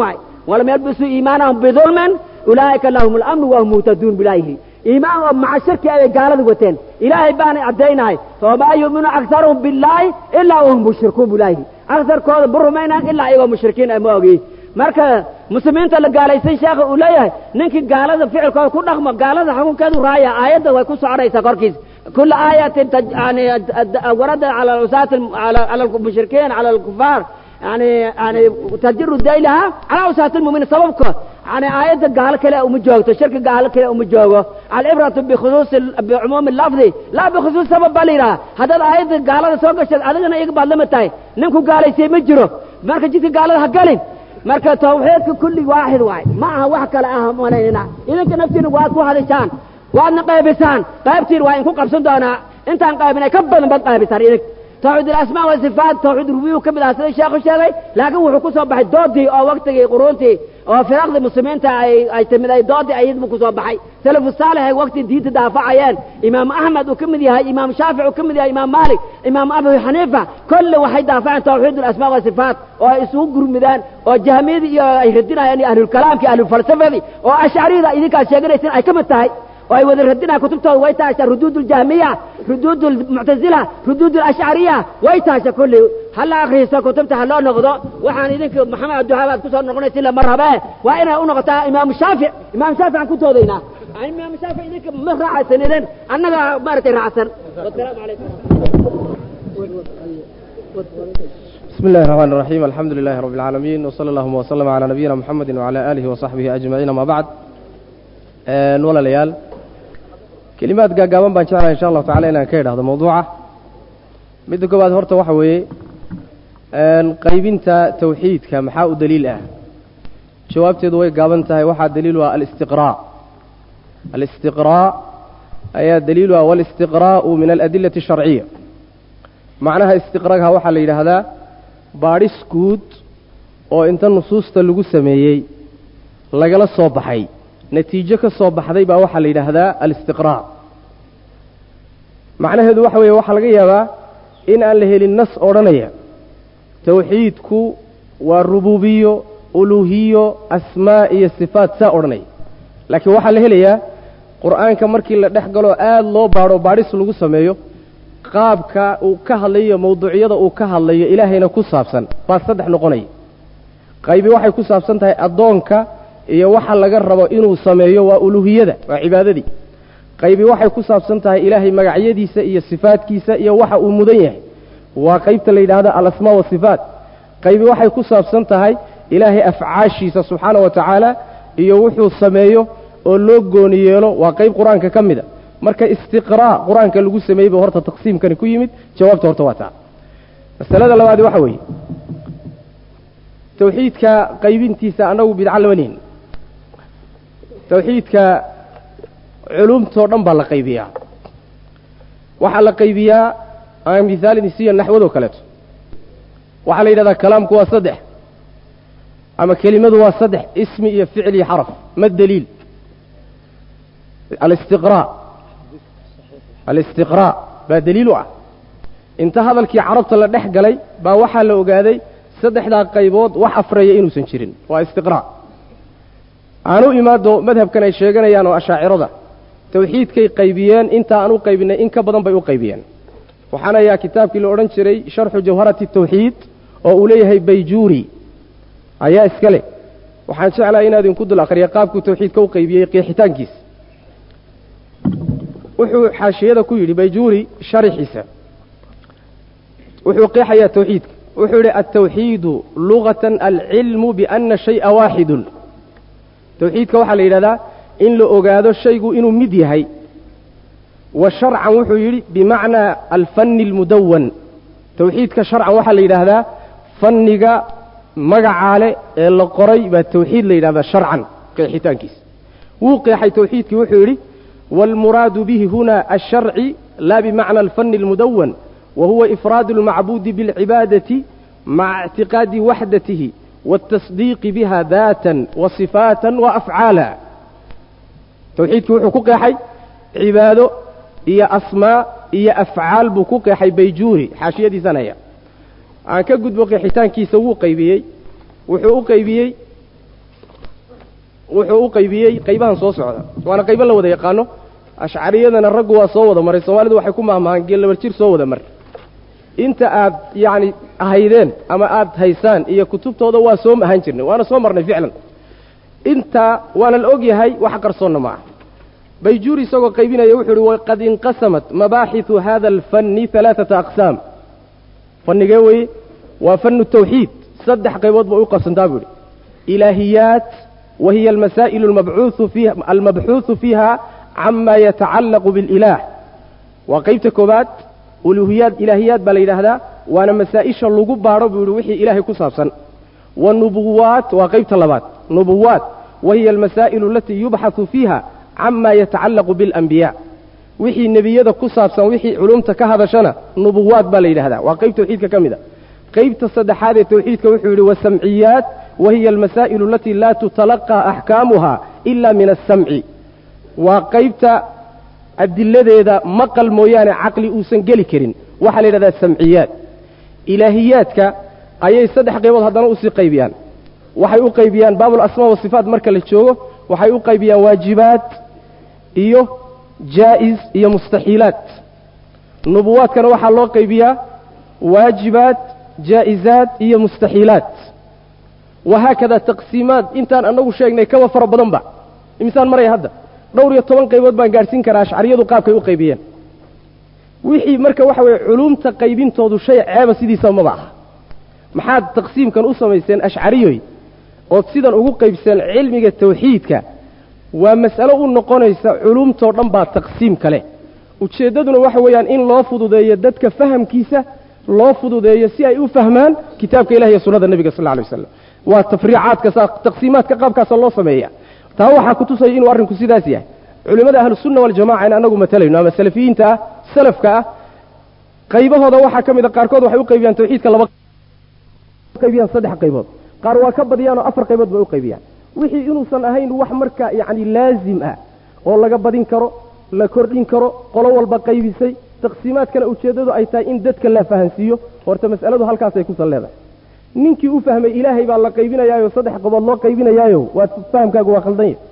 [SPEAKER 14] walam yalbisuu iimaanahum bidulmin ulaa'ika lahum alamnu wahum muhtaduun bilaahi iimaan oo maca shirki ayay gaalada wateen ilaahay baanay caddaynahay famaa yu'minu aktaruhum billaahi ilaa wahum mushrikuun bilaahi aksarkooda ma rumaynaan ilaa iyagoo mushrikiin ah ma ogi marka muslimiinta la gaalaysay sheekha uu leeyahay ninkii gaalada ficilkooda ku dhaqmo gaalada xukunkeedu raaya aayadda way ku soconaysaa korkiis kula aayatin yani warada cala usaati cala almushrikiin cala alkufaar yani yani tajiru daylaha calaa usaati lmuminiin sababka yani aayadda gaalo kale uma joogto shirki gaalo kale uma joogo alcibratu bikhusuusi bicumuumi lafdi laa bikhusuus sabab baa la yidhaha haddaad aayadda gaalada soo gashaed adigana iyaga baad lama tahay ninku gaalaysay ma jiro marka jidka gaalada ha galin marka tawxiidka kulli waaxid waay ma aha wax kale ah malaynina idinka naftiina waad ku hadishaan waadna qaybisaan qaybtiin waa inku qabsan doonaa intaan qaybinay ka badan baad qaybisaan idink tawxiid alasmaa wasifaat tawxiid rubiyu ka mid ah sida sheekhu sheegay laakiin wuxuu ku soo baxay doodii oo waktigii quruuntii oo firaqdii muslimiinta ay ay timid ay doodii ayadbu ku soo baxay salafu saalix ay wakti diinta daafacayeen imaam axmed uu ka mid yahay imaam shaafic uu ka mid yahay imaam maalik imaam abu xaniifa kolle waxay daafaceen tawxiid alasmaa wasifaat oo ay isugu gurmidaan oo jahmiyadii iyo ay radinayeen iyo ahlulkalaamkii ahlulfalsafadii oo ashcariyada idinkaad sheeganaysin ay ka mid tahay oo ay wada radinayaan kutubtooda way tahashaa ruduud اljahmiya ruduud اlmuctazila ruduud اlashcariya way tahasha kulli hala akriiso kutubta ha loo noqdo waxaan idinka maxamed abdiwahaab aad kusoo noqonaysa ila mar habee waa inay u noqotaa imaam shaafic imaam shaafic aan ku toodaynaa imaam shaafic idinka ma raacaysan idin annaga maaragtay raacsan wasalaamu calaykum
[SPEAKER 8] بسم الله الرحمن الرحيم الحمد لله رب العالمين وصلى اللهم وسلم على نبينا محمد وعلى آله وصحبه أجمعين ما بعد ولا ليال كلمات قاقابان بان شاء إن شاء الله تعالى إنان كيد هذا موضوعه midda koowaad horta waxa weeye qaybinta tawxiidka maxaa u daliil ah jawaabteedu way gaaban tahay waxaa daliil u ah alistiqraa alistiqraa ayaa daliil u ah walistiqraa'u min aladillati asharciya macnaha istiqraagha waxaa la yidhaahdaa baadhis guud oo inta nusuusta lagu sameeyey lagala soo baxay natiijo ka soo baxday baa waxaa la yidhaahdaa alistiqraa macnaheedu waxa weeye waxaa laga yaabaa in aan la helin nas odhanaya tawxiidku waa rububiyo uluuhiyo asmaa iyo sifaat saa odhanaya laakiin waxaa la helayaa qur'aanka markii la dhex galo aada loo baadho baadhis lagu sameeyo qaabka uu ka hadlayo mawduucyada uu ka hadlayo ilaahayna ku saabsan baa saddex noqonaya qaybi waxay ku saabsan tahay addoonka iyo waxa laga rabo inuu sameeyo waa uluuhiyada waa cibaadadii qaybi waxay ku saabsan tahay ilaahay magacyadiisa iyo sifaadkiisa iyo waxa uu mudan yahay waa qaybta la yidhaahdo alasmaa wasifaat qaybi waxay ku saabsan tahay ilaahay afcaashiisa subxaana wa tacaala iyo wuxuu sameeyo oo loo gooni yeelo waa qayb qur-aanka ka mida marka istiqraa qur-aanka lagu sameeyey ba horta taqsiimkani ku yimid jawaabta horta waa taa masalada labaadi waxa weeye tawxiidka qaybintiisa annagu bidca lama nihin tawxiidka culumtoo dhan baa la qaybiyaa waxaa la qaybiyaa aan mihaal idin siiya naxwadoo kaleeto waxaa la yidhahdaa kalaamku waa saddex ama kelimadu waa saddex ismi iyo ficil iyo xaraf ma daliil alistiqraa alistiqraa baa daliil u ah inta hadalkii carabta la dhex galay baa waxaa la ogaaday saddexdaa qaybood wax afreeya inuusan jirin waa istiqraa aan u imaado madhabkan ay sheeganayaan oo ashaacirada tawxiidkay qaybiyeen inta aan u qaybinay in ka badan bay u qaybiyeen waxaan ayaa kitaabkii la odhan jiray sharxu jawharati tawxiid oo uu leeyahay bayjuuri ayaa iska leh waxaan jeclahay inaad idinku dul akhriya qaabkuu tawxiidka u qaybiyey qeexitaankiisa wuxuu xaashiyada ku yidhi bayjuuri sharaxiisa wuxuu qeexayaa tawxiidka wuxuu yidhi altawxiidu lugatan alcilmu biana shay'a waaxidun tawxiidka waxaa la yidhahdaa in la ogaado shaygu inuu mid yahay wa sharcan wuxuu yidhi bimacnaa alfanni almudawan tawxiidka sharcan waxaa la yidhaahdaa fanniga magacaale ee la qoray baa tawxiid la yidhahdaa sharcan qeexitaankiisa wuu qeexay tawxiidkii wuxuu yidhi waalmuraadu bihi huna alsharci laa bimacna alfanni almudawan wa huwa ifraadu almacbuudi biاlcibaadati maca ictiqaadi waxdatihi wاtasdiiqi biha daatan wa sifaatan wa afcaala tawxiidkii wuxuu ku qeexay cibaado iyo asmaa iyo afcaal buu ku qeexay bayjuuri xaashiyadiisanaya aan ka gudbo qeexitaankiisa wuu qaybiyey wuxuu u qaybiyey wuxuu u qaybiyey qaybahan soo socda waana qaybo la wada yaqaano ashcariyadana raggu waa soo wada maray soomaalidu waxay ku mahmahaan geellabar jir soo wada mar inta aad yacni haydeen ama aad haysaan iyo kutubtooda waa soo ahaan jirnay waana soo marnay ficlan intaa waana la og yahay wax qarsoonna ma ah bayjuuri isagoo qaybinaya wuxuu uhi waqad inqasamat mabaaxiثu hada alfanni alaaثata aqsaam fannigee weye waa fannu tawxiid saddex qaybood bay u qabsantaa buu ihi ilaahiyaat wa hiya almasaa'ilu almabcuuثu fiiha almabxuuثu fiiha cama yatacallaqu biاlilaah waa qaybta koobaad uluhiyaad ilaahiyaad baa la yidhaahdaa waana masaa-isha lagu baadho buu yihi wixii ilaahay ku saabsan wa nubuwaat waa qaybta labaad nubuwaat wa hiya almasaa'ilu alatii yubxaثu fiiha cama yatacallaqu biاlanbiyaa wixii nebiyada ku saabsan wixii culumta ka hadashana nubuwaat baa la yidhahdaa waa qayb tawxiidka ka mid a qaybta saddexaad ee tawxiidka wuxuu yidhi wasamciyaat wa hiya almasaa'ilu alatii laa tutalaqaa axkaamuha ila min asamci waa qaybta adiladeeda maqal mooyaane caqli uusan geli karin waxaa la yidhahdaa samciyaad ilaahiyaadka ayay saddex qaybood haddana usii qaybiyaan waxay u qaybiyaan baabulasmaa wasifaat marka la joogo waxay u qaybiyaan waajibaat iyo jaa'is iyo mustaxiilaat nubuwaadkana waxaa loo qaybiyaa waajibaat jaa'izaat iyo mustaxiilaat wahaakada taqsiimaad intaan annagu sheegnay kaba fara badanba imisaan maraya hadda dhowr iyo toban qaybood baan gaadhsiin karaa ashcariyadu qaabkay u qaybiyeen wixii marka waxa weeye culuumta qaybintoodu shay ceeba sidiisaba maba aha maxaad taqsiimkan u samayseen ashcariyoy ood sidan ugu qaybseen cilmiga tawxiidka waa mas'alo u noqonaysa culuumtoo dhan baa taqsiim kale ujeeddaduna waxa weeyaan in loo fududeeyo dadka fahamkiisa loo fududeeyo si ay u fahmaan kitaabka ilahi iyo sunnada nebiga sal lla alay wasalam waa tafriicaadka saa taqsiimaadka qaabkaasa loo sameeya taa waxaa ku tusaya inuu arrinku sidaas yahay culimmada ahlusunna waljamaca in annagu matalayno ama salafiyiinta ah salafka ah qaybahooda waxaa ka mid a qaarkood waxay u qaybiyaan tawxiidka laba qaybiyaan saddex qaybood qaar waa ka badiyaan oo afar qaybood bay u qaybiyaan wixii inuusan ahayn wax marka yacni laazim ah oo laga badin karo la kordhin karo qolo walba qaybisay taqsiimaadkana ujeeddadu ay tahay in dadka la fahansiiyo horta mas'aladu halkaasay kusan leedahay ninkii u fahmay ilaahay baa la qaybinayaayo saddex qobood loo qaybinayaayo waa fahamkaagu waa khaldan yahy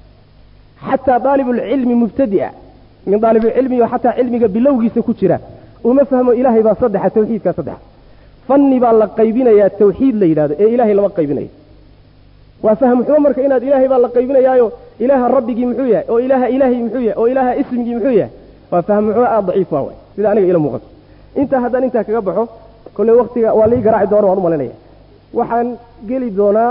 [SPEAKER 8] xataa daalibulcilmi mubtadi'a min daalibulcilmi oo xataa cilmiga bilowgiisa ku jira uma fahmo ilaahay baa saddexa tawxiidkaa saddexa fanni baa la qaybinayaa tawxiid la yidhahdo ee ilaahay lama qaybinayo waa fahm xumo marka inaad ilaahay baa la qaybinayaayo ilaaha rabbigii muxuu yahay oo ilaaha ilaahay muxuu yahay oo ilaaha ismigii muxuu yahay waa fahm xumo aada daciif waa way sida aniga ila muuqato intaa haddaan intaa kaga baxo kolley waktiga waa lii garaaci doona waan u malinaya waxaan geli doonaa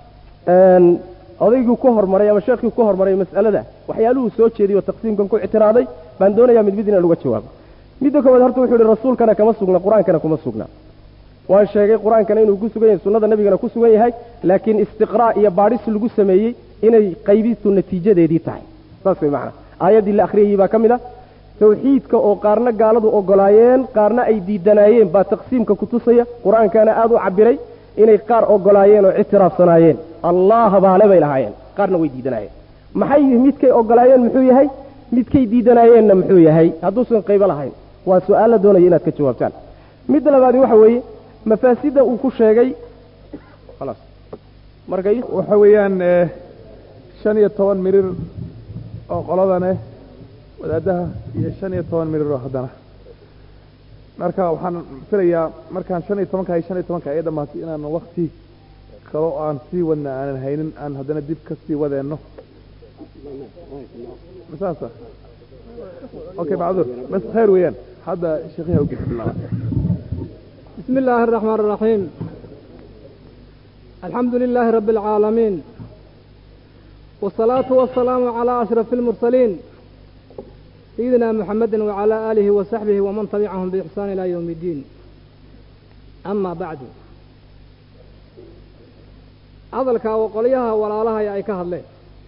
[SPEAKER 8] odaygii ku hormaray ama sheekhii ku hormaray mas'alada waxyaaluhuu soo jeediyey oo taqsiimkan ku ictiraaday baan doonayaa mid mid inaan uga jawaabo midda koowaad horta wuxuu ihi rasuulkana kama sugna qur-aankana kuma sugna waan sheegay qur-aankana inuu ku sugan yahay sunnada nebigana ku sugan yahay laakiin istiqraa' iyo baadhis lagu sameeyey inay qaybistu natiijadeedii tahay saas way macnaa aayaddii la akhriyayey baa ka mid ah tawxiidka oo qaarna gaaladu ogolaayeen qaarna ay diidanaayeen baa taqsiimka ku tusaya qur-aankana aada u cabbiray inay qaar ogolaayeen oo ictiraafsanaayeen allaha baale bay lahaayeen qaarna way diidanaayeen maxay midkay ogolaayeen muxuu yahay midkay diidanaayeenna muxuu yahay hadduusan qaybo lahayn waa su-aal la doonaya inaad ka jawaabtaan midda labaadi waxa weeye mafaasidda uu ku sheegay khalaas markay
[SPEAKER 3] waxa weeyaan shan iyo toban mirir oo qoladaneh wadaadaha iyo shan iyo toban mirir oo haddana marka waxaan filayaa markaan shan iyo tobanka iyo shan iyo tobanka ay dhammaatay inaan wakti kalo aan sii wadna aanan haynin aan haddana dib ka sii wadeenno saasa okay macduur bas khayr weeyaan hadda sheekhiha ugisa bilaaba
[SPEAKER 1] بسم الله الرحمن الرحيم الحمد لله رب العالمين والصلاة والسلام على أشرف المرسلين سيدنا محمد وعلى آله وصحبه ومن تبعهم بإحسان إلى يوم الدين أما بعد hadalkaa waqolyaha walaalahay ay ka hadleen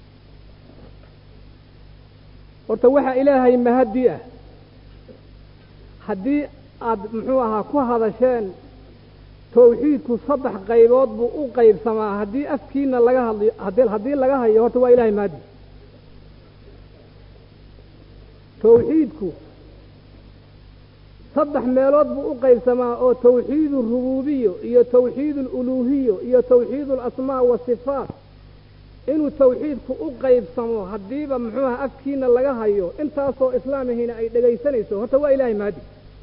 [SPEAKER 1] horta waxaa ilaahay mahadi ah haddii aad muxuu ahaa ku hadasheen tawxiidku saddex qaybood buu u qaybsamaa haddii afkiina laga hadliyo haddii haddii laga hayo horta waa ilahay mahadi tawxiidku saddex meelood buu u qaybsamaa oo tawxiid urububiyo iyo tawxiid aluluuhiyo iyo tawxiid alasmaa wasifaat
[SPEAKER 15] inuu tawxiidku u qaybsamo haddiiba muxuu aha afkiina laga hayo intaasoo islaamihiina ay dhegaysanayso horta waa ilaahay mahadi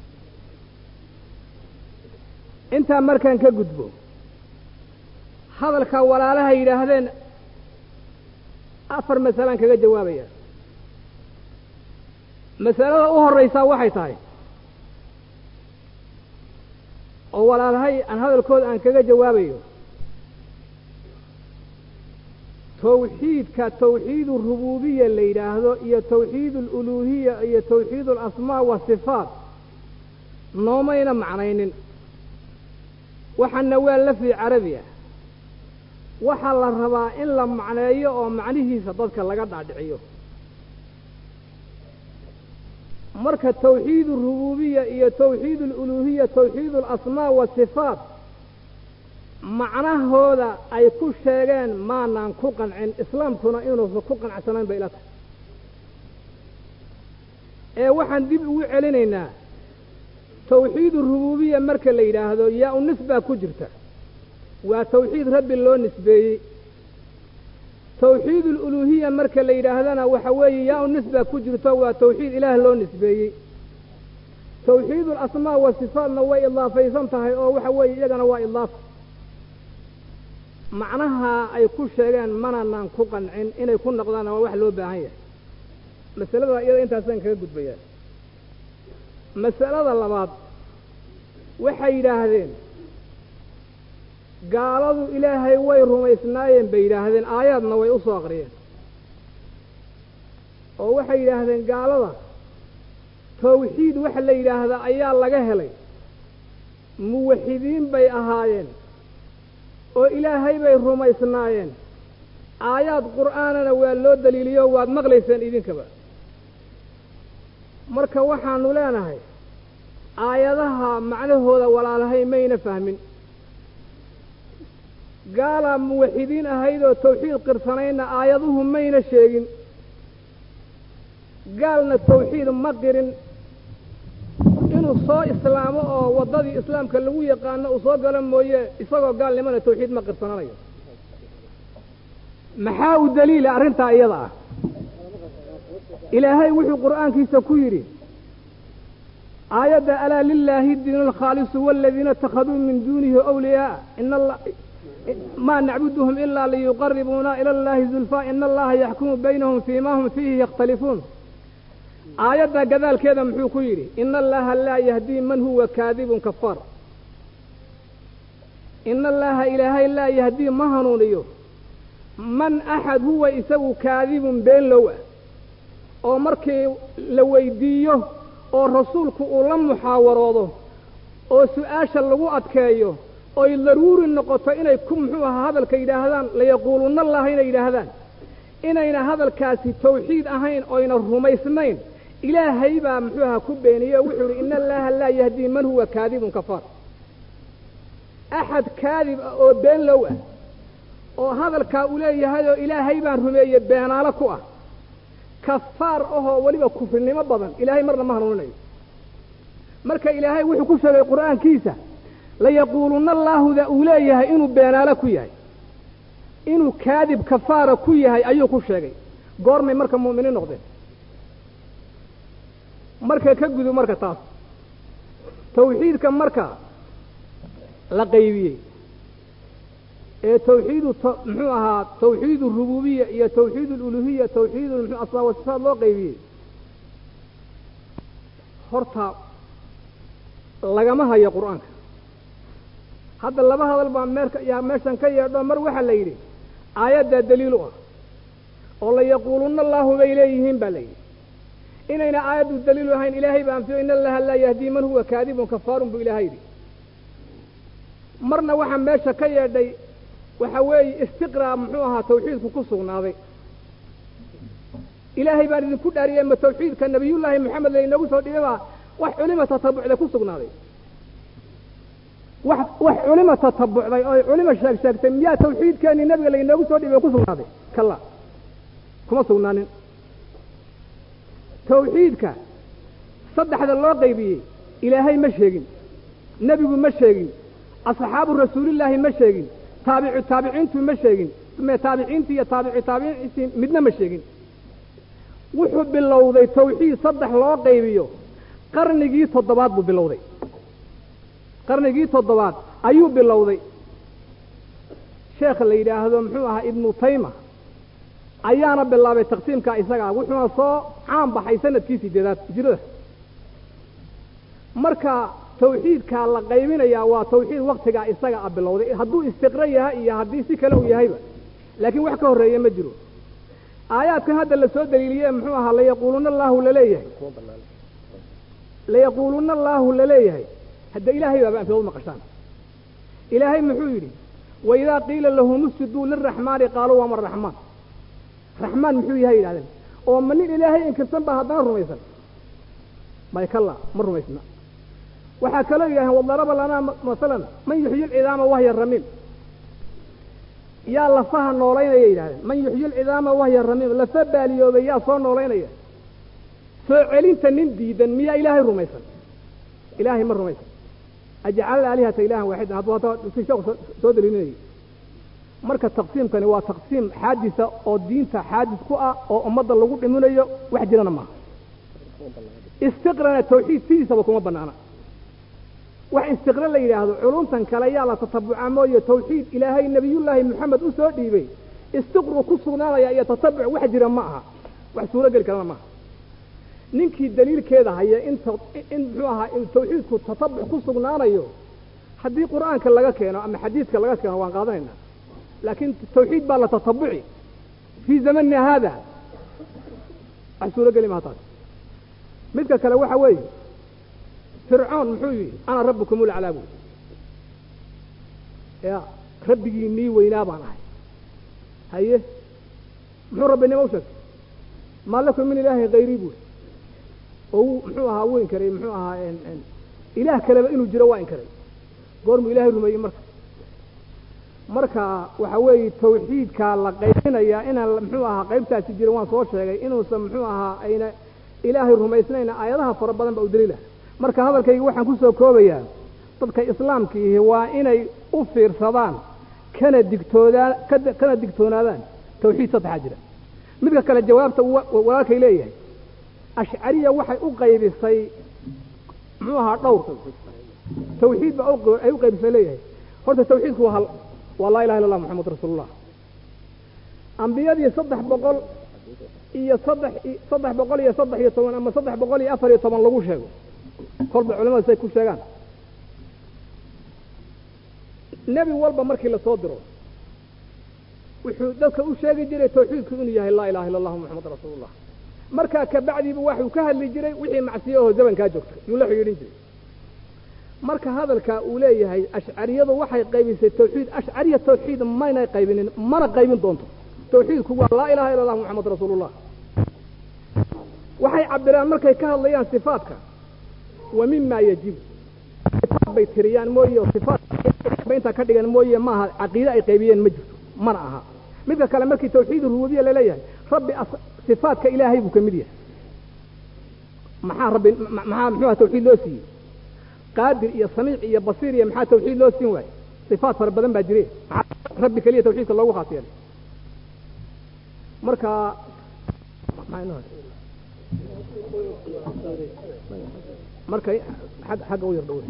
[SPEAKER 15] intaa markaan ka gudbo hadalka walaalaha yidhaahdeen afar masalaan kaga jawaabaya masalada u horraysaa waxay tahay oo walaalahay aan hadalkooda aan kaga jawaabayo tawxiidka tawxiid urububiya la yidhaahdo iyo tawxiid aluluuhiya iyo tawxiid alasmaa wasifaat noomayna macnaynin waxaana waa lafdi carabi ah waxaa la rabaa in la macneeyo oo macnihiisa dadka laga dhaadhiciyo marka tawxiid urububiya iyo tawxiid aluluuhiya tawxiid alasmaa wasifaat macnahooda ay ku sheegeen maanaan ku qancin islaamkuna inuusan ku qanacsanayn bay ila tahay ee waxaan dib ugu celinaynaa tawxiid urububiya marka la yidhaahdo yaa u nisbaa ku jirta waa tawxiid rabbi loo nisbeeyey tawxiid aluluuhiya marka la yidhaahdana waxa weeye yaa u nisbaa ku jirto waa tawxiid ilaah loo nisbeeyey tawxiid alasmaa wa sifaatna way idaafaysan tahay oo waxa weeye iyagana waa idaafa macnaha ay ku sheegeen mananaan ku qancin inay ku noqdaanna waa wax loo baahan yahay masalada iyada intaasaan kaga gudbayaa masalada labaad waxay yidhaahdeen gaaladu ilaahay way rumaysnaayeen bay yidhaahdeen aayaadna way u soo aqriyeen oo waxay yidhaahdeen gaalada tawxiid waxa la yidhaahdaa ayaa laga helay muwaxidiin bay ahaayeen oo ilaahay bay rumaysnaayeen aayaad qur'aanana waa loo daliiliyo waad maqlayseen idinkaba marka waxaanu leenahay aayadaha macnahooda walaalahay mayna fahmin gaalaa muwaxidiin ahayd oo tawxiid qirsanayna aayaduhu mayna sheegin gaalna tawxiid ma qirin inuu soo islaamo oo waddadii islaamka lagu yaqaano uu soo galo mooye isagoo gaalnimana tawxiid ma qirsananayo maxaa u daliila arrintaa iyada ah ilaahay wuxuu qur'aankiisa ku yidhi aayadda alaa lilaahi diinu alkhaalisu waaladiina ittakhaduu min duunihi awliyaa ina maa nacbuduhum ilaa liyuqaribuuna ila allaahi zulfaa ina allaha yaxkumu baynahum fiima hum fiihi yakhtalifuun aayadda gadaalkeeda muxuu ku yidhi ina allaha laa yahdii man huwa kaadibun kafaar ina allaha ilaahay laa yahdii ma hanuuniyo man axad huwa isagu kaadibun been low ah oo markii la weydiiyo oo rasuulku uu la muxaawaroodo oo su-aasha lagu adkeeyo oy daruuri noqoto inay ku muxuu ahaa hadalka yidhaahdaan layaquulunna allaha inay yidhaahdaan inayna hadalkaasi tawxiid ahayn oyna rumaysnayn ilaahay baa muxuu ahaa ku beeniye o wuxuu idhi ina allaha laa yahdii man huwa kaadibun kafaar axad kaadib ah oo been low ah oo hadalkaa uu leeyahay oo ilaahay baan rumeeye beenaalo ku ah kafaar ahoo weliba kufrinimo badan ilaahay marna ma hanuuninayo marka ilaahay wuxuu ku sheegay qur'aankiisa layaquulunna allaahuda uu leeyahay inuu beenaalo ku yahay inuu kaadib kafaara ku yahay ayuu ku sheegay goormay marka mu'miniin noqdeen marka ka gudub marka taas tawxiidka marka la qaybiyey ee tawxiidu muxuu ahaa tawxiid urububiya iyo tawxiid aluluhiya tawxiid mxu asmaa wasifaat loo qaybiyey horta lagama hayo qur'aanka hadda laba hadal baa meerka yaa meeshan ka yeedho mar waxaa la yidhi aayaddaa daliil u ah oo layaquulunna allaahu bay leeyihiin baa la yidhi inayna aayaddu daliilu ahayn ilaahay baa anfiyo ina allaha laa yahdii man huwa kaadibun kafaarun buu ilaahay yidhi marna waxaa meesha ka yeedhay waxa weeye istiqraa muxuu ahaa tawxiidku ku sugnaaday ilaahay baan idinku dhaariyey ma tawxiidka nabiyullaahi moxamed laynoogu soo dhibay baa wax culima tatabucday ku sugnaaday wax wax culima tatabucday oo culima sheeg sheegtay miyaa tawxiidkeenii nabiga laynoogu soo dhibay ku sugnaaday kalla kuma sugnaanin tawxiidka saddexda loo qaybiyey ilaahay ma sheegin nebigu ma sheegin asxaabu rasuulillaahi ma sheegin taabicu taabiciintu ma sheegin me taabiciintii iyo taabici taabiciintii midna ma sheegin wuxuu bilowday tawxiid saddex loo qaybiyo qarnigii toddobaad buu bilowday qarnigii toddobaad ayuu bilowday sheekha la yidhaahdo muxuu ahaa ibnu tayma ayaana bilaabay taqsiimka isagaa wuxuuna soo caan baxay sanadkii sideedaad hijrada marka tawxiidkaa la qaybinayaa waa tawxiid waktigaa isaga a bilowday hadduu istiqro yahay iyo haddii si kale uu yahayba laakiin wax ka horreeya ma jiro aayaadkan hadda lasoo daliiliye muxuu ahaa layaquuluna allaahu laleeyahay layaquuluna allaahu laleeyahay hadda ilaahay baaba anfidood maqashaan ilaahay muxuu yidhi waidaa qiila lahum usjuduu liraxmaani qaaluu wama raxmaan raxmaan muxuu yahay yidhahdeen oo ma nin ilaahay inkirsan baa haddana rumaysan may kalla ma rumaysna waxaa kaloo yidhahdeen wadaraba lanaa masalan man yuxyi lcidaama wahya ramiim yaa lafaha noolaynaya yidhahdeen man yuxyi lcidaama wahya ramiim lafa baaliyoobay yaa soo noolaynaya soo celinta nin diidan miyaa ilaahay rumaysan ilaahay ma rumaysan ajcala aalihata ilahan waaxidan hadduu hadda si sheeku soo daliilinayay marka taqsiimkani waa taqsiim xaadisa oo diinta xaadis ku ah oo ummadda lagu dhiminayo wax jirana maaha istiqrana tawxiid sidiisaba kuma banaana wax istiqra la yidhaahdo culumtan kale yaa la tatabuca mooye tawxiid ilaahay nebiyullaahi moxamed u soo dhiibay istiqru ku sugnaanaya iyo tatabuc wax jira ma aha wax suuro geli karana maaha ninkii daliilkeeda haya in in muxuu ahaa in tawxiidku tatabuc ku sugnaanayo haddii qur'aanka laga keeno ama xadiidka laga keeno waan qaadanaynaa laakiin tawxiid baa la tatabuci fii zamanina haada wax suuro geli maha taas midka kale waxa weeye fircoon muxuu yidhi ana rabbukum ulaclaa buy ya rabbigii nii weynaa baan ahay haye muxuu rabbinimo u sheegtay maa lakum min ilaahin hayrii buy oo wuu muxuu ahaa wuu inkaray muxuu ahaa ilaah kaleba inuu jiro waa inkaray goormuu ilaahay rumeeyey marka marka waxa weeye tawxiidkaa la qaybinayaa inaan muxuu ahaa qaybtaasi jirin waan soo sheegay inuusan muxuu ahaa ayna ilaahay rumaysnayna aayadaha fara badan baa u daliila marka hadalkayga waxaan ku soo koobayaa dadka islaamkiihi waa inay u fiirsadaan kana digtoodaan kana digtoonaadaan tawxiid saddexaa jira midka kale jawaabta walaalkay leeyahay ashcariya waxay u qaybisay muxuu ahaa dhowr tawxiid ba ay u qaybisay leeyahay horta tawxiidku waa hal waa laa ilaha illa allah moxamad rasuulullah ambiyadii saddex boqol iyo saddex saddex boqol iyo saddex iyo toban ama saddex boqol iyo afar iyo toban lagu sheego kolba culamada say ku sheegaan nebi walba markii lasoo diro wuxuu dadka u sheegi jiray tawxiidku inuu yahay laa ilaha illa allahu moxamad rasuulullah markaa kabacdiiba waxuu ka hadli jiray wixii macsiyo oo zamankaa joogta yuu la xidhiidhin jiray marka hadalka uu leeyahay ashcariyadu waxay qaybisay tawxiid ashcariya tawxiid maynay qaybinin mana qaybin doonto tawxiidku waa laa ilaha illa allah moxamad rasuulullah waxay cabiraan markay ka hadlayaan sifaadka wa mima yajibu sifaad bay tiriyaan mooye oo sifaad bay intaa ka dhigan mooye maaha caqiide ay qaybiyeen ma jirto mana aha midka kale markii tawxiid rububiya laleeyahay rabbi sifaadka ilaahay buu ka mid yahay maxaa rabbi maxaa muxuu aha tawxiid loo siiyey qaadir iyo samiic iyo basiir iyo maxaa tawxiid loo siin waaye sifaad fara badan baa jire maxaa rabbi keliya tawxiidka loogu khaas yeelay marka marka xagga u yar dhow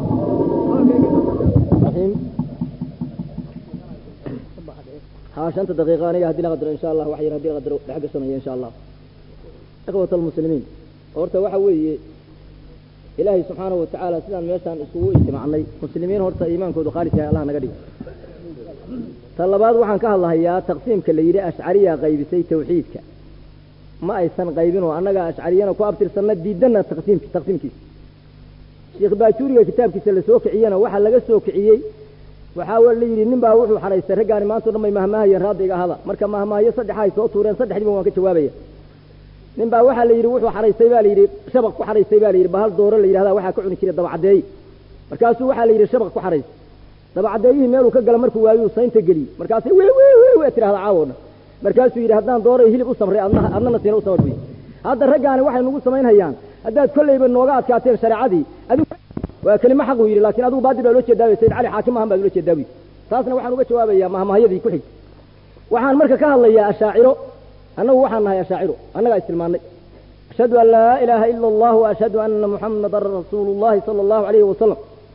[SPEAKER 10] ها شنت دقيقة أنا هدي لقدر إن شاء الله وحي هدي لقدر لحق السنة إن شاء الله إخوة المسلمين horta waxa weeye ilaahay subxaanahu watacaala sidaan meeshaan isugu ijtimacnay muslimiin horta iimaankoodu khaalis yahay allah naga dhigo ta labaad waxaan ka hadlahayaa taqsiimka la yidhi ashcariya qaybisay tawxiidka ma aysan qaybin oo annaga ashcariyana ku abtirsanna diidanna taqsiimki taqsiimkiisa sheekh baajuuriga kitaabkiisa la soo kiciyena waxaa laga soo kiciyey waxaa la yidhi nin baa wuxuu xaraystay raggaani maanta o dhan bay mahmaahayeen raaddiga ahada marka mahmaahayo saddexa ay soo tuureen saddexdiiba waan ka jawaabaya nin baa waxaa la yidhi wuxuu xaraystay baa la yidhi shabaq ku xaraystay baa la yidhi bahal dooro la yidhahda waxaa ka cuni jiray dabacaddeey markaasuu waxaa la yidhi shabaq ku xaraystay dabacaddeeyihii meeluu ka gala markuu waayuu saynta geliyey markaasay wey wey wey wey tirahda caawo dhan markaasuu yidhi haddaan dooray hilib u samray adna adnana siina u samar buy hadda raggaani waxay nagu samaynhayaan haddaad kollayba nooga adkaateen shareecadii adigu waa kelimo xaq uu yidhi laakiin adigu baadil baa loo jeedaa sayd cali xaakim ahan baad ula jeedaa buy taasna waxaan uga jawaabayaa mahmahayadii ku xig
[SPEAKER 14] waxaan marka ka hadlayaa ashaaciro annagu waxaan nahay ashaaciro annagaa istilmaannay ashhadu an laa ilaaha ila allah wa ashhadu anna muxamadan rasuulu llahi sala allahu alayhi wasalam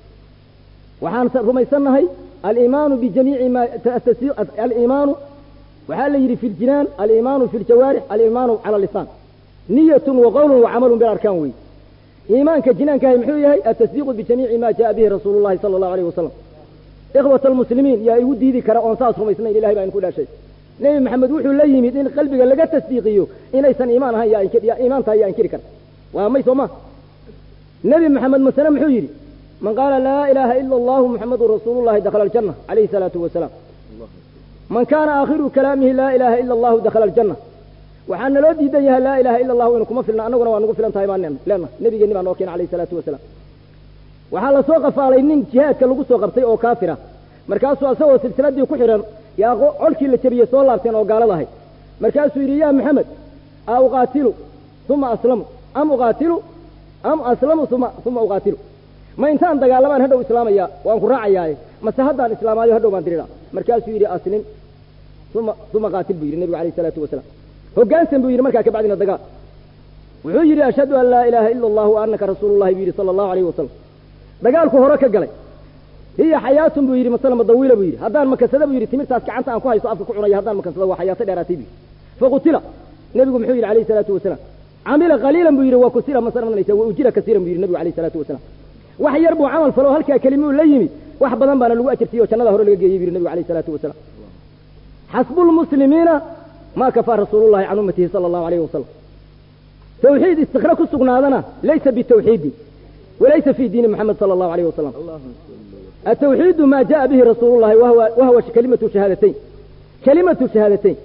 [SPEAKER 14] waxaan rumaysannahay aliimaanu bijamiici ma aliimaanu waxaa la yidhi fi ljinaan aliimaanu fi ljawaarix aliimaanu cala lisaan niyatun wa qowlun wa camalun bilarkaan wey iimaanka jinaankahay muxuu yahay atasdiiqu bijamiici ma jaa bihi rasuulu llahi sala allahu alayh wasalam ikhwata almuslimiin yaa igu diidi kara oon saas rumaysnayn ilahay baa idinku dhaashay nebi maxamed wuxuu la yimid in qalbiga laga tasdiiqiyo inaysan iimaan ahayn yaa iimaan tahay yaa inkiri kara waa may soo ma nebi maxamed masale muxuu yidhi man qaala laa ilaaha ila allahu muxamadun rasuulu llahi dakhala aljanna calayhi salaatu wasalaam man kaana aakhiru kalaamihi laa ilaaha ila allahu dakhala aljanna waxaa naloo diidan yahay laa ilaha ila allahu inu kuma filna annaguna waa nagu filan tahay baan leenahay nebigeenni baa noo keena alayhi salaatu wasalaam waxaa la soo qafaalay nin jihaadka lagu soo qabtay oo kaafira markaasuu asagoo silsiladii ku xidhan yaa colkii la jebiyey soo laabteen oo gaalada ahay markaasuu yidhi yaa maxamed a uqaatilu uma aslamu am uqaatilu am aslamu uma uma uqaatilu ma intaan dagaalamaan hadhow islaamaya waan ku raacayaaye mase haddaan islaamaayo hadhow baan dirira markaasuu yidhi aslim uma uma qaatil buu yidhi nebigu alayh isalaatu wasalaam hoggaansan buu yidhi markaa ka bacdina dagaal wuxuu yidhi ashhadu an laa ilaaha ila allahu wa annaka rasuulullahi buu yidhi sala allahu alayhi wasalam dagaalku hore ka galay hiya xayaatun buu yidhi masalama dawiila buu yidhi haddaan makansada buu yidhi timirtaas gacanta aan ku haysto afka ku cunaya haddaan makansada waa xayaato dheeraatay buu yidhi faqutila nebigu muxuu yidhi alayhi salaatu wasalaam camila qaliilan buu yidhi wa kusira masananaysa wa ujira kasiiran buu yidhi nebigu alayhi salaatu wasalaam wax yar buu camal falo halkaa kelimuu la yimid wax badan baana lagu ajirtiyey oo jannada hore laga geeyey buu yidhi nebigu alayhi salaatu wasalaam xasbu lmuslimiina ma kafaa rasuulullahi can ummatihi sala allahu alayhi wasalam tawxiid istikra ku sugnaadana laysa bitawxiidi walaysa fi diini moxamed sala allahu alayh wasalam التوحيد ما جاء به رسول الله وهو, وهو كلمة شهادتين كلمة شهادتين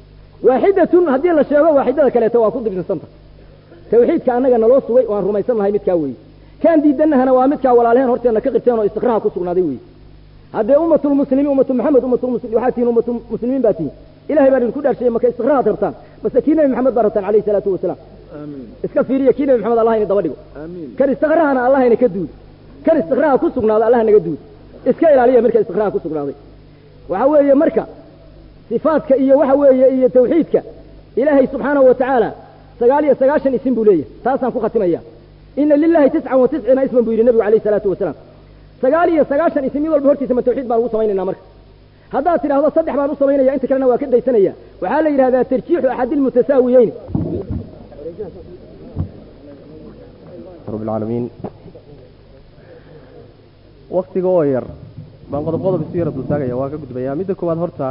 [SPEAKER 14] واحدة هذه الشيء واحدة كلا تواكد بن سنة توحيد كأنك نلوص وي وان رميسان لها متكاوي كان دي دنها نوامتك ولا لهن هرتي أنك قبتين واستقراها كسرنا دي وي هذه أمة المسلمين أمة محمد أمة المسلمين وحاتين أمة المسلمين باتين إلهي بارين كل شيء ما كاستقراها ترتان بس كينا محمد بارتان عليه الصلاة والسلام
[SPEAKER 3] آمين
[SPEAKER 14] iska fiiriya kiina maxamed allah ina daba dhigo
[SPEAKER 3] آمين
[SPEAKER 14] kan istiqraahana allah ina ka duud kan istiqraaha ku sugnaaday allah naga duud iska ilaaliya marka istiqraaha ku sugnaaday waxa weeye marka sifaadka iyo waxa weeye iyo tawxiidka ilaahay subxaanahu wa tacaala sagaal iyo sagaashan isim buu leeyahay taasaan ku khatimaya ina lilahi tiscan wa tisciina isman buu yidhi nebigu alayhi salaatu wasalaam sagaal iyo sagaashan isim mid walba hortiisa ma tawxiid baan ugu samaynaynaa marka haddaad tidhaahdo saddex baan u samaynaya inta kalena waa ka daysanaya waxaa la yidhahdaa tarjiixu axadi lmutasaawiyeyn
[SPEAKER 8] رب العالمين waktiga oo yar baan qodob qodob isu yara dultaagaya waa ka gudbayaa midda koowaad horta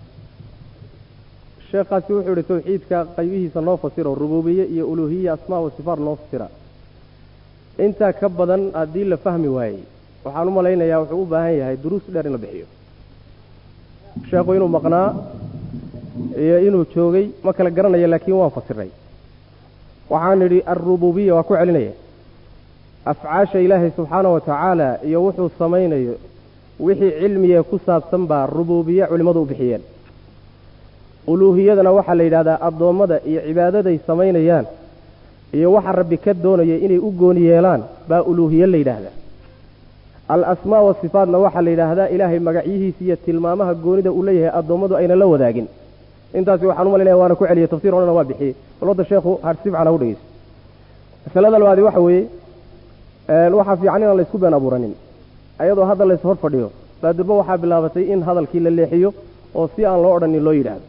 [SPEAKER 8] sheekhaasi wuxuu yihi tawxiidka qaybihiisa noo fasiro rububiye iyo uluhiya asmaa wa sifaat noo fasira intaa ka badan haddii la fahmi waayey waxaan u malaynayaa wuxuu u baahan yahay duruus dheer in la bixiyo sheekhu inuu maqnaa iyo inuu joogay ma kala garanaya laakiin waan fasiray waxaan idhi alrububiya waa ku celinaya afcaasha ilaahay subxaana wa tacaala iyo wuxuu samaynayo wixii cilmiga ku saabsan baa rubuubiye culimmadu u bixiyeen uluuhiyadana waxaa la yidhahdaa addoommada iyo cibaadaday samaynayaan iyo waxa rabbi ka doonaya inay u gooni yeelaan baa uluuhiye la yidhaahdaa al asmaa wasifaatna waxaa la yidhaahdaa ilaahay magacyihiisa iyo tilmaamaha goonida uu leeyahay addoommadu ayna la wadaagin intaasi waxaan u malaynaya waana ku celiyey tafsir odhana waa bixiyey bal wadda sheekhu harsif cala u dhegeyso masalada labaadi waxa weeye waxaa fiican inaan laysku been abuuranin ayadoo hadda lays hor fadhiyo baadurba waxaa bilaabatay in hadalkii la leexiyo oo si aan loo odhanin loo yidhaahdo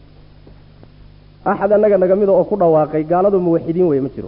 [SPEAKER 8] axad annaga naga mida oo ku dhawaaqay gaaladu muwaxidiin weye ma jiro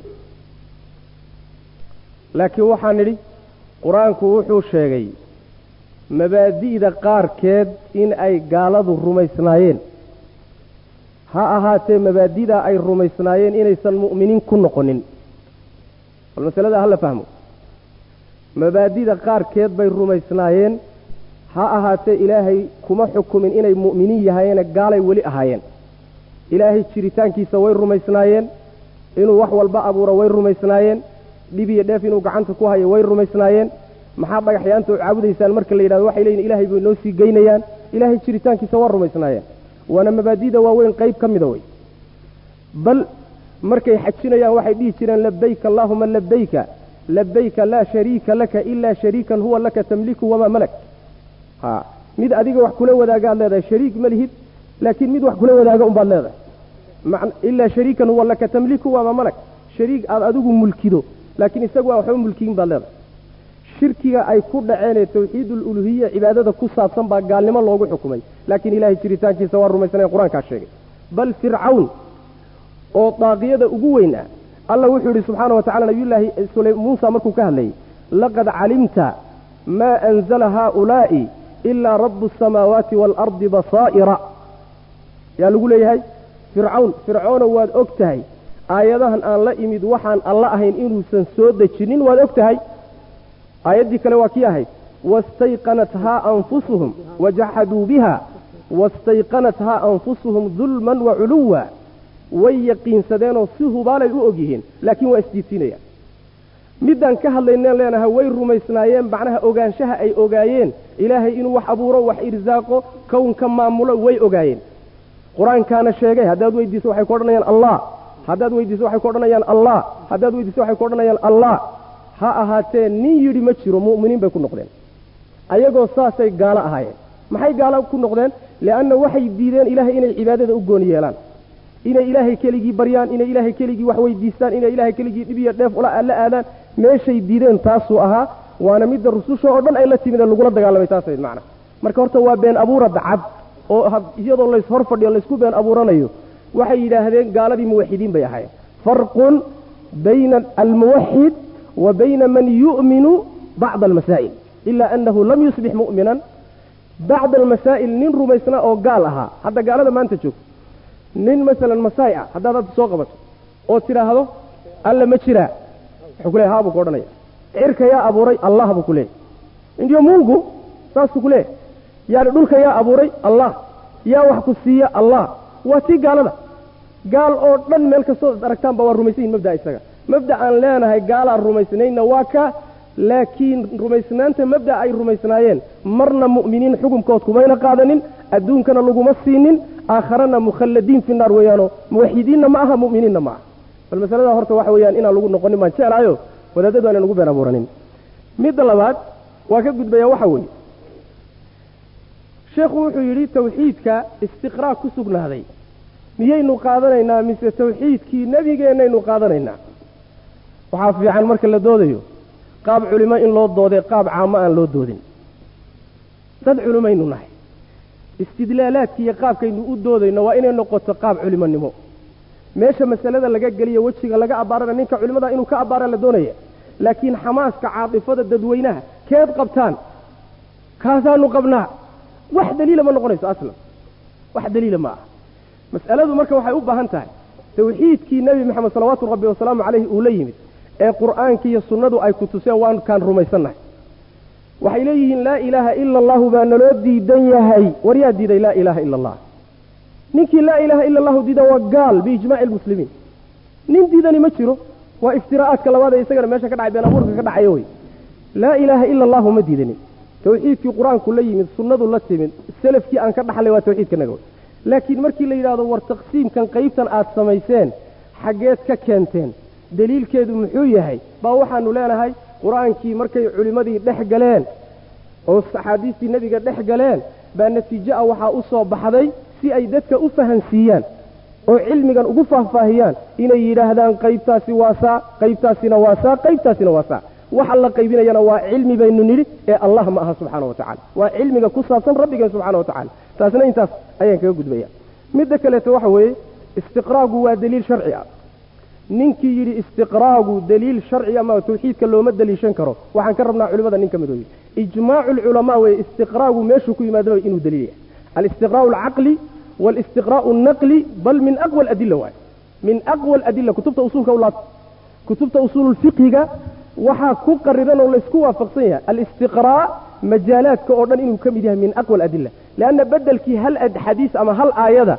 [SPEAKER 8] laakiin waxaan nidhi qur-aanku wuxuu sheegay mabaadi'da qaarkeed in ay gaaladu rumaysnaayeen ha ahaatee mabaadi'da ay rumaysnaayeen inaysan mu'miniin ku noqonin bal masalada hala fahmo mabaadida qaarkeed bay rumaysnaayeen ha ahaatee ilaahay kuma xukumin inay mu'miniin yahayeene gaalay weli ahaayeen ilaahay jiritaankiisa way rumaysnaayeen inuu wax walba abuuro way rumaysnaayeen dhib iyo dheef inuu gacanta ku hayo way rumaysnaayeen maxaa dhagaxyaanta u caabudaysaan marka la yidhahdo waxay leeyihin ilaahay bay noo sii geynayaan ilaahay jiritaankiisa waa rumaysnaayeen waana mabaadida waaweyn qayb ka mida wey bal markay xajinayaan waxay dhihi jireen labayka allaahuma labayka labayka laa shariika laka ilaa shariikan huwa laka tamliku wamaa malak ha mid adiga wax kula wadaagaad leedahay shariik ma lihid laakiin mid wax kula wadaaga unbaad leedahay ilaa shariikan huwa laka tamliku waaba malag shariik aad adigu mulkido laakiin isagu aan waxba mulkiyin baad leedahay shirkiga ay ku dhaceenee tawxiidululuhiya cibaadada ku saabsan baa gaalnimo loogu xukumay laakiin ilaahay jiritaankiisa waa rumaysanaya qur-aankaa sheegay bal fircawn oo daaqiyada ugu weyn ah alla wuxuu yidhi subxaana wa tacala nabiyullaahi muusa markuu ka hadlayay laqad calimta maa anzala haaulaa'i ilaa rabu asamaawaati waalardi basaa'ira yaa lagu leeyahay fircawn fircoono waad og tahay aayadahan aan la imid waxaan alla ahayn inuusan soo dejinin waad og tahay aayaddii kale waa kii ahayd wastayqanathaa anfusuhum wajaxaduu biha wastayqanathaa anfusuhum dulman wa culuwa way yaqiinsadeenoo si hubaalay u og yihiin laakiin waa isdiidsiinayaan middaan ka hadlayneen leenahay way rumaysnaayeen macnaha ogaanshaha ay ogaayeen ilaahay inuu wax abuuro wax irsaaqo kownka maamulo way ogaayeen qur-aankaana sheegay haddaad weydiiso waxay ku odhanayaan allah haddaad weydiiso waxay ku odhanayaan allah haddaad weydiiso waxay ku odhanayaan allah ha ahaatee nin yidhi ma jiro mu'miniin bay ku noqdeen ayagoo saasay gaalo ahaayeen maxay gaalo ku noqdeen li'anna waxay diideen ilaahay inay cibaadada u gooni yeelaan inay ilaahay keligii baryaan inay ilaahay keligii wax weydiistaan inay ilaahay keligii dhib iyo dheef la aadaan meeshay diideen taasuu ahaa waana midda rususha oo dhan ay la timid ee lagula dagaalamay taasayd macna marka horta waa been abuura dacad oo iyadoo lays hor fadhiyo laysku been abuuranayo waxay yidhaahdeen gaaladii muwaxidiin bay ahaayeen farqun bayna almuwaxid wa bayna man yu'minu bacda almasaa'il ila annahu lam yusbix mu'minan bacda almasaa'il nin rumaysnaa oo gaal ahaa hadda gaalada maanta joogto nin masalan masaai ah haddaad hadda soo qabato oo tidhaahdo alla ma jiraa wuxuu ku leey haa buu ku odhanaya cirka yaa abuuray allah buu ku leeyay indiyo mungu saasuu ku leeyahy yaani dhulka yaa abuuray allah yaa wax ku siiya allah waa tii gaalada gaal oo dhan meel kastoo aragtaanba waa rumaysan yihin mabdaa isaga mabda aan leenahay gaalaan rumaysnaynna waa ka laakiin rumaysnaanta mabda ay rumaysnaayeen marna mu'miniin xukumkood kumayna qaadanin adduunkana laguma siinin aakharana mukhalladiin fi naar weeyaanoo muwaxidiinna ma aha mu'miniinna ma aha bal masaladaa horta waxa weeyaan inaan lagu noqonin baan jeclaayo wadaadadu aanan ugu been abuuranin midda labaad waa ka gudbayaa waxa weeye sheekhu wuxuu yidhi tawxiidka istiqraa ku sugnaaday miyaynu qaadanaynaa mise tawxiidkii nebigeennaynu qaadanaynaa waxaa fiican marka la doodayo qaab culimo in loo doodee qaab caamo aan loo doodin dad culimaynu nahay istidlaalaadki iyo qaabkaynu u doodayno waa inay noqoto qaab culimonimo meesha masalada laga geliyo wejiga laga abbaarana ninka culimmada inuu ka abbaara la doonaya laakiin xamaaska caatifada dadweynaha keed qabtaan kaasaanu qabnaa wax daliila ma noqonayso aslan wax daliila ma aha mas'aladu marka waxay u baahan tahay tawxiidkii nebi maxamed salawaatu rabbi wasalaamu calayhi uu la yimid ee qur'aankii iyo sunnadu ay ku tuseen waan kaan rumaysannahay waxay leeyihiin laa ilaaha ila allahu baa naloo diidan yahay war yaa diiday laa ilaaha ila allah ninkii laa ilaaha ila allahu diida waa gaal biijmaaci lmuslimiin nin diidani ma jiro waa iftiraa'aadka labaad ee isagana meesha ka dhacay been abuurka ka dhacaya wey laa ilaaha ila allahu ma diidanin tawxiidkii qur-aanku la yimid sunnadu la timid selafkii aan ka dhaxlay waa tawxiidka naga wey laakiin markii la yidhahdo war taqsiimkan qaybtan aad samayseen xaggeed ka keenteen deliilkeedu muxuu yahay baa waxaanu leenahay qur-aankii markay culimmadii dhex galeen oo axaadiistii nebiga dhex galeen baa natiijo ah waxaa u soo baxday si ay dadka u fahansiiyaan oo cilmigan ugu faahfaahiyaan inay yidhaahdaan qaybtaasi waa saa qaybtaasina waa saa qaybtaasina waa saa waxa la qaybinayana waa cilmi baynu nidhi ee allah ma aha subxaana wa tacala waa cilmiga ku saabsan rabbigeen subxana wa tacala taasna intaas ayaan kaga gudbaya midda kaleeto waxa weeye istiqraagu waa deliil sharci ah ninkii yidhi istiqraagu deliil sharci ama tawxiidka looma deliishan karo waxaan ka rabnaa culimada nin ka mid ooyi ijmaacu lculamaa weye istiqraagu meeshuu ku yimaadaba inuu deliil yahay alistiqraa'u alcaqli waalistiqraa'u alnaqli bal min aqwa aladilla waaye min aqwa aladilla kutubta usuulka u laabta kutubta usuululfiqhiga waxaa ku qariran oo laysku waafaqsan yahay alistiqraa' majaalaadka oo dhan inuu ka mid yahay min aqwa aladilla leanna bedelkii hal xadiis ama hal aayada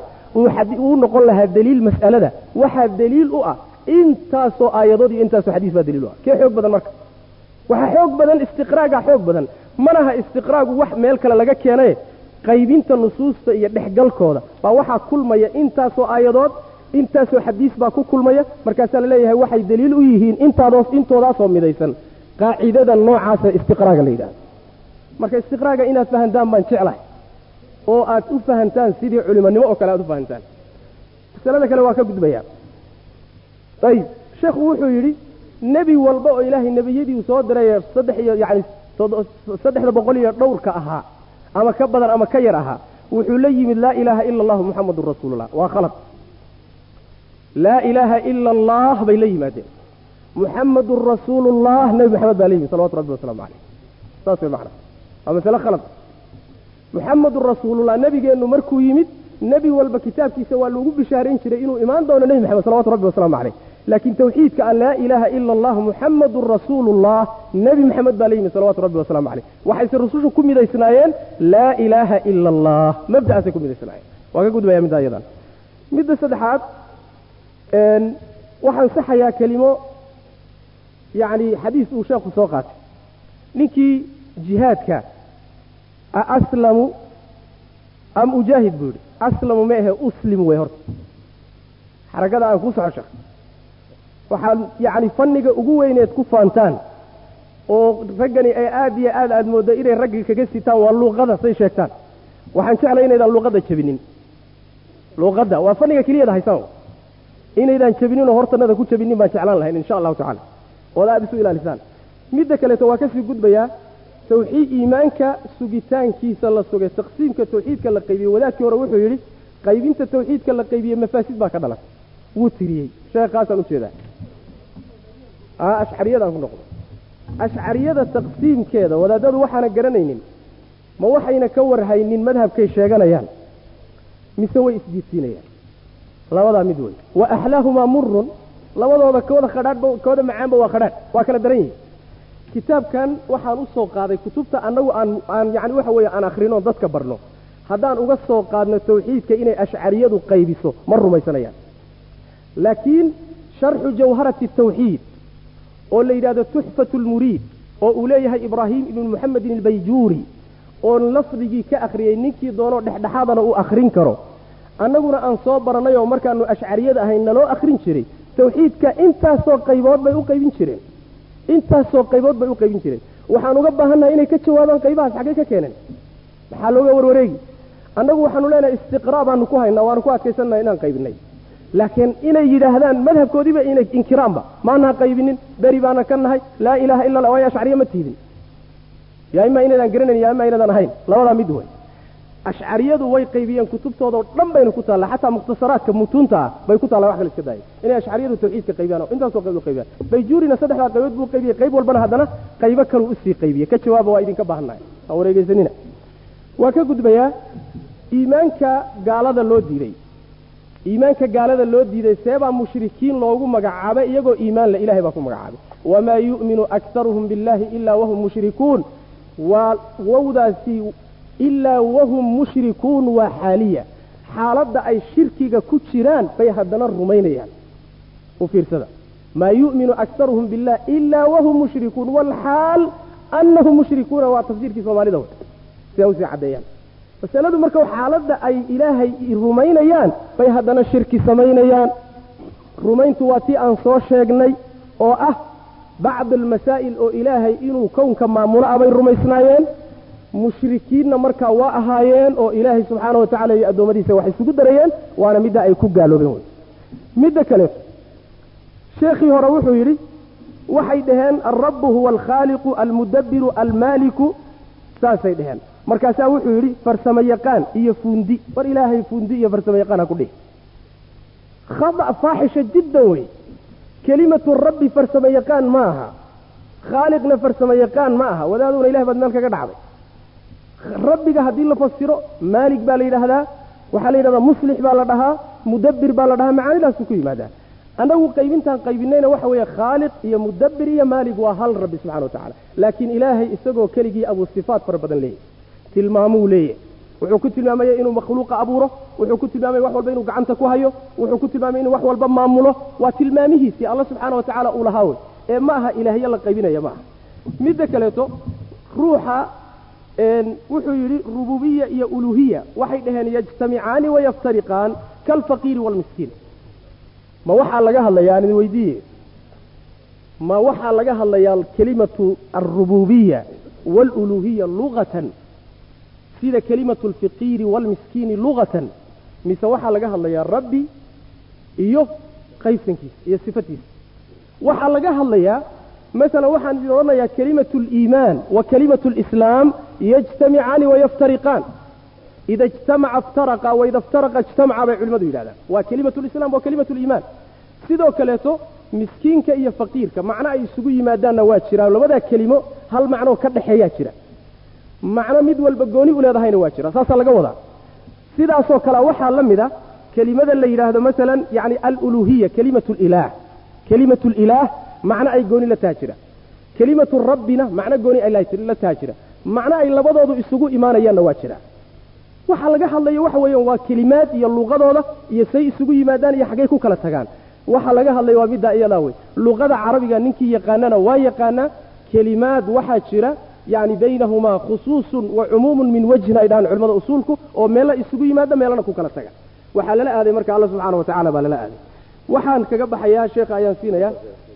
[SPEAKER 8] uu noqon lahaa deliil mas'alada waxaa deliil u ah intaasoo aayadood iyo intaasoo xadiis baa daliil u ah kee xoog badan marka waxaa xoog badan istiqraaga xoog badan manaha istiqraagu wax meel kale laga keenaye qaybinta nusuusta iyo dhexgalkooda baa waxaa kulmaya intaasoo aayadood intaasoo xadiis baa ku kulmaya markaasaa la leeyahay waxay daliil u yihiin intaadoos intoodaasoo midaysan qaacidada noocaasa istiqraaga la yidhahdo marka istiqraaga inaad fahantaan baan jeclahay oo aad u fahantaan sidii culimonimo oo kale aad u fahantaan masalada kale waa ka gudbayaa ayib sheekhu wuxuu yidhi nebi walba oo ilaahay nebiyadii uu soo diray saddex iyo yacni saddexda boqol iyo dhowrka ahaa ama ka badan ama ka yar ahaa wuxuu la yimid laa ilaaha ila allahu muxamadun rasuulullah waa khalad laa ilaaha ila allah bay la yimaadeen muxamadun rasuulullah nebi maxamed baa la yimid salawatu rabbi wasalaamu caleyh saas way macna waa masale khalad muxamadun rasuulullah nebigeennu markuu yimid nebi walba kitaabkiisa waa loogu bishaarayn jiray inuu imaan doono nebi maxamed salawatu rabbi wasalaamu caleyh laakiin tawxiidka an laa ilaaha ila allah muxamadun rasuulullah nebi maxamed baa la yimid salawatu rabbi wasalaamu caleyh waxayse rusushu ku midaysnaayeen laa ilaaha ila allah mabda'aasay ku midaysnaayeen waa ka gudbaya middaa iyadan midda saddexaad waxaan saxayaa kelimo yacni xadiis uu sheekhu soo qaatay ninkii jihaadka aslamu am ujaahid buu yidhi aslamu ma ahe uslimu wey horta xarakada aan ku soco sheekh waxaad yacni fanniga ugu weyneed ku faantaan oo raggani ay aad iyo aad aad mooddo inay raggii kaga sitaan waa luuqada say sheegtaan waxaan jeclay inaydaan luuqadda jabinin luuqadda waa fanniga keliyada haysaan inaydaan jabinin oo hortanada ku jabinin baan jeclaan lahayn insha allahu tacala ood aada isu ilaalisaan midda kaleeto waa kasii gudbayaa tawxiid iimaanka sugitaankiisa la sugay taqsiimka tawxiidka la qaybiyey wadaadkii hore wuxuu yidhi qaybinta tawxiidka la qaybiyey mafaasid baa ka dhalatay wuu tiriyey sheekhaasaan ujeedaa ashcariyadaan ku noqdo ashcariyada taqsiimkeeda wadaadadu waxaana garanaynin ma waxayna ka warhaynin madhabkay sheeganayaan mise way isdiidsiinayaan labadaa mid wey wa axlaahumaa murun labadooda kooda khadhaadhba kooda macaanba waa khadhaadh waa kala daran yihin kitaabkan waxaan u soo qaaday kutubta annagu aan aan yacni waxa weeye aan akhrino dadka barno haddaan uga soo qaadno tawxiidka inay ashcariyadu qaybiso ma rumaysanayaan laakiin sharxu jawharati tawxiid oo la yidhahdo tuxfatu lmuriid oo uu leeyahay ibraahim ibnu muxamedin albayjuuri oon lafdigii ka akhriyey ninkii doonoo dhexdhexaadana uu akhrin karo annaguna aan soo barannay oo markaanu ashcariyada ahayn naloo akhrin jiray tawxiidka intaasoo qaybood bay u qaybin jireen intaasoo qaybood bay u qaybin jireen waxaan uga baahannahay inay ka jawaabaan qaybahaas xaggay ka keeneen maxaa looga warwareegi annagu waxaanu leenahay istiqraa baanu ku haynaa waanu ku adkaysannaha inaan qaybinay laakiin inay yidhaahdaan madhabkoodiiba inay inkiraanba maanaa qaybinin beri baana ka nahay laa ilaaha illa allah waayo ashcariya ma tiidin yaa imaa inaydaan garanayn yaa imaa inaydaan ahayn labadaa mid wey ashcariyadu way qaybiyeen kutubtoodao dhan bayna ku taalla xataa mukhtasaraadka mutuunta ah bay ku taalla wax kale iska daaya inay ashcariyadu tawxiidka qaybiyaan oo intaasoo qayb u qaybiyaan bayjuurina saddexdaa qaybood buu qaybiyey qayb walbana haddana qaybo kaluu usii qaybiyey ka jawaaba waa idinka baahannahay ha wareegeysanina waa ka gudbayaa iimaanka gaalada loo diiday iimaanka gaalada loo diiday seebaa mushrikiin loogu magacaabay iyagoo iimaan le ilahay baa ku magacaabay wamaa yu'minu aktaruhum billahi ilaa wahum mushrikuun waa wowdaasi ilaa wahum mushrikuun waa xaaliya xaaladda ay shirkiga ku jiraan bay haddana rumaynayaan u fiirsada maa yu'minu aktaruhum billah ilaa wahum mushrikuun waalxaal annahum mushrikuuna waa tafsiirkii soomaalida wey sidaa usii caddeeyaan masaladu marka xaaladda ay ilaahay rumaynayaan bay haddana shirki samaynayaan rumayntu waa tii aan soo sheegnay oo ah bacd almasaa'il oo ilaahay inuu kownka maamulo ah bay rumaysnaayeen mushrikiinna markaa waa ahaayeen oo ilaahay subxaana wa tacala iyo addoommadiisa wax isugu darayeen waana midda ay ku gaaloobeen wey midda kaleeto sheekhii hore wuxuu yidhi waxay dhaheen alrabbu huwa alkhaaliqu almudabbiru almaaliku saasay dhaheen markaasaa wuxuu yidhi farsamo yaqaan iyo fuundi war ilaahay fuundi iyo farsamo yaqaan ha ku dhihi khada faaxisha jiddan wey kelimatu rabbi farsamo yaqaan ma aha khaaliqna farsamo yaqaan ma aha wadaaduna ilahay baad meel kaga dhacday rabbiga haddii la fasiro maalig baa la yidhaahdaa waxaa la yidhahdaa muslix baa la dhahaa mudabbir baa la dhahaa macaanidaasu ku yimaadaa annagu qaybintaan qaybinayna waxa weeye khaaliq iyo mudabbir iyo maalig waa hal rabbi subxana wa tacala laakiin ilaahay isagoo keligii abuu sifaat fara badan leeyahy tilmaamuu leeyahy wuxuu ku tilmaamaya inuu makhluuqa abuuro wuxuu ku tilmaamaya wax walba inuu gacanta ku hayo wuxuu ku tilmaamaya inuu wax walba maamulo waa tilmaamihiisii alla subxaana wa tacaala uu lahaa wey ee ma aha ilaahyo la qaybinaya ma aha midda kaleeto ruuxa wuxuu yidhi rububiya iyo uluhiya waxay dhaheen yajtamicaani wayaftariqaan kaalfaqiiri waalmiskiin ma waxaa laga hadlayaa aan idin weydiiye ma waxaa laga hadlayaa kelimatu alrububiya waaluluhiya luqatan sida kelimatu alfiqiiri waalmiskiini lugatan mise waxaa laga hadlayaa rabbi iyo qaybsankiisa iyo sifatiisa waxaa laga hadlayaa masalan waxaan idin odhanayaa kelimatu aliimaan wa kelimatu alislaam yajtamicaani wayaftariqaan ida ijtamaca iftaraqa waida iftaraqa ijtamaca bay culimmadu yidhahdaan waa kelimatu lislam waa kelimatu liimaan sidoo kaleeto miskiinka iyo faqiirka macno ay isugu yimaadaanna waa jiraan labadaa kelimo hal macnoo ka dhexeeyaa jira macno mid walba gooni u leedahayna waa jira saasaa laga wadaa sidaasoo kale waxaa la mid a kelimada la yidhaahdo masalan yani aluluhiya kelimatu lilaah kelimatu lilaah macno ay gooni la taha jira kelimatu rabbina macno gooni ay la taha jira macno ay labadoodu isugu imaanayaanna waa jira waxaa laga hadlayo waxa weeyaan waa kelimaad iyo luqadooda iyo say isugu yimaadaan iyo xaggay ku kala tagaan waxaa laga hadlaya waa middaa iyadaa wey luqada carabiga ninkii yaqaanana waa yaqaanaa kelimaad waxaa jira yani baynahumaa khusuusun wa cumuumun min wajhin ay dhahaan culimmada usuulku oo meella isugu yimaada meelana ku kala taga waxaa lala aaday marka alla subxaana wa tacala baa lala aaday waxaan kaga baxayaa sheekha ayaan siinayaa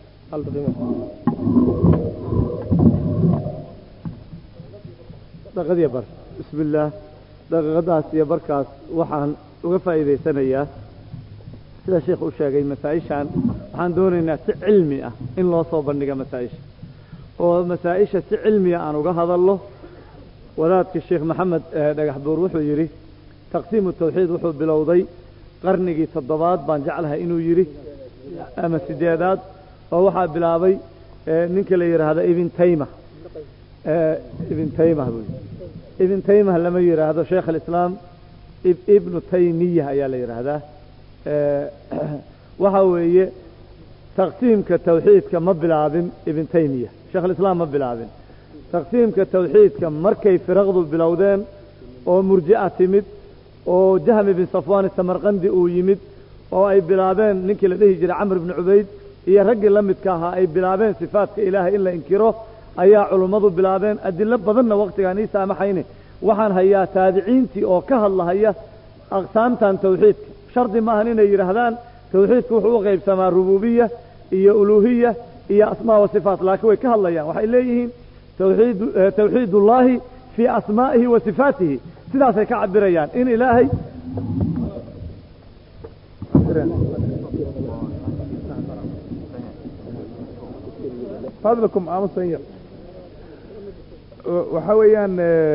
[SPEAKER 11] daqiiqadii bar bismi illaah daqiiqadaas iyo barkaas waxaan uga faa'iidaysanayaa sida sheekh u sheegay masaa-ishan waxaan doonaynaa si cilmi ah in loo soo bandhiga masaa-isha oo masaa-isha si cilmiya aan uga hadalno wadaadka sheekh maxamed dhagax buur wuxuu yidhi taqsiimu tawxiid wuxuu bilowday qarnigii toddobaad baan jeclahay inuu yidhi ama sideedaad oo waxaa bilaabay ninka la yidhaahdo ibn tayma ibn taymah buu yidhi ibn taymah lama yidhaahdo sheekh alislaam ibnu taymiya ayaa la yidhaahdaa waxa weeye taqsiimka tawxiidka ma bilaabin ibn taymiya sheekh alislaam ma bilaabin taqsiimka tawxiidka markay firaqdu bilowdeen oo murji'a timid oo jahm ibn safwan samarqandi uu yimid oo ay bilaabeen ninkii la dhihi jiray camr ibni cubayd iyo raggii la midka ahaa ay bilaabeen sifaatka ilaahay in la inkiro ayaa culummadu bilaabeen adilo badanna wakhtigaan ii saamaxayne waxaan hayaa taabiciintii oo ka hadlahaya aqsaamtan tawxiidka shardi maahan inay yidhaahdaan tawxiidku wuxuu u qaybsamaa rububiya iyo uluhiya iyo asmaa wa sifaat laakiin way ka hadlayaan waxay leeyihiin tawxiid tawxiidullaahi fii asmaa'ihi wa sifaatihi sidaasay ka cabirayaan in ilaahay
[SPEAKER 3] fadlakum aamusan yar waxa weeyaan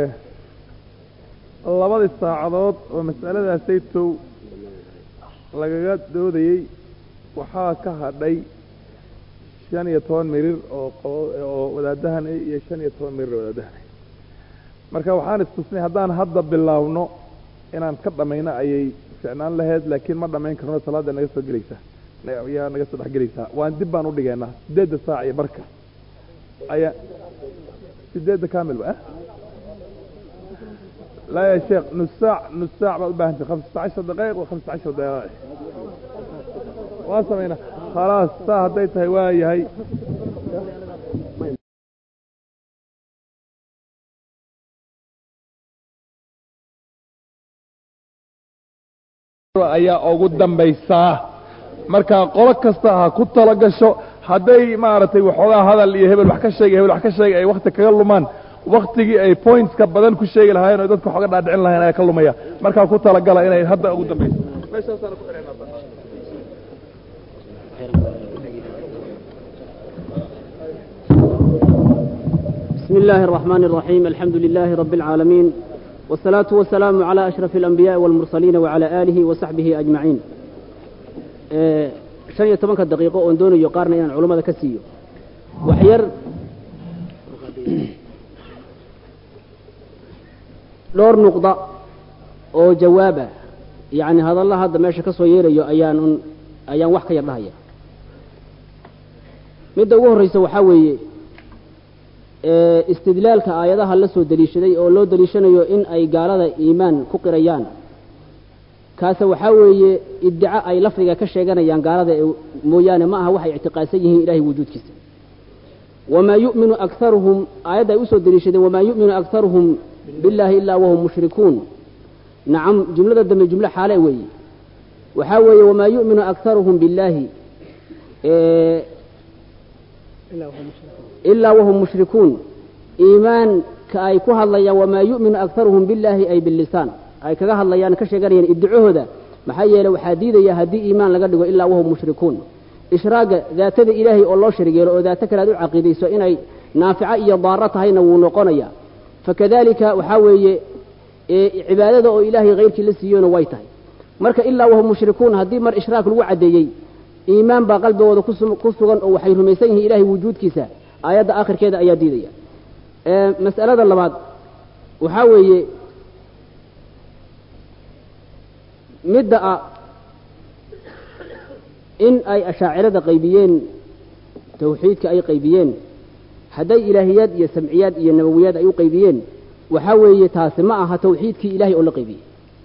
[SPEAKER 3] labadii saacadood oo mas'aladaasaytow lagaga doodayey waxaa ka hadhay shan iyo toban mirir oo oo wadaadahan iyo shan iyo toban mirir oo wadaadahan marka waxaan istusnay haddaan hadda bilaawno inaan ka dhamayno ayay ficnaan lahayd laakiin ma dhamayn karno salaada naga soo gelaysaa yaa naga soo dhex gelaysaa waan dib baan udhigeynaa sideedda saac iyo barka ayaa sideedda kamil ba لا يا شيخ نص ساعة نص ساعة بقى 15 دقائق و15 دقائق واصلنا خلاص ساعة هديتها هواي هي ayaa ugu dambaysaa marka qolo kasta ha ku tala gasho hadday maaragtay waxoogaa hadal iyo hebel wax ka sheegay hebel wax ka sheegay ay wakti kaga lumaan waktigii ay pointska badan ku sheegi lahaayeen oo dadka waxooga dhaadhicin lahayen ayaa ka lumaya markaa ku talagala inay hadda ugu dambayso meeshaasaan ku xidhaynaa
[SPEAKER 13] بسم الله الرحمن الرحيم الحمد لله رب العالمين والصلاة والسلام على أشرف الأنبياء والمرسلين وعلى آله وصحبه أجمعين شن iyo tobanka daqiiqo oon doonayo qaarna inaan culummada ka siiyo waxyar dhowr nuqda oo jawaaba yacni hadalla hadda meesha ka soo yeerayo ayaan un ayaan wax ka yar dhahaya midda ugu horreysa waxaa weeye istidlaalka aayadaha la soo deliishaday oo loo deliishanayo in ay gaalada iimaan ku qirayaan kaase waxaa weeye iddico ay lafdiga ka sheeganayaan gaalada mooyaane ma aha waxay ictiqaadsan yihiin ilahay wujuudkiisa wamaa yu'minu akaruhum aayadda ay usoo deliishadeen wamaa yu'minu akaruhum billahi ilaa wahum mushrikuun nacam jumlada dambe jumlo xaale weeye waxaa weeye wamaa yu'minu akaruhum billaahi ilaa wahum mushrikuun iimaan
[SPEAKER 16] ka ay ku hadlayaan wamaa yu'minu akharuhum billaahi ay billisaan ay kaga hadlayaan ka sheeganayaan iddicahooda maxaa yeeley waxaa diidaya haddii iimaan laga dhigo ilaa wahum mushrikuun ishraaga daatada ilaahay oo loo sharig yeelo oo daato kale aad u caqiidayso inay naafico iyo daaro tahayna wuu noqonaya fakadalika waxaa weeye cibaadada oo ilaahay hayrkii la siiyona way tahay marka ilaa wahum mushrikuun haddii mar ishraak lagu caddeeyey iimaan baa qalbigooda ku sugan oo waxay rumaysan yihiin ilahay wujuudkiisa aayadda aakhirkeeda ayaa diidaya mas'alada labaad waxaa weeye midda ah in ay ashaacirada qaybiyeen tawxiidka ay qaybiyeen hadday ilaahiyaad iyo samciyaad iyo nabawiyaad ay u qaybiyeen waxaa weeye taasi ma aha tawxiidkii ilahay oo la qaybiyey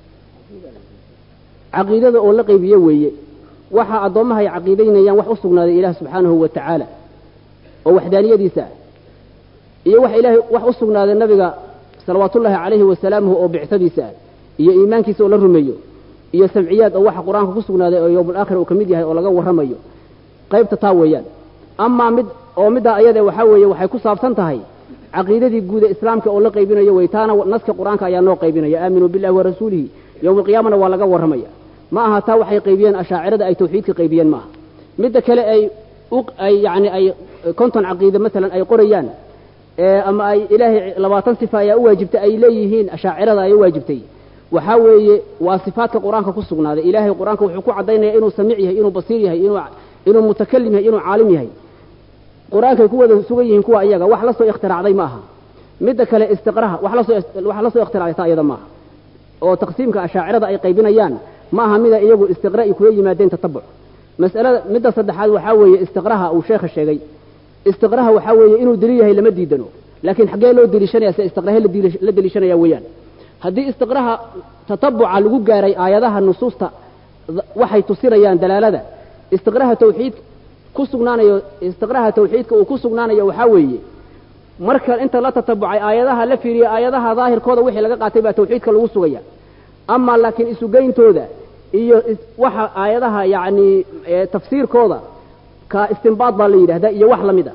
[SPEAKER 16] caqiidada oo la qaybiye weeye waxa addoommaha ay caqiidaynayaan wax u sugnaaday ilaah subxaanahu wa tacaala oo waxdaaniyadiisa ah iyo wax ilaahay wax u sugnaaday nabiga salawaatullaahi calayhi wasalaamuhu oo bictadiisa ah iyo iimaankiisa oo la rumeeyo iyo samciyaad oo waxa qur-aanka ku sugnaaday oo yowmulaakhir uu ka mid yahay oo laga warramayo qaybta taa weeyaan amaa mid oo middaa ayade waxaa weeye waxay ku saabsan tahay caqiidadii guuda islaamka oo la qaybinayo wey taana naska qur-aanka ayaa noo qaybinaya aaminuu billahi wa rasuulihi yowma alqiyaamana waa laga warramaya ma aha taa waxay qaybiyeen ashaacirada ay tawxiidka qaybiyeen maaha midda kale ay ay yani ay konton caqiide masalan ay qorayaan ama ay ilaahay labaatan sifa ayaa u waajibtay ay leeyihiin ashaacirada ay u waajibtay waxaa weeye waa sifaadka qur-aanka ku sugnaaday ilaahay qur-aanka wuxuu ku caddaynaya inuu samiic yahay inuu basiir yahay inuu inuu mutakalim yahay inuu caalim yahay qur-aankay ku wada sugan yihiin kuwa iyaga wax la soo ikhtiraacday ma aha midda kale istiqraha wax lasoo wax la soo ikhtiraacday taa iyada maaha oo taqsiimka ashaacirada ay qaybinayaan ma aha mida iyagu istiqra ay kula yimaadeen tatabuc mas'alada midda saddexaad waxaa weeye istiqraha uu sheekha sheegay istiqraha waxaa weeye inuu daliil yahay lama diidano laakiin xaggee loo deliishanaya se istiqrahe la deliishanaya weeyaan haddii istiqraha tatabuca lagu gaaray aayadaha nusuusta waxay tusinayaan dalaalada istiqraha tawxiid ku sugnaanayo istiqraha tawxiidka uu ku sugnaanayo waxaa weeye marka inta la tatabucay aayadaha la fiiriya aayadaha daahirkooda wixii laga qaatay baa tawxiidka lagu sugaya ama laakiin isugeyntooda iyo waxa aayadaha yacni tafsiirkooda ka istinbaad baa la yidhahdaa iyo wax lamid a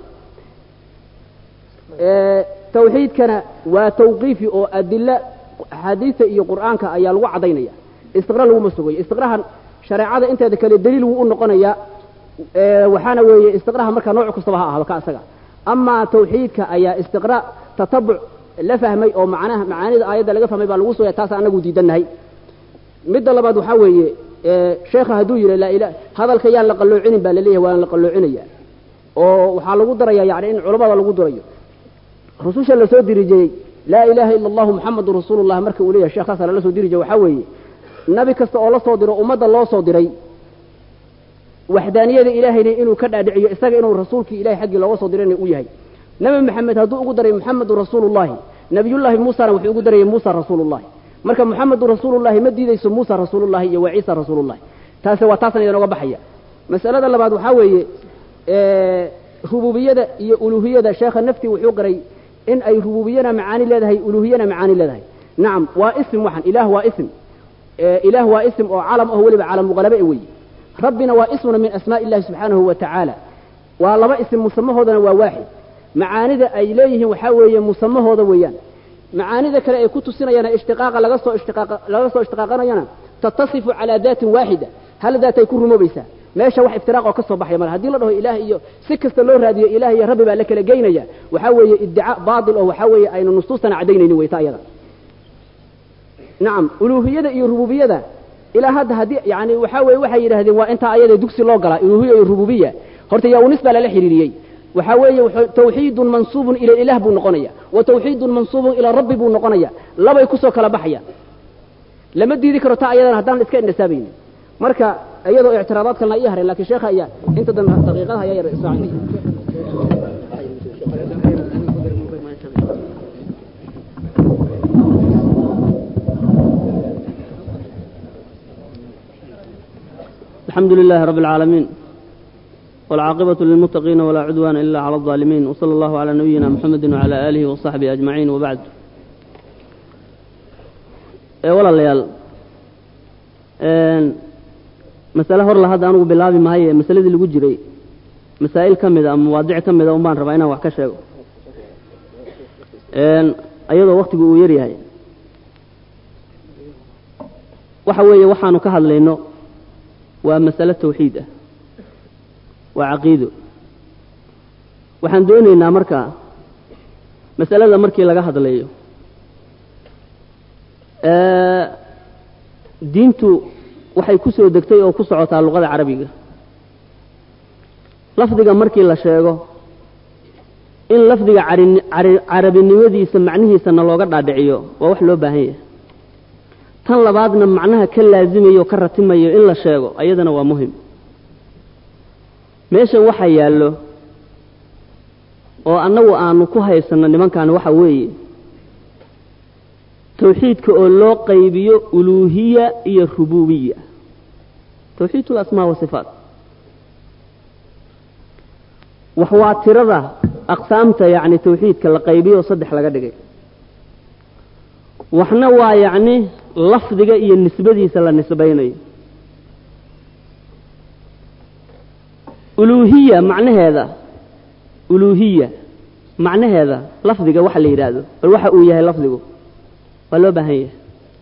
[SPEAKER 16] tawxiidkana waa tawqiifi oo adila axaadiista iyo qur'aanka ayaa lagu caddaynaya istiqra laguma sugayo istiqraha shareecada inteeda kale daliil wuu u noqonayaa waxaana weeye istiqraha markaa nooc kastaba ha ahdo ka asaga amaa tawxiidka ayaa istiqra tatabuc la fahmay oo macnaha macaanida aayadda laga fahmay baa lagu sugaya taas anagu diidannahay midda labaad waxaa weeye sheekha hadduu yidhi laa ila hadalka yaan la qalloocinin baa laleeyahay waan la qalloocinaya oo waxaa lagu daraya yani in culammada lagu darayo rususha lasoo dirijiyey laa ilaaha ila allahu muxamadun rasuulullah marka uu leeyahay sheekhaasa lala soo diri jiray waxaa weeye nabi kasta oo la soo diro ummadda loo soo diray waxdaaniyada ilaahayna inuu ka dhaadhiciyo isaga inuu rasuulkii ilahay xaggii looga soo dirayna u yahay nebi maxamed hadduu ugu daray muxamedun rasuulullahi nabiyullaahi muusana wuxuu ugu darayay muusa rasuulullahi marka muxamedun rasuulullahi ma diidayso muusa rasuulullahi iyo waa ciisa rasuulullahi taasi waa taasan idin oga baxaya mas'alada labaad waxaa weeye rububiyada iyo uluhiyada sheekha naftii wuxuu qaray in ay rububiyana macaani leedahay uluhiyana macaani leedahay nacam waa ism waxan ilaah waa ism ilaah waa ism oo calam ah weliba calamuqalabe e weeye rabbina waa ismuna min asmaaء illahi subxaanahu wa tacaala waa laba ism musamahoodana waa waaxid macaanida ay leeyihiin waxaa weeye musamahooda weeyaan macaanida kale ay ku tusinayaan ishtiqaaqa laga soo ishtiqaaqa laga soo ishtiqaaqanayana tatasifu calaa daatin waaxida hal daat ay ku rumoobaysaa meesha wax iftiraaq oo ka soo baxaya male haddii la dhaho ilaah iyo si kasta loo raadiyo ilaah iyo rabbi baa la kala geynaya waxaa weeye iddicaa baatil oo waxaa weeye aynu nusuustana caddaynaynin weyta iyada nacam uluuhiyada iyo rububiyada ilaa hadda haddii yani waxaa weeye waxay yidhahdeen waa intaa ayada dugsi loo galaa uluhiya iyo rububiya horta yaa unis baa lala xiriiriyey waxaa weeye tawxiidun mansuubun ila ilaah buu noqonaya wa tawxiidun mansuubun ilaa rabbi buu noqonaya labay kusoo kala baxaya lama diidi karo taa ayadana haddaan iska indhasaabaynin marka iyadoo ictiraadaad kalena ii hareen lakin sheekha ayaa inta dambe daqiiqadaha ayaa yar israacinaya
[SPEAKER 13] الحمد لله رب العالمين والعاقبة للمتقين ولا عدوان إلا على الظالمين وصلى الله على نبينا محمد وعلى آله وصحبه أجمعين وبعد ولا ليال مسألة هور لهذا أنا بالله ما هي مسألة اللي جري مسائل كم إذا مواضيع كم إذا وما ربعنا وحكشة
[SPEAKER 16] ayadoo waktigu uu yaryahay waxa weeye waxaanu ka hadlayno waa masale tawxiid ah waa caqiido waxaan doonaynaa markaa masalada markii laga hadlayo diintu waxay ku soo degtay oo ku socotaa luqada carabiga lafdiga markii la sheego in lafdiga carabinimadiisa macnihiisana looga dhaadhiciyo waa wax loo baahan yahay tan labaadna macnaha ka laasimayo o ka ratimayo in la sheego ayadana waa muhim meeshan waxaa yaallo oo annagu aanu ku haysanno nimankan waxa weeye tawxiidka oo loo qaybiyo uluuhiya iyo rububiya tawxiidku asmaa wa sifaat wax waa tirada aqsaamta yacni tawxiidka la qaybiyo oo saddex laga dhigay waxna waa yacni lafdiga iyo nisbadiisa la nisbaynayo uluuhiya macnaheeda uluuhiya macnaheeda lafdiga waxa la yidhaahdo bal waxa uu yahay lafdigu waa loo baahan yahay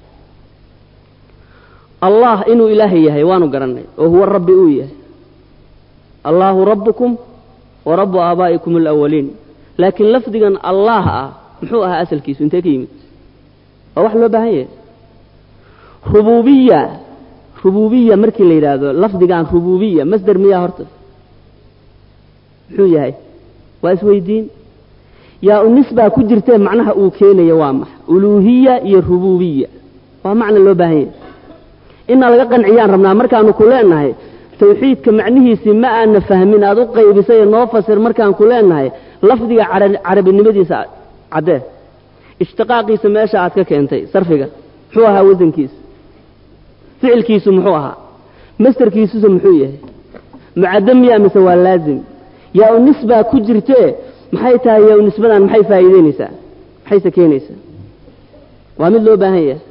[SPEAKER 16] allah inuu ilaahay yahay waanu garannay oo huwa rabbi uu yahay allaahu rabbukum wa rabbu aabaa'ikum alawaliin laakiin lafdigan allaah ah muxuu ahaa asalkiisu intee ka yimid waa wax loo baahan yahay rububiya rububiya markii la yidhaahdo lafdigan rububiya masder miyaa horta muxuu yahay waa isweydiin yaa unisbaa ku jirtee macnaha uu keenayo waa max uluuhiya iyo rububiya waa macna loo baahan yahay inaa laga qanciyaan rabnaa markaanu ku leenahay tawxiidka macnihiisii ma aana fahmin aad u qaybisay noo fasir markaan ku leenahay lafdiga carabinimadiisa caddee ishtiqaaqiisa meesha aad ka keentay sarfiga muxuu ahaa wasankiisa ficilkiisu muxuu ahaa mastarkiisusa muxuu yahay mucaddo miyaa mise waa laazim yaa u nisbaa ku jirtee maxay tahay yaa u nisbadan maxay faa'iideynaysaa maxayse keenaysaa waa mid loo baahan yahay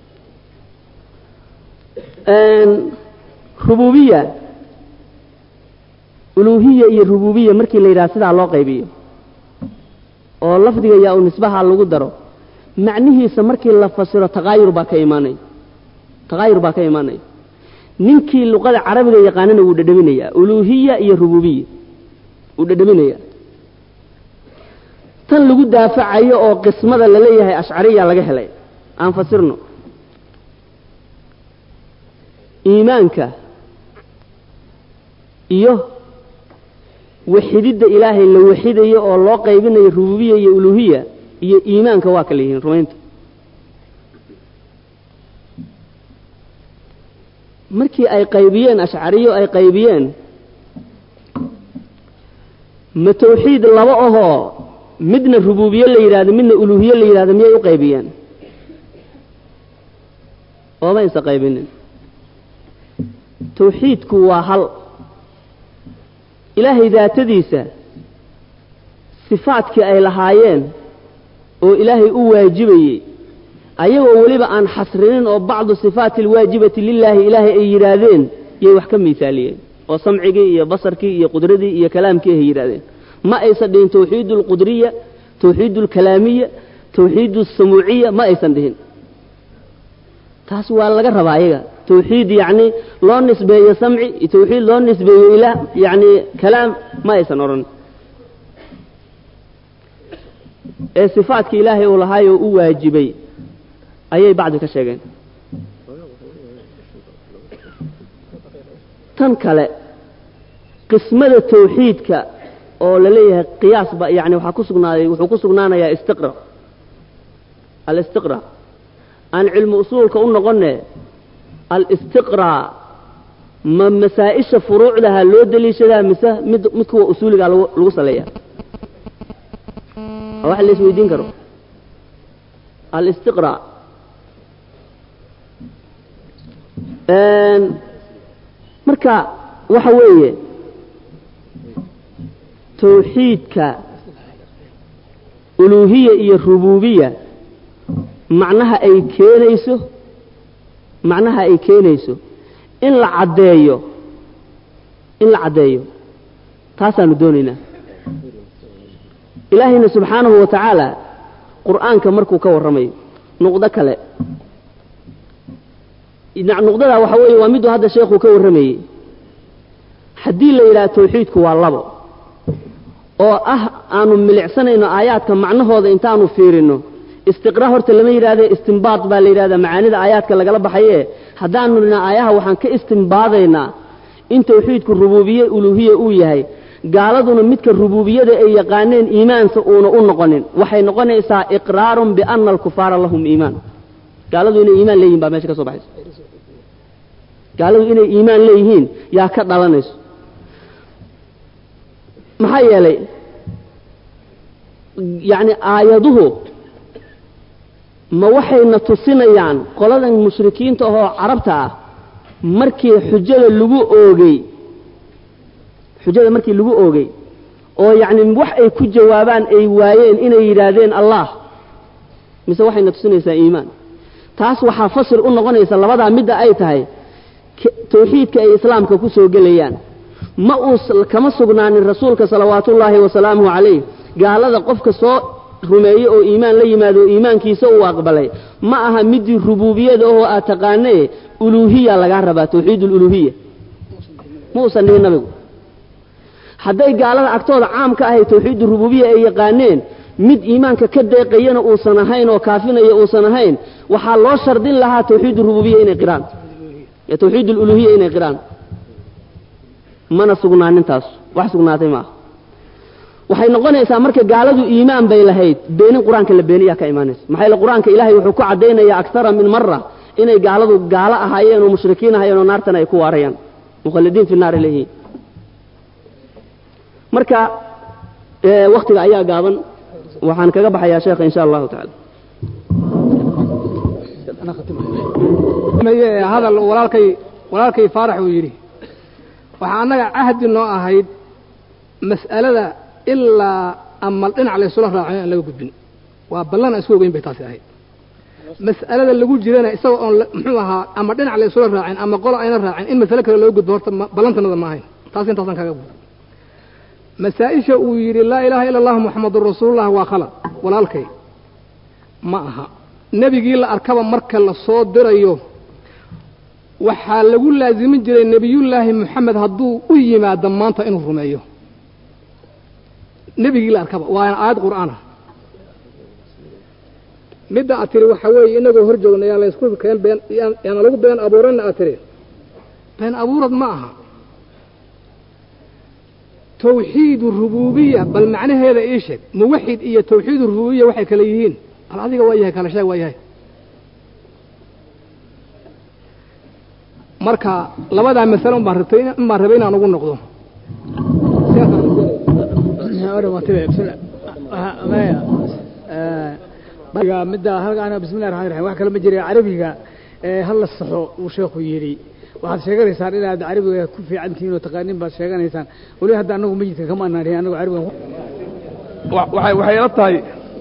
[SPEAKER 16] rububiya uluuhiya iyo rububiya markii la yidhaha sidaa loo qaybiyo oo lafdiga yaa u nisbaha lagu daro macnihiisa markii la fasiro taqaayur baa ka imaanaya taqaayur baa ka imaanaya ninkii luqada carabiga yaqaanana wuu dhadhaminayaa uluuhiya iyo rububiya wuu dhadhaminayaa tan lagu daafacayo oo qismada laleeyahay ashcariya laga helay aan fasirno iimaanka iyo waxididda ilaahay la waxidayo oo loo qaybinayo rububiya iyo uluuhiya iyo iimaanka waa kala yihiin rumaynta markii ay qaybiyeen ashcariyo ay qaybiyeen ma tawxiid laba ahoo midna rububiye la yidhahdo midna uluuhiye la yidhahdo miyay u qaybiyeen ooma isa qaybinin tawxiidku waa hal ilaahay daatadiisa sifaadkii ay lahaayeen oo ilaahay u waajibayey ayagoo weliba aan xasrinin oo bacdu sifaati alwaajibati lilaahi ilaahay ay yidhaahdeen yay wax ka miisaaliyeen oo samcigii iyo basarkii iyo qudradii iyo kalaamkii ay yidhahdeen ma aysan dhihin tawxiid alqudriya tawxiid alkalaamiya tawxiid alsamuuciya ma aysan dhihin taas waa laga rabaa ayaga tawxiid yacni loo nisbeeyo samci iyo tawxiid loo nisbeeyo ilaah yacni kalaam ma aysan odhan ee sifaadka ilaahay uu lahaayoo u waajibay ayay bacdi ka sheegeen tan kale qismada tawxiidka oo la leeyahay qiyaas ba yani waxaa ku sugnaaday wuxuu ku sugnaanayaa istiqra alistiqra aan cilmu usuulka u noqonne alistiqra ma masaa-isha furuucdaha loo deliishadaa mise mid mid kuwa usuuligaa lagu lagu saleeya waa wax la isweydiin karo alistiqra marka waxa weeye tawxiidka uluuhiya iyo rububiya macnaha ay keenayso macnaha ay keenayso in la caddeeyo in la caddeeyo taasaanu doonaynaa ilaahayna subxaanahu wa tacaala qur'aanka markuu ka warramayo nuqdo kale nuqdadaa waxa weeye waa miduu hadda sheekhu ka warramayey haddii la yidhaha tawxiidku waa labo oo ah aanu milicsanayno aayaadka macnahooda intaanu fiirino istiqraa horta lama yidhahde istimbaad baa la yidhahdaa macaanida aayaadka lagala baxaye haddaanu nina aayaha waxaan ka istimbaadaynaa in tawxiidku rubuubiye uluuhiye uu yahay gaaladuna midka rubuubiyada ay yaqaaneen iimaansa uuna u noqonin waxay noqonaysaa iqraarun biana alkufaara lahum iimaan gaaladu inay iimaan leeyihin baa meesha ka soo baxaysa gaaladu inay iimaan leeyihiin yaa ka dhalanayso maxaa yeelay yacni aayaduhu ma waxayna tusinayaan qoladan mushrikiinta ahoo carabta ah markii xujada lagu oogay xujada markii lagu oogay oo yacni wax ay ku jawaabaan ay waayeen inay yidhaahdeen allah mise waxayna tusinaysaa iimaan taas waxaa fasir u noqonaysa labadaa midda ay tahay tawxiidka ay islaamka ku soo gelayaan ma uu kama sugnaanin rasuulka salawaatullaahi wasalaamuhu calayh gaalada qofka soo rumeeye oo iimaan la yimaado oo iimaankiisa uu aqbalay ma aha midii rubuubiyada ahoo aad taqaanee uluuhiya lagaa rabaa tawxiid ululuuhiya ma uusan dhihin nabigu hadday gaalada agtooda caam ka ahay tawxiid rububiya ay yaqaaneen mid iimaanka ka deeqayana uusan ahayn oo kaafinaya uusan ahayn waxaa loo shardin lahaa tawxiid rububiya inay qiraan tawxiid ululuhiya inay qiraan mana sugnaanin taas wax sugnaatay maaha waxay noqonaysaa marka gaaladu iimaan bay lahayd beenin qur-aanka la beeniyaa ka imaanaysa maxaa yeele qur-aanka ilaahay wuxuu ku caddaynayaa aktara min mara inay gaaladu gaalo ahaayeen oo mushrikiin ahaayeen oo naartan ay ku waarayaan mukhalidiin fi naar leeyihiin marka waktiga ayaa gaaban waxaan kaga baxayaa sheekha insha allahu tacaala
[SPEAKER 15] hadal walaalkay walaalkay faarax uu yidhi waxaa annaga cahdi noo ahayd mas'alada ilaa ama dhinac laysula raaco aan laga gudbin waa ballan aan isku ogeyn bay taasi ahayd mas'alada lagu jirana isaga oon muxuu ahaa ama dhinac laysula raacin ama qolo ayna raacin in masale kale loo gudbo horta ballantanada ma ahayn taas intaasaan kaga gudbo masaa-isha uu yidhi laa ilaaha ila allahu muxamadun rasuulullah waa khalad walaalkay ma aha nebigii la arkaba marka la soo dirayo waxaa lagu laazimin jiray nebiyullaahi moxamed hadduu u yimaado maanta inuu rumeeyo nebigii la arkaba waana aayad qur'aana midda aad tiri waxaa weeye inagoo hor joogna yaa laysku keen been yaana lagu been abuuranna aad tiri been abuurad ma aha tawxiid rububiya bal macnaheeda ii sheeg muwaxid iyo tawxiid rububiya waxay kale yihiin bal adiga waa yahay kala sheeg waa yahay marka labadaa masale un baan rabtay in baan rabay inaan ugu noqdo
[SPEAKER 6] midda halkaan bismillahi raxmaan raxiim wax kale ma jira carabiga ee hal la saxo uu sheekhu yidhi waxaad sheeganaysaan inaad carabiga ku fiican tihiin oo taqaaniin baad sheeganaysaan weli hadda annagu majidka kama anaanihin annagu carabiga
[SPEAKER 3] waxay waxay ila tahay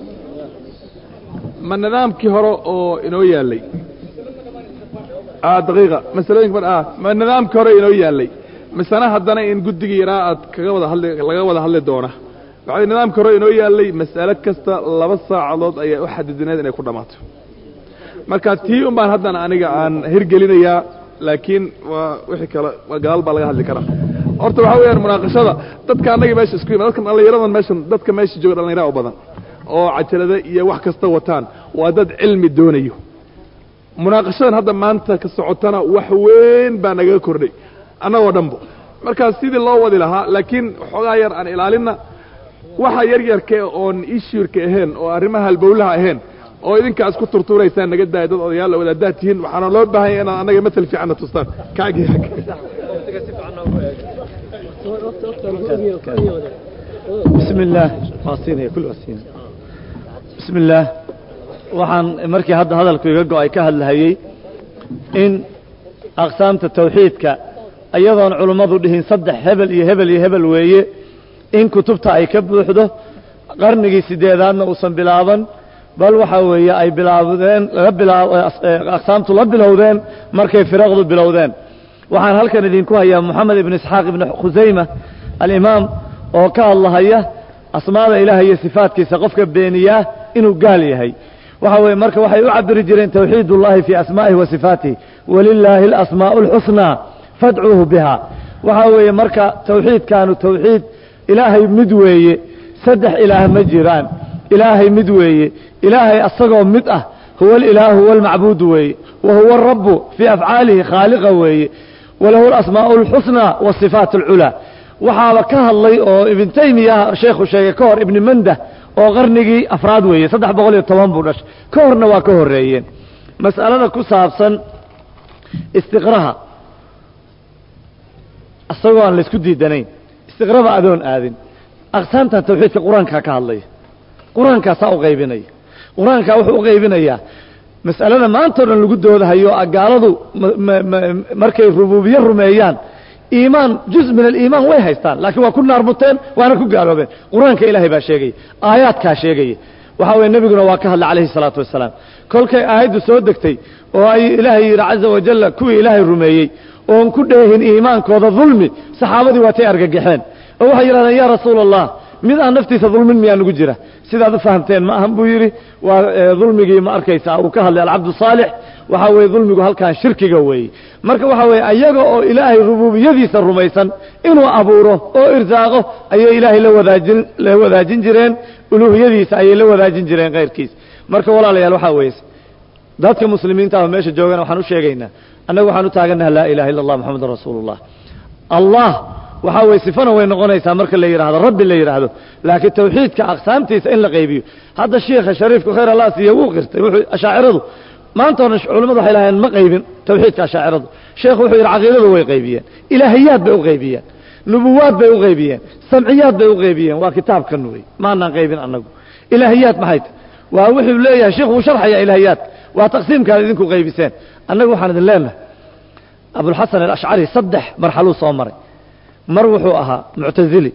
[SPEAKER 3] ma nidaamkii hore oo inoo yaallay daqiiqa masalooyinka mar ah ma nidaamkii hore inoo yaallay misena haddana in guddigii yaraa aad kaga wada hadli laga wada hadli doona waxay nidaamkii hore inoo yaallay mas'alo kasta laba saacadood ayaa u xadidineed inay ku dhammaato marka tii un baan haddana aniga aan hirgelinayaa laakiin waa wixii kale waa gadaal baa laga hadli karaa horta waxaa weeyaan munaaqashada dadka annaga meesha isku yimid dadka dhallinyaradan meeshan dadka meesha jooga dhallinyara u badan oo cajalada iyo wax kasta wataan waa dad cilmi doonayo munaaqashadan hadda maanta ka socotana wax weyn baa nagaga kordhay annagoo dhanbo markaa sidii loo wadi lahaa laakiin xoogaa yar aan ilaalinna waxa yar yarka oon ishuurka ahayn oo arrimaha halbowlaha ahayn oo idinkaa isku turtuuraysaan naga daaya dad odayaal wadaadaad tihiin waxaana loo baahanya inaad annaga matal fiicanna tustaan kaagi
[SPEAKER 11] بسم الله واصين كل واصين بسم الله waxaan markii hadda hadalku iga go-ay ka hadlahayey in aqsaamta tawxiidka iyadoon culummadu dhihin saddex hebel iyo hebel iyo hebel weeye in kutubta ay ka buuxdo qarnigii sideedaadna uusan bilaaban bal waxa weeye ay bilaabdeen laga bilaab aqsaamtu la bilowdeen markay firaqdu bilowdeen waxaan halkan idinku hayaa moxamed ibn isxaaq ibn khusayma alimaam oo ka hadlahaya asmaada ilaah iyo sifaadkiisa qofka beeniyaa inuu gaal yahay waxa weeye marka waxay u cabiri jireen tawxiid ullahi fii asmaa'ihi wa sifaatihi walilaahi alasmaa'u alxusnaa fadcuuhu biha waxa weeye marka tawxiidkaanu tawxiid ilaahay mid weeye saddex ilaah ma jiraan ilaahay mid weeye ilaahay asagoo mid ah huwa alilaahu huwa almacbuudu weeye wa huwa arabu fii afcaalihi khaaliqa weeye walahu alasmaa'u alxusnaa wasifaat alculaa waxaaba ka hadlay oo ibn taymiya sheekhu sheegay ka hor ibni mandah oo qarnigii afraad weeye saddex boqol iyo toban buu dhashay ka horna waa ka horreeyeen mas'alada ku saabsan istiqraha isagoo aan laysku diidanayn istiqraba adoon aadin aqsaamtan tawxiidka qur-aankaa ka hadlaya qur-aankaasaa u qaybinaya qur-aankaa wuxuu u qaybinayaa mas'alada maanta o dhan lagu doodahayo gaaladu markay rubuubiye rumeeyaan iimaan juz min aliimaan way haystaan laakiin waa ku naarmuteen waana ku gaaloobeen qur-aanka ilaahay baa sheegaya aayaadkaa sheegaya waxa weye nebiguna waa ka hadlay calayhi salaatu wasalaam kolkay aayaddu soo degtay oo ay ilaahay yidhi caza wajalla kuwii ilaahay rumeeyey oon ku dheehin iimaankooda dulmi saxaabadii waatay argagaxeen oo waxay yidhahdeen yaa rasuula allah mid aan naftiisa dulmin miyaa nugu jira sidaad u fahamteen ma ahan buu yidhi waa dulmigii ma arkaysaa uu ka hadlay alcabdu saalix waxaa weeye dulmigu halkan shirkiga weeye marka waxaa weeye ayaga oo ilaahay rubuubiyadiisa rumaysan inuu abuuro oo irsaaqo ayay ilaahay la wadaajin la wadaajin jireen uluuhiyadiisa ayay la wadaajin jireen kayrkiisa marka walaalayaal waxaa weeye dadka muslimiinta ah meesha joogana waxaan u sheegaynaa annagu waxaan u taagannaha laa ilaha illa allah moxamedun rasuulullah allah waxaa weye sifana way noqonaysaa marka la yidhaahdo rabbi la yidhaahdo laakiin tawxiidka aqsaamtiisa in la qaybiyo hadda shiikha shariifku khayr allah siiye wuu qirtay wuxuu ashaaciradu maanta hore culimmadu waxay lahayeen ma qaybin tawxiidka ashaaciradu sheekhu wuxuu yidhi caqiidadu way qaybiyeen ilaahiyaad bay u qaybiyeen nubuwaad bay u qaybiyeen samciyaad bay u qaybiyeen waa kitaabkan wey maanaan qaybin annagu ilaahiyaad maxay tahy waa wuxuu leeyahay sheikhu wuu sharxayaa ilaahiyaadka waa taqsiimkaad idinku qaybiseen annagu waxaan idin leenahay abulxasan alashcari saddex marxaluu soo maray mar wuxuu ahaa muctazili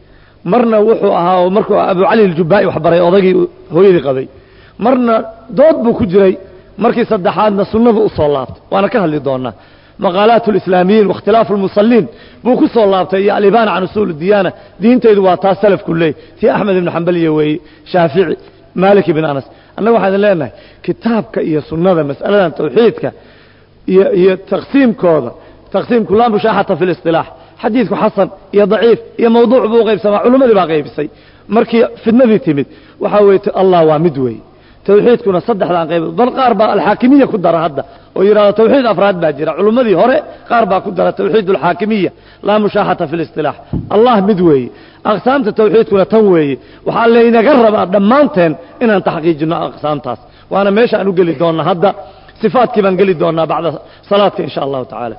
[SPEAKER 11] marna wuxuu ahaa oo markuu abu cali aljubaa'i wax baray odagii hooyadii qabay marna dood buu ku jiray markii saddexaadna sunnadu u soo laabtay waana ka hadli doonaa maqaalaat alislaamiyiin waاkhtilaafu almusalliin buu ku soo laabtay iyo alibaana can usuul diyaana diintaydu waa taas salafku leey tii axmed ibnu xambaliya weeye shaafici maalik ibn anas annaga waxaan idin leenahay kitaabka iyo sunnada mas'aladan tawxiidka iyo iyo taqsiimkooda taqsiimku laa mushaaxata fi اlisilaax xadiidku xasan iyo daciif iyo mawduuc buu u qaybsamaa culimmadii baa qaybisay markii fidnadii timid waxaa weye allah waa mid weeye tawxiidkuna saddexdaan qayb bal qaar baa alxaakimiya ku dara hadda oo yidhahdo tawxiid afraad baa jira culimmadii hore qaar baa ku dara tawxiid alxaakimiya laa mushaaxata fi اlistilaax allah mid weeye aqsaamta tawxiidkuna tan weeye waxaa laynaga rabaa dhammaanteen inaan taxqiijino aqsaamtaas waana meesha aan u geli doonna hadda صفاatkii baan geli doonaa baعda صaلاadka in shاء الlahu taعaalى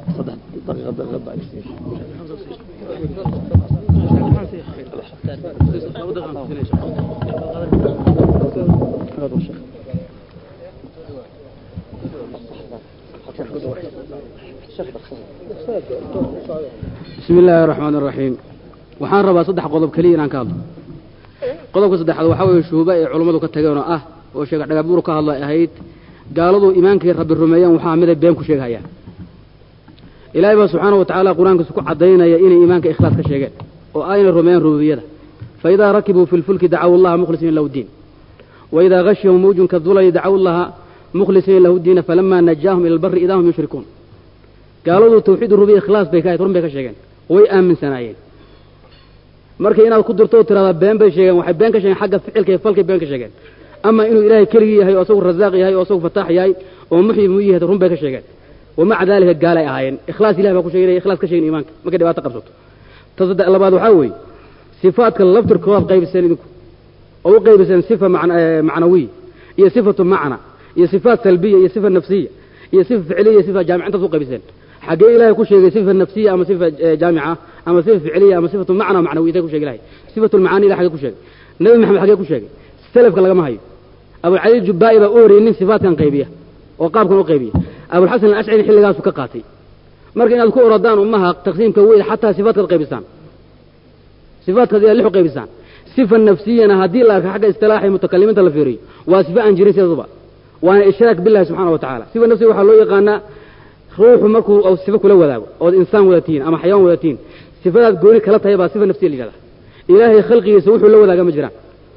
[SPEAKER 16] bismi illaahi araxmaan araxiim waxaan rabaa saddex qodob keliya inaan ka hadlo qodobka saddexaad waxaa weeye shuhuba ay culummadu ka tageen oo ah oo sheega dhagabuur ka hadlo ay ahayd gaaladu imaankay rabbi rumeeyaan waxaa miday been ku sheegahayaan ilaahay baa subxaana wa tacaala qur-aankiisu ku caddaynaya inay iimaanka ikhlaas ka sheegeen oo ayna rumeeyaan rububiyada faidaa rakibuu fi lfulki dacaw allaha mukhlisiina lahu diin waidaa gashiyahum mawjun kadulali dacaw allaha mukhlisiina lahu diina falamaa najaahum ila albari idaa hum yushrikuun gaaladu tawxiid rubiya ikhlaas bay ka ahayd run bay ka sheegeen way aaminsanaayeen markay inaad ku dirto oo tiradaa been bay sheegeen waxay been ka sheegeen xagga ficilka iyo falkay been ka sheegeen ama inuu ilaahay keligii yahay oo asagu rasaaq yahay oo asagu fataax yahay oo muxyi mu yahay run bay ka sheegeen wamaca daalika gaalay ahaayeen ikhlaas ilahi baa ku sheegay ikhlaas ka sheegin iimaanka markay dhibaato qabsato ta saddex labaad waxaa weeye sifaadka laftirkoodaad qaybiseen idinku oo u qaybiseen sifa macnawiya iyo sifatu macna iyo sifaat salbiya iyo sifa nafsiya iyo sifa ficliya iyo sifa jaamica intaas u qaybiseen xaggee ilaahay ku sheegay sifa nafsiya ama sifa jaamica ama sifa ficliya ama sifatu macna macnawiya intay ku sheegay ilahay sifatu lmacaani ilahay xaggee ku sheegay nabi maxamed xaggee ku sheegay selafka lagama hayo abulcali jubaa'i baa u horeyey nin sifaatkan qaybiya oo qaabkan u qaybiya abulxasan alashcari xilligaasu ka qaatay marka inaad ku oradaan ummaha taqsiimka weyn xataa sifaatkaad qaybisaan sifaatkaad ilaa lixu qaybisaan sifa nafsiyana haddii la arka xagga istilaaxi mutakalimiinta la fiiriyo waa sifa aan jirin sidaduba waana ishraak billahi subxana wa tacala sifa nafsiga waxaa loo yaqaanaa ruuxu markuu sifa kula wadaago ood insaan wada tihiin ama xayawaan wada tihiin sifadaad gooni kala tahay baa sifa nafsiya la yidhahda ilaahay khalqigiisa wuxuu la wadaaga ma jiraan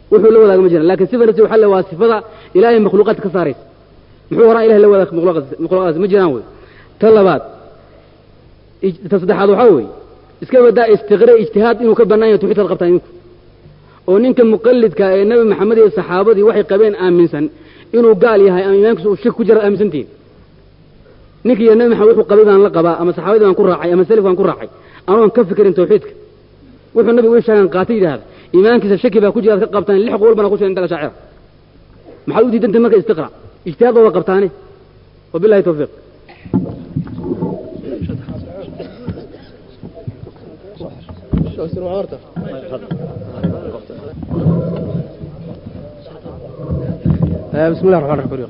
[SPEAKER 16] wuxuu la wadaaga ma jiraan lakin sifa nafsi waxa le waa sifada ilaahay makhluuqaadka ka saaraysa muxuu horaa ilahay la wadaag makhluuqaadkaas ma jiraan wey ta labaad ta saddexaad waxaa weeye iska badaa istiqre ijtihaad inuu ka bannaan yahay tawxiidkaad qabtaan idinku oo ninka muqallidka ee nebi maxamed iyo saxaabadii waxay qabeen aaminsan inuu gaal yahay ama iimaankiisu uu shak ku jira aaminsantihin ninka iyo nebi maxamed wuxuu qabay baan la qabaa ama saxaabadii baan ku raacay ama salif baan ku raacay anoon ka fikirin tawxiidka wuxuu nabigu ii sheegan qaatay yidhahda iimaankiisa shaki baa ku jira ad ka qabtaan lix qowl bana ku sheegay inta shaacira maxaad u diidantay marka istiqra ijtihaad baa qabtaane wabillahi tawfiiq
[SPEAKER 8] بسم الله الرحمن الرحيم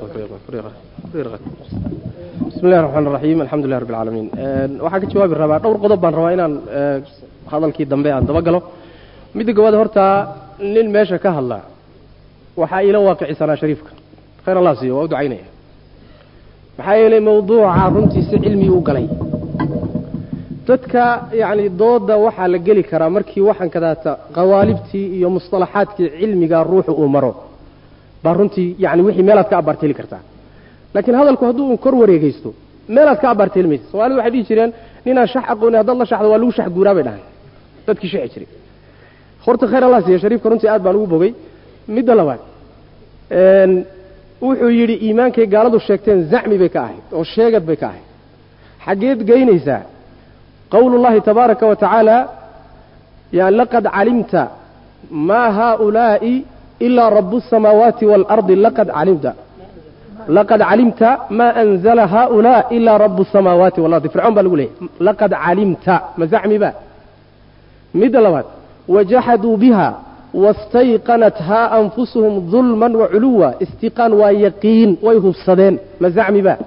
[SPEAKER 8] بسم الله الرحمن الرحيم الحمد لله رب العالمين waxaan ka jawaabi rabaa dhowr qodob baan rabaa inaan hadalkii dambe aan daba galo midda gowaad horta nin meesha ka hadla waxaa iila waaqicisanaa shariifka khayr allah siiyo waa u ducaynaya maxaa yeelay mawduuca runtiisa cilmi u galay dadka yacni dooda waxaa la geli karaa markii waxaan kadaata qawaalibtii iyo mustalaxaadkii cilmiga ruuxu uu maro baa runtii yani wixii meelaad ka abaarteeli kartaa laakiin hadalku hadduu un kor wareegaysto meelaad ka abaarteeli maysa soomaalida waxay dhihi jireen ninaan shax aqooni haddaad la shaxdo waa lagu shax guuraa bay dhahay dadkii shaxi jiray horta khayr allah siiya shariifka runtii aad baan ugu bogay midda labaad wuxuu yidhi iimaankay gaaladu sheegteen zacmi bay ka ahayd oo sheegad bay ka ahayd xaggeed geynaysaa qowlu llahi tabaaraka wa tacaala ya laqad calimta maa haaulaa'i ilaa rabu الsamaawaati wاlardi laqad calimta laqad calimta ma anzla haaulaa ilaa rabu الsamaawaati walardi fircoon baa lagu leeyahy laqad calimta ma zacmi ba midda labaad wajaxaduu biha wastayqanathaa anfusuhum dulma waculuwa istiqaan waa yaqiin way hubsadeen ma zacmi ba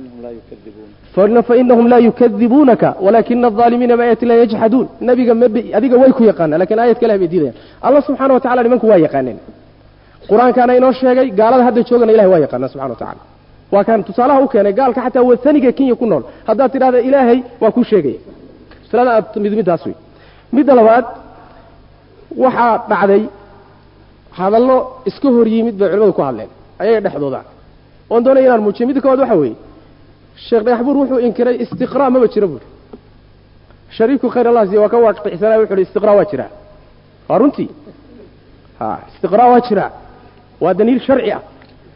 [SPEAKER 8] fainahum laa yukadibuunaka walaakina الظaalimiina biaayati lah yajxaduun nabiga mb adiga way ku yaqaanaan lakin aayadka ilah bay diidayaan allah subxana wa tacala nimanku waa yaqaaneen qur-aankaana inoo sheegay gaalada hadda joogana ilahay waa yaqaanaa subxana wa tacala waa kaan tusaalaha u keenay gaalka xataa wataniga kenya ku nool haddaad tidhahda ilaahay waa kuu sheegaya masalada aad mid middaas wey midda labaad waxaa dhacday hadallo iska hor yimid bay culimadu ku hadleen ayaga dhexdooda oon doonaya inaan muujiyo midda kowaad waxa weeye sheekh dhagaxbuur wuxuu inkiray istiqraa maba jiro buuri shariifku khayr allah siya waa ka waaqicsanaya wuxu uhi istiqraa waa jiraa waa runtii ha istiqraa waa jiraa waa daliil sharci ah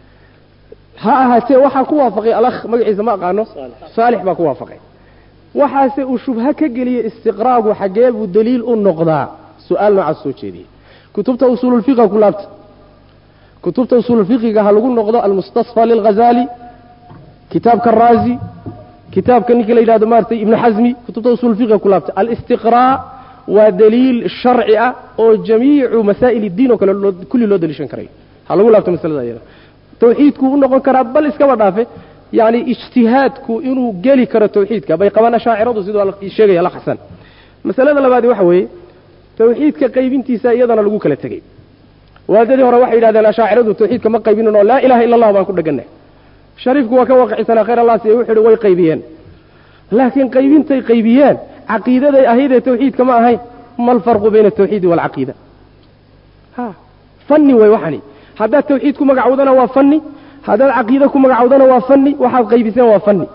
[SPEAKER 8] ha ahaatee waxaa ku waafaqay alakh magaciisa ma aqaano saalix baa ku waafaqay waxaase uu shubha ka geliyey istiqraagu xaggee buu daliil u noqdaa su-aal noocaas soo jeediyey kutubta usuululfiqa ku laabta kutubta usuululfiqiga ha lagu noqdo almustasfa lilghazali kitaabka raazi kitaabka ninka la yidhahdo maaratay ibnu xasmi kutubta usuulfiqiga ku laabta alistiqraa waa daliil sharci ah oo jamiicu masaa'il iddiin oo kale kulli loo daliishan karayo ha lagu laabto masalada iyada tawxiidku u noqon karaa bal iskaba dhaafe yani ijtihaadku inuu geli karo tawxiidka bay qabaan ashaaciradu siduu sheegaya la xasan masalada labaadi waxa weeye tawxiidka qaybintiisa iyadana lagu kala tegey waadadii hore waxay yidhahdeen ashaaciradu tawxiidka ma qaybinin oo laa ilaha illa allah baan ku dhegannay shariifku waa ka waaqicisanaa khayr allah siya wuxu uhi way qaybiyeen laakiin qaybintay qaybiyeen caqiidaday ahaydee tawxiidka ma ahayn ma alfarqu bayna altawxiidi waalcaqiida ha fanni way waxani haddaad tawxiid ku magacowdana waa fanni haddaad caqiide ku magacowdana waa fanni waxaad qaybiseen waa fanni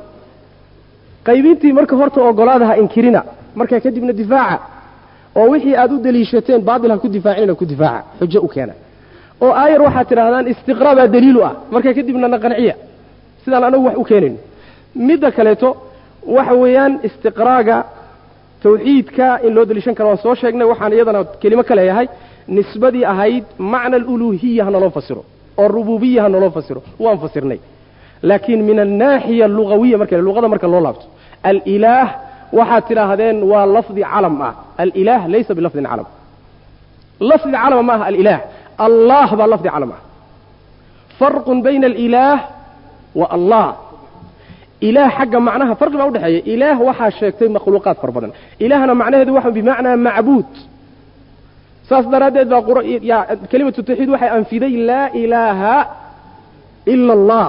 [SPEAKER 8] qaybintii marka horta ogolaada ha inkirina markaa kadibna difaaca oo wixii aad u deliishateen baatil ha ku difaacinina ku difaaca xujo u keena oo aayar waxaad tidhahdaan istiqraa baa daliilu ah markaa kadibna na qanciya sidaan anagu wax u keenayno midda kaleeto waxa weeyaan istiqraaga tawxiidka in loo deliishan karo waan soo sheegnay waxaan iyadana kelimo ka leeyahay nisbadii ahayd macna aluluhiya ha naloo fasiro oo rububiya ha naloo fasiro waan fasirnay laakiin min annaaxiya alugawiya marka luqada marka loo laabto alilaah waxaad tidhaahdeen waa lafdi calam ah alilaah laysa bilafdin calam lafdi calama ma aha alilaah allah baa lafdi calam ah farqun bayna alilaah wa allah ilaah xagga macnaha farqi baa udhexeeya ilaah waxaa sheegtay makhluuqaad fara badan ilaahna macnaheedu waxa bimacnaa macbuud saas daraaddeed baa kelimatu tawxiid waxay anfiday laa ilaaha ila allah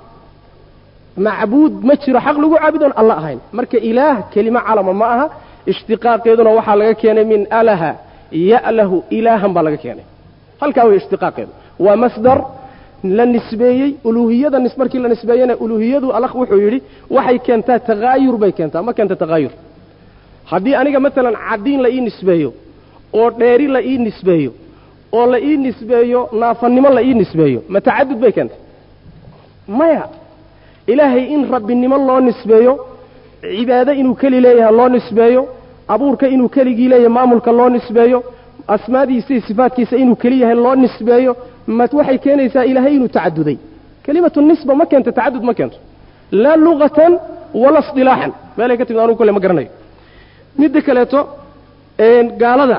[SPEAKER 8] macbuud ma jiro xaq lagu caabudoon alla ahayn marka ilaah kelimo calama ma aha ishtiqaaqeeduna waxaa laga keenay min alaha ya'lahu ilaahan baa laga keenay halkaa way ishtiqaaqeedu waa masdar la nisbeeyey uluuhiyada nis markii la nisbeeyena uluuhiyadu allah wuxuu yidhi waxay keentaa takaayur bay keentaa ma keenta takaayur haddii aniga maalan caddiin la ii nisbeeyo oo dheeri la ii nisbeeyo oo la ii nisbeeyo naafannimo la ii nisbeeyo ma tacadud bay keentay maya ilaahay in rabbinimo loo nisbeeyo cibaado inuu keli leeyahay loo nisbeeyo abuurka inuu keligii leeyahay maamulka loo nisbeeyo asmaadiisa iyo sifaadkiisa inuu keli yahay loo nisbeeyo ma waxay keenaysaa ilaahay inuu tacaduday kelimatu nisba ma keento tacadud ma keento laa lugatan wala isdilaaxan meelay ka timid anugu kole ma garanayo midda kaleeto gaalada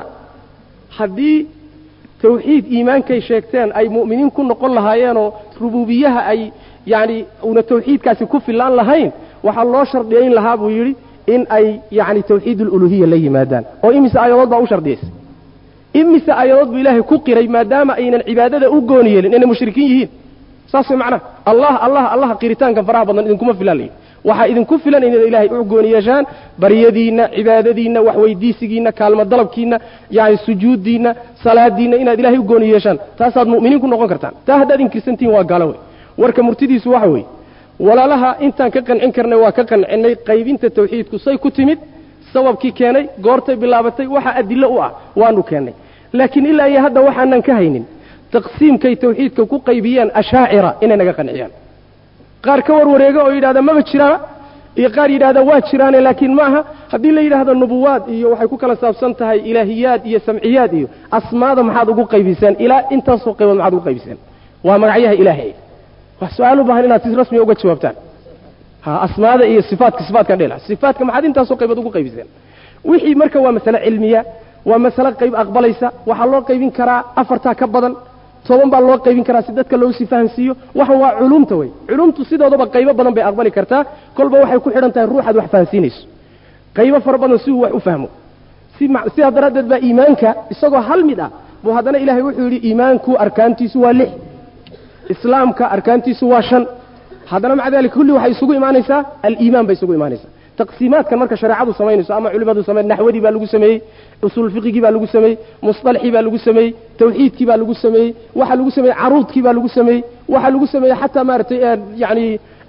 [SPEAKER 8] haddii tawxiid iimaankay sheegteen ay mu'miniin ku noqon lahaayeenoo rubuubiyaha ay yacni una tawxiidkaasi ku fillaan lahayn waxaa loo shardiyayn lahaa buu yidhi in ay yacni tawxiid aluluhiya la yimaadaan oo imise aayadood baa u shardiyaysay imise aayadood buu ilaahay ku qiray maadaama aynan cibaadada u gooni yeelin inay mushrikiin yihiin saas way macnaha allah allah allah qiritaankan faraha badan idinkuma filan layihi waxaa idinku filan inaad ilaahay u gooni yeeshaan baryadiinna cibaadadiinna waxweydiisigiinna kaalmo dalabkiinna yani sujuuddiinna salaadiinna inaad ilahay u gooni yeeshaan taasaad mu'miniin ku noqon kartaan taa haddaad inkirsantihin waa gaalo wey warka murtidiisu waxa weeye walaalaha intaan ka qancin karnay waa ka qancinnay qaybinta tawxiidku say ku timid sababkii keenay goortay bilaabatay waxa adillo u ah waanu keennay laakiin ilaa iyo hadda waxaanan ka haynin taqsiimkay tawxiidka ku qaybiyeen ashaacira inay naga qanciyaan qaar ka warwareega oo yidhahda maba jiraan iyo qaar yidhahda waa jiraane laakiin ma aha haddii la yidhaahdo nubuwaad iyo waxay ku kala saabsan tahay ilaahiyaad iyo samciyaad iyo asmaada maxaad ugu qaybiseen ilaa intaasoo qaybood maxaad ugu qaybiseen waa magacyaha ilaahay wax su-aal u baahan inaad si rasmiya uga jawaabtaan ha asmaada iyo sifaatka sifaatkan dhela sifaatka maxaad intaasoo qaybood ugu qaybiseen wixii marka waa masale cilmiya waa masale qayb aqbalaysa waxaa loo qaybin karaa afartaa ka badan toban baa loo qaybin karaa si dadka loo sii fahansiiyo waxan waa culumta wey culumtu sidoodaba qaybo badan bay aqbali kartaa kolba waxay ku xidhan tahay ruuxaad wax fahansiinayso qaybo fara badan si uu wax u fahmo si sidaa daraaddeed baa iimaanka isagoo hal mid ah buu haddana ilaahay wuxuu yidhi iimaanku arkaantiisu waa lix islaamka arkaantiisu waa shan haddana maca dalika kulli waxay isugu imaanaysaa aliimaan bay isugu imaanaysaa taqsiimaadkan marka shareecadu samaynayso ama culimadu samey naxwadii baa lagu sameeyey usuul fiqigii baa lagu sameeyey musطalaxii baa lagu sameeyey tawxiidkii baa lagu sameeyey waxaa lagu sameeyey caruudkii baa lagu sameeyey waxaa lagu sameeyey xataa maaragtay yani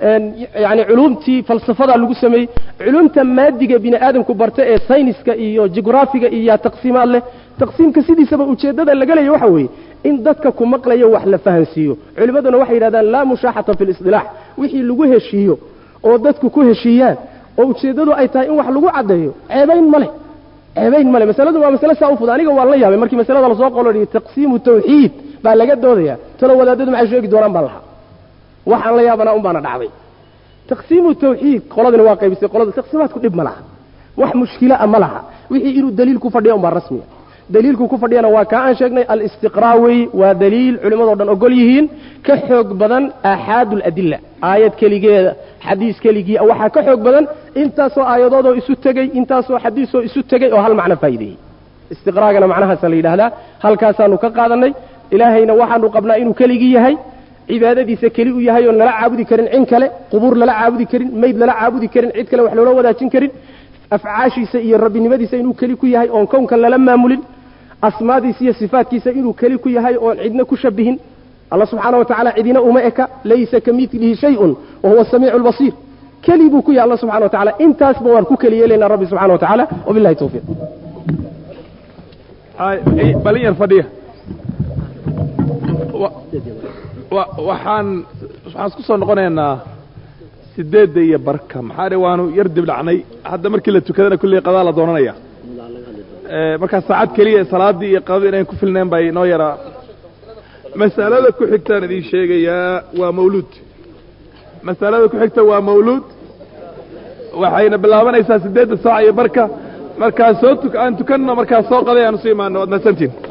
[SPEAKER 8] yani culumtii falsafadaa lagu sameeyey culumta maadiga bini aadamku barta ee sayniska iyo jugraafiga iyo taqsiimaad leh taqsiimka sidiisaba ujeeddada laga leeya waxa weeye in dadka ku maqlayo wax la fahansiiyo culimmaduna waxay yidhahdaan laa mushaaxata fi lisilaax wixii lagu heshiiyo oo dadku ku heshiiyaan oo ujeeddadu ay tahay in wax lagu caddeeyo ceebayn ma leh ceebayn ma leh masaladu waa masale saa u fud aniga waan la yaabay markii masalada lasoo qolodhiyey taqsiimu tawxiid baa laga doodaya talo wadaadadu maxay sheegi doonaan baan lahaa waxaan la yaabanaa un baana dhacday taqsiimu tawxiid qoladani waa qaybisay qolada taqsiimaadku dhib ma laha wax mushkila a ma laha wixii inuu daliil ku fadhiya un baa rasmiya daliilku ku fadhiyana waa kaa aan sheegnay alistiqraa wey waa daliil culimmadoo dhan ogol yihiin ka xoog badan aaxaadu aladilla aayad keligeeda xadiis keligii waxaa ka xoog badan intaasoo aayadoodoo isu tegey intaasoo xadiisoo isu tegey oo hal macno faa'iideeyey istiqraagana macnahaasa la yidhaahdaa halkaasaanu ka qaadannay ilaahayna waxaanu qabnaa inuu keligii yahay cibaadadiisa keli u yahay oo nala caabudi karin cin kale qubuur lala caabudi karin mayd lala caabudi karin cid kale wax loola wadaajin karin afcaashiisa iyo rabbinimadiisa inuu keli ku yahay oon kownkan lala maamulin asmaadiisa iyo sifaatkiisa inuu keli ku yahay oon cidna ku shabihin alla subxaana wa tacala cidina uma eka laysa ka midlihi shayun wa huwa samiicu lbasiir keli buu ku yahay alla subxana wa tacala intaasba waan ku keli yeelaynaa rabbi subxana wa tacaala wabillahi tawfiiq
[SPEAKER 3] balin yar fadhiya waxaan waxaan isku soo noqonaynaa sideedda iyo barka maxaa dhe waanu yar dibdhacnay hadda markii la tukadana kulley qadaa la doonanaya markaa saacad keliya salaaddii iyo qadadii inayn ku filnayn bay noo yaraa masalada ku xigtaan idin sheegayaa waa mawluud masalada ku xigta waa mawluud waxayna bilaabanaysaa sideedda saac iyo barka markaa soo tuk aan tukanno markaa soo qaday aan usu imaano waad mahadsantiin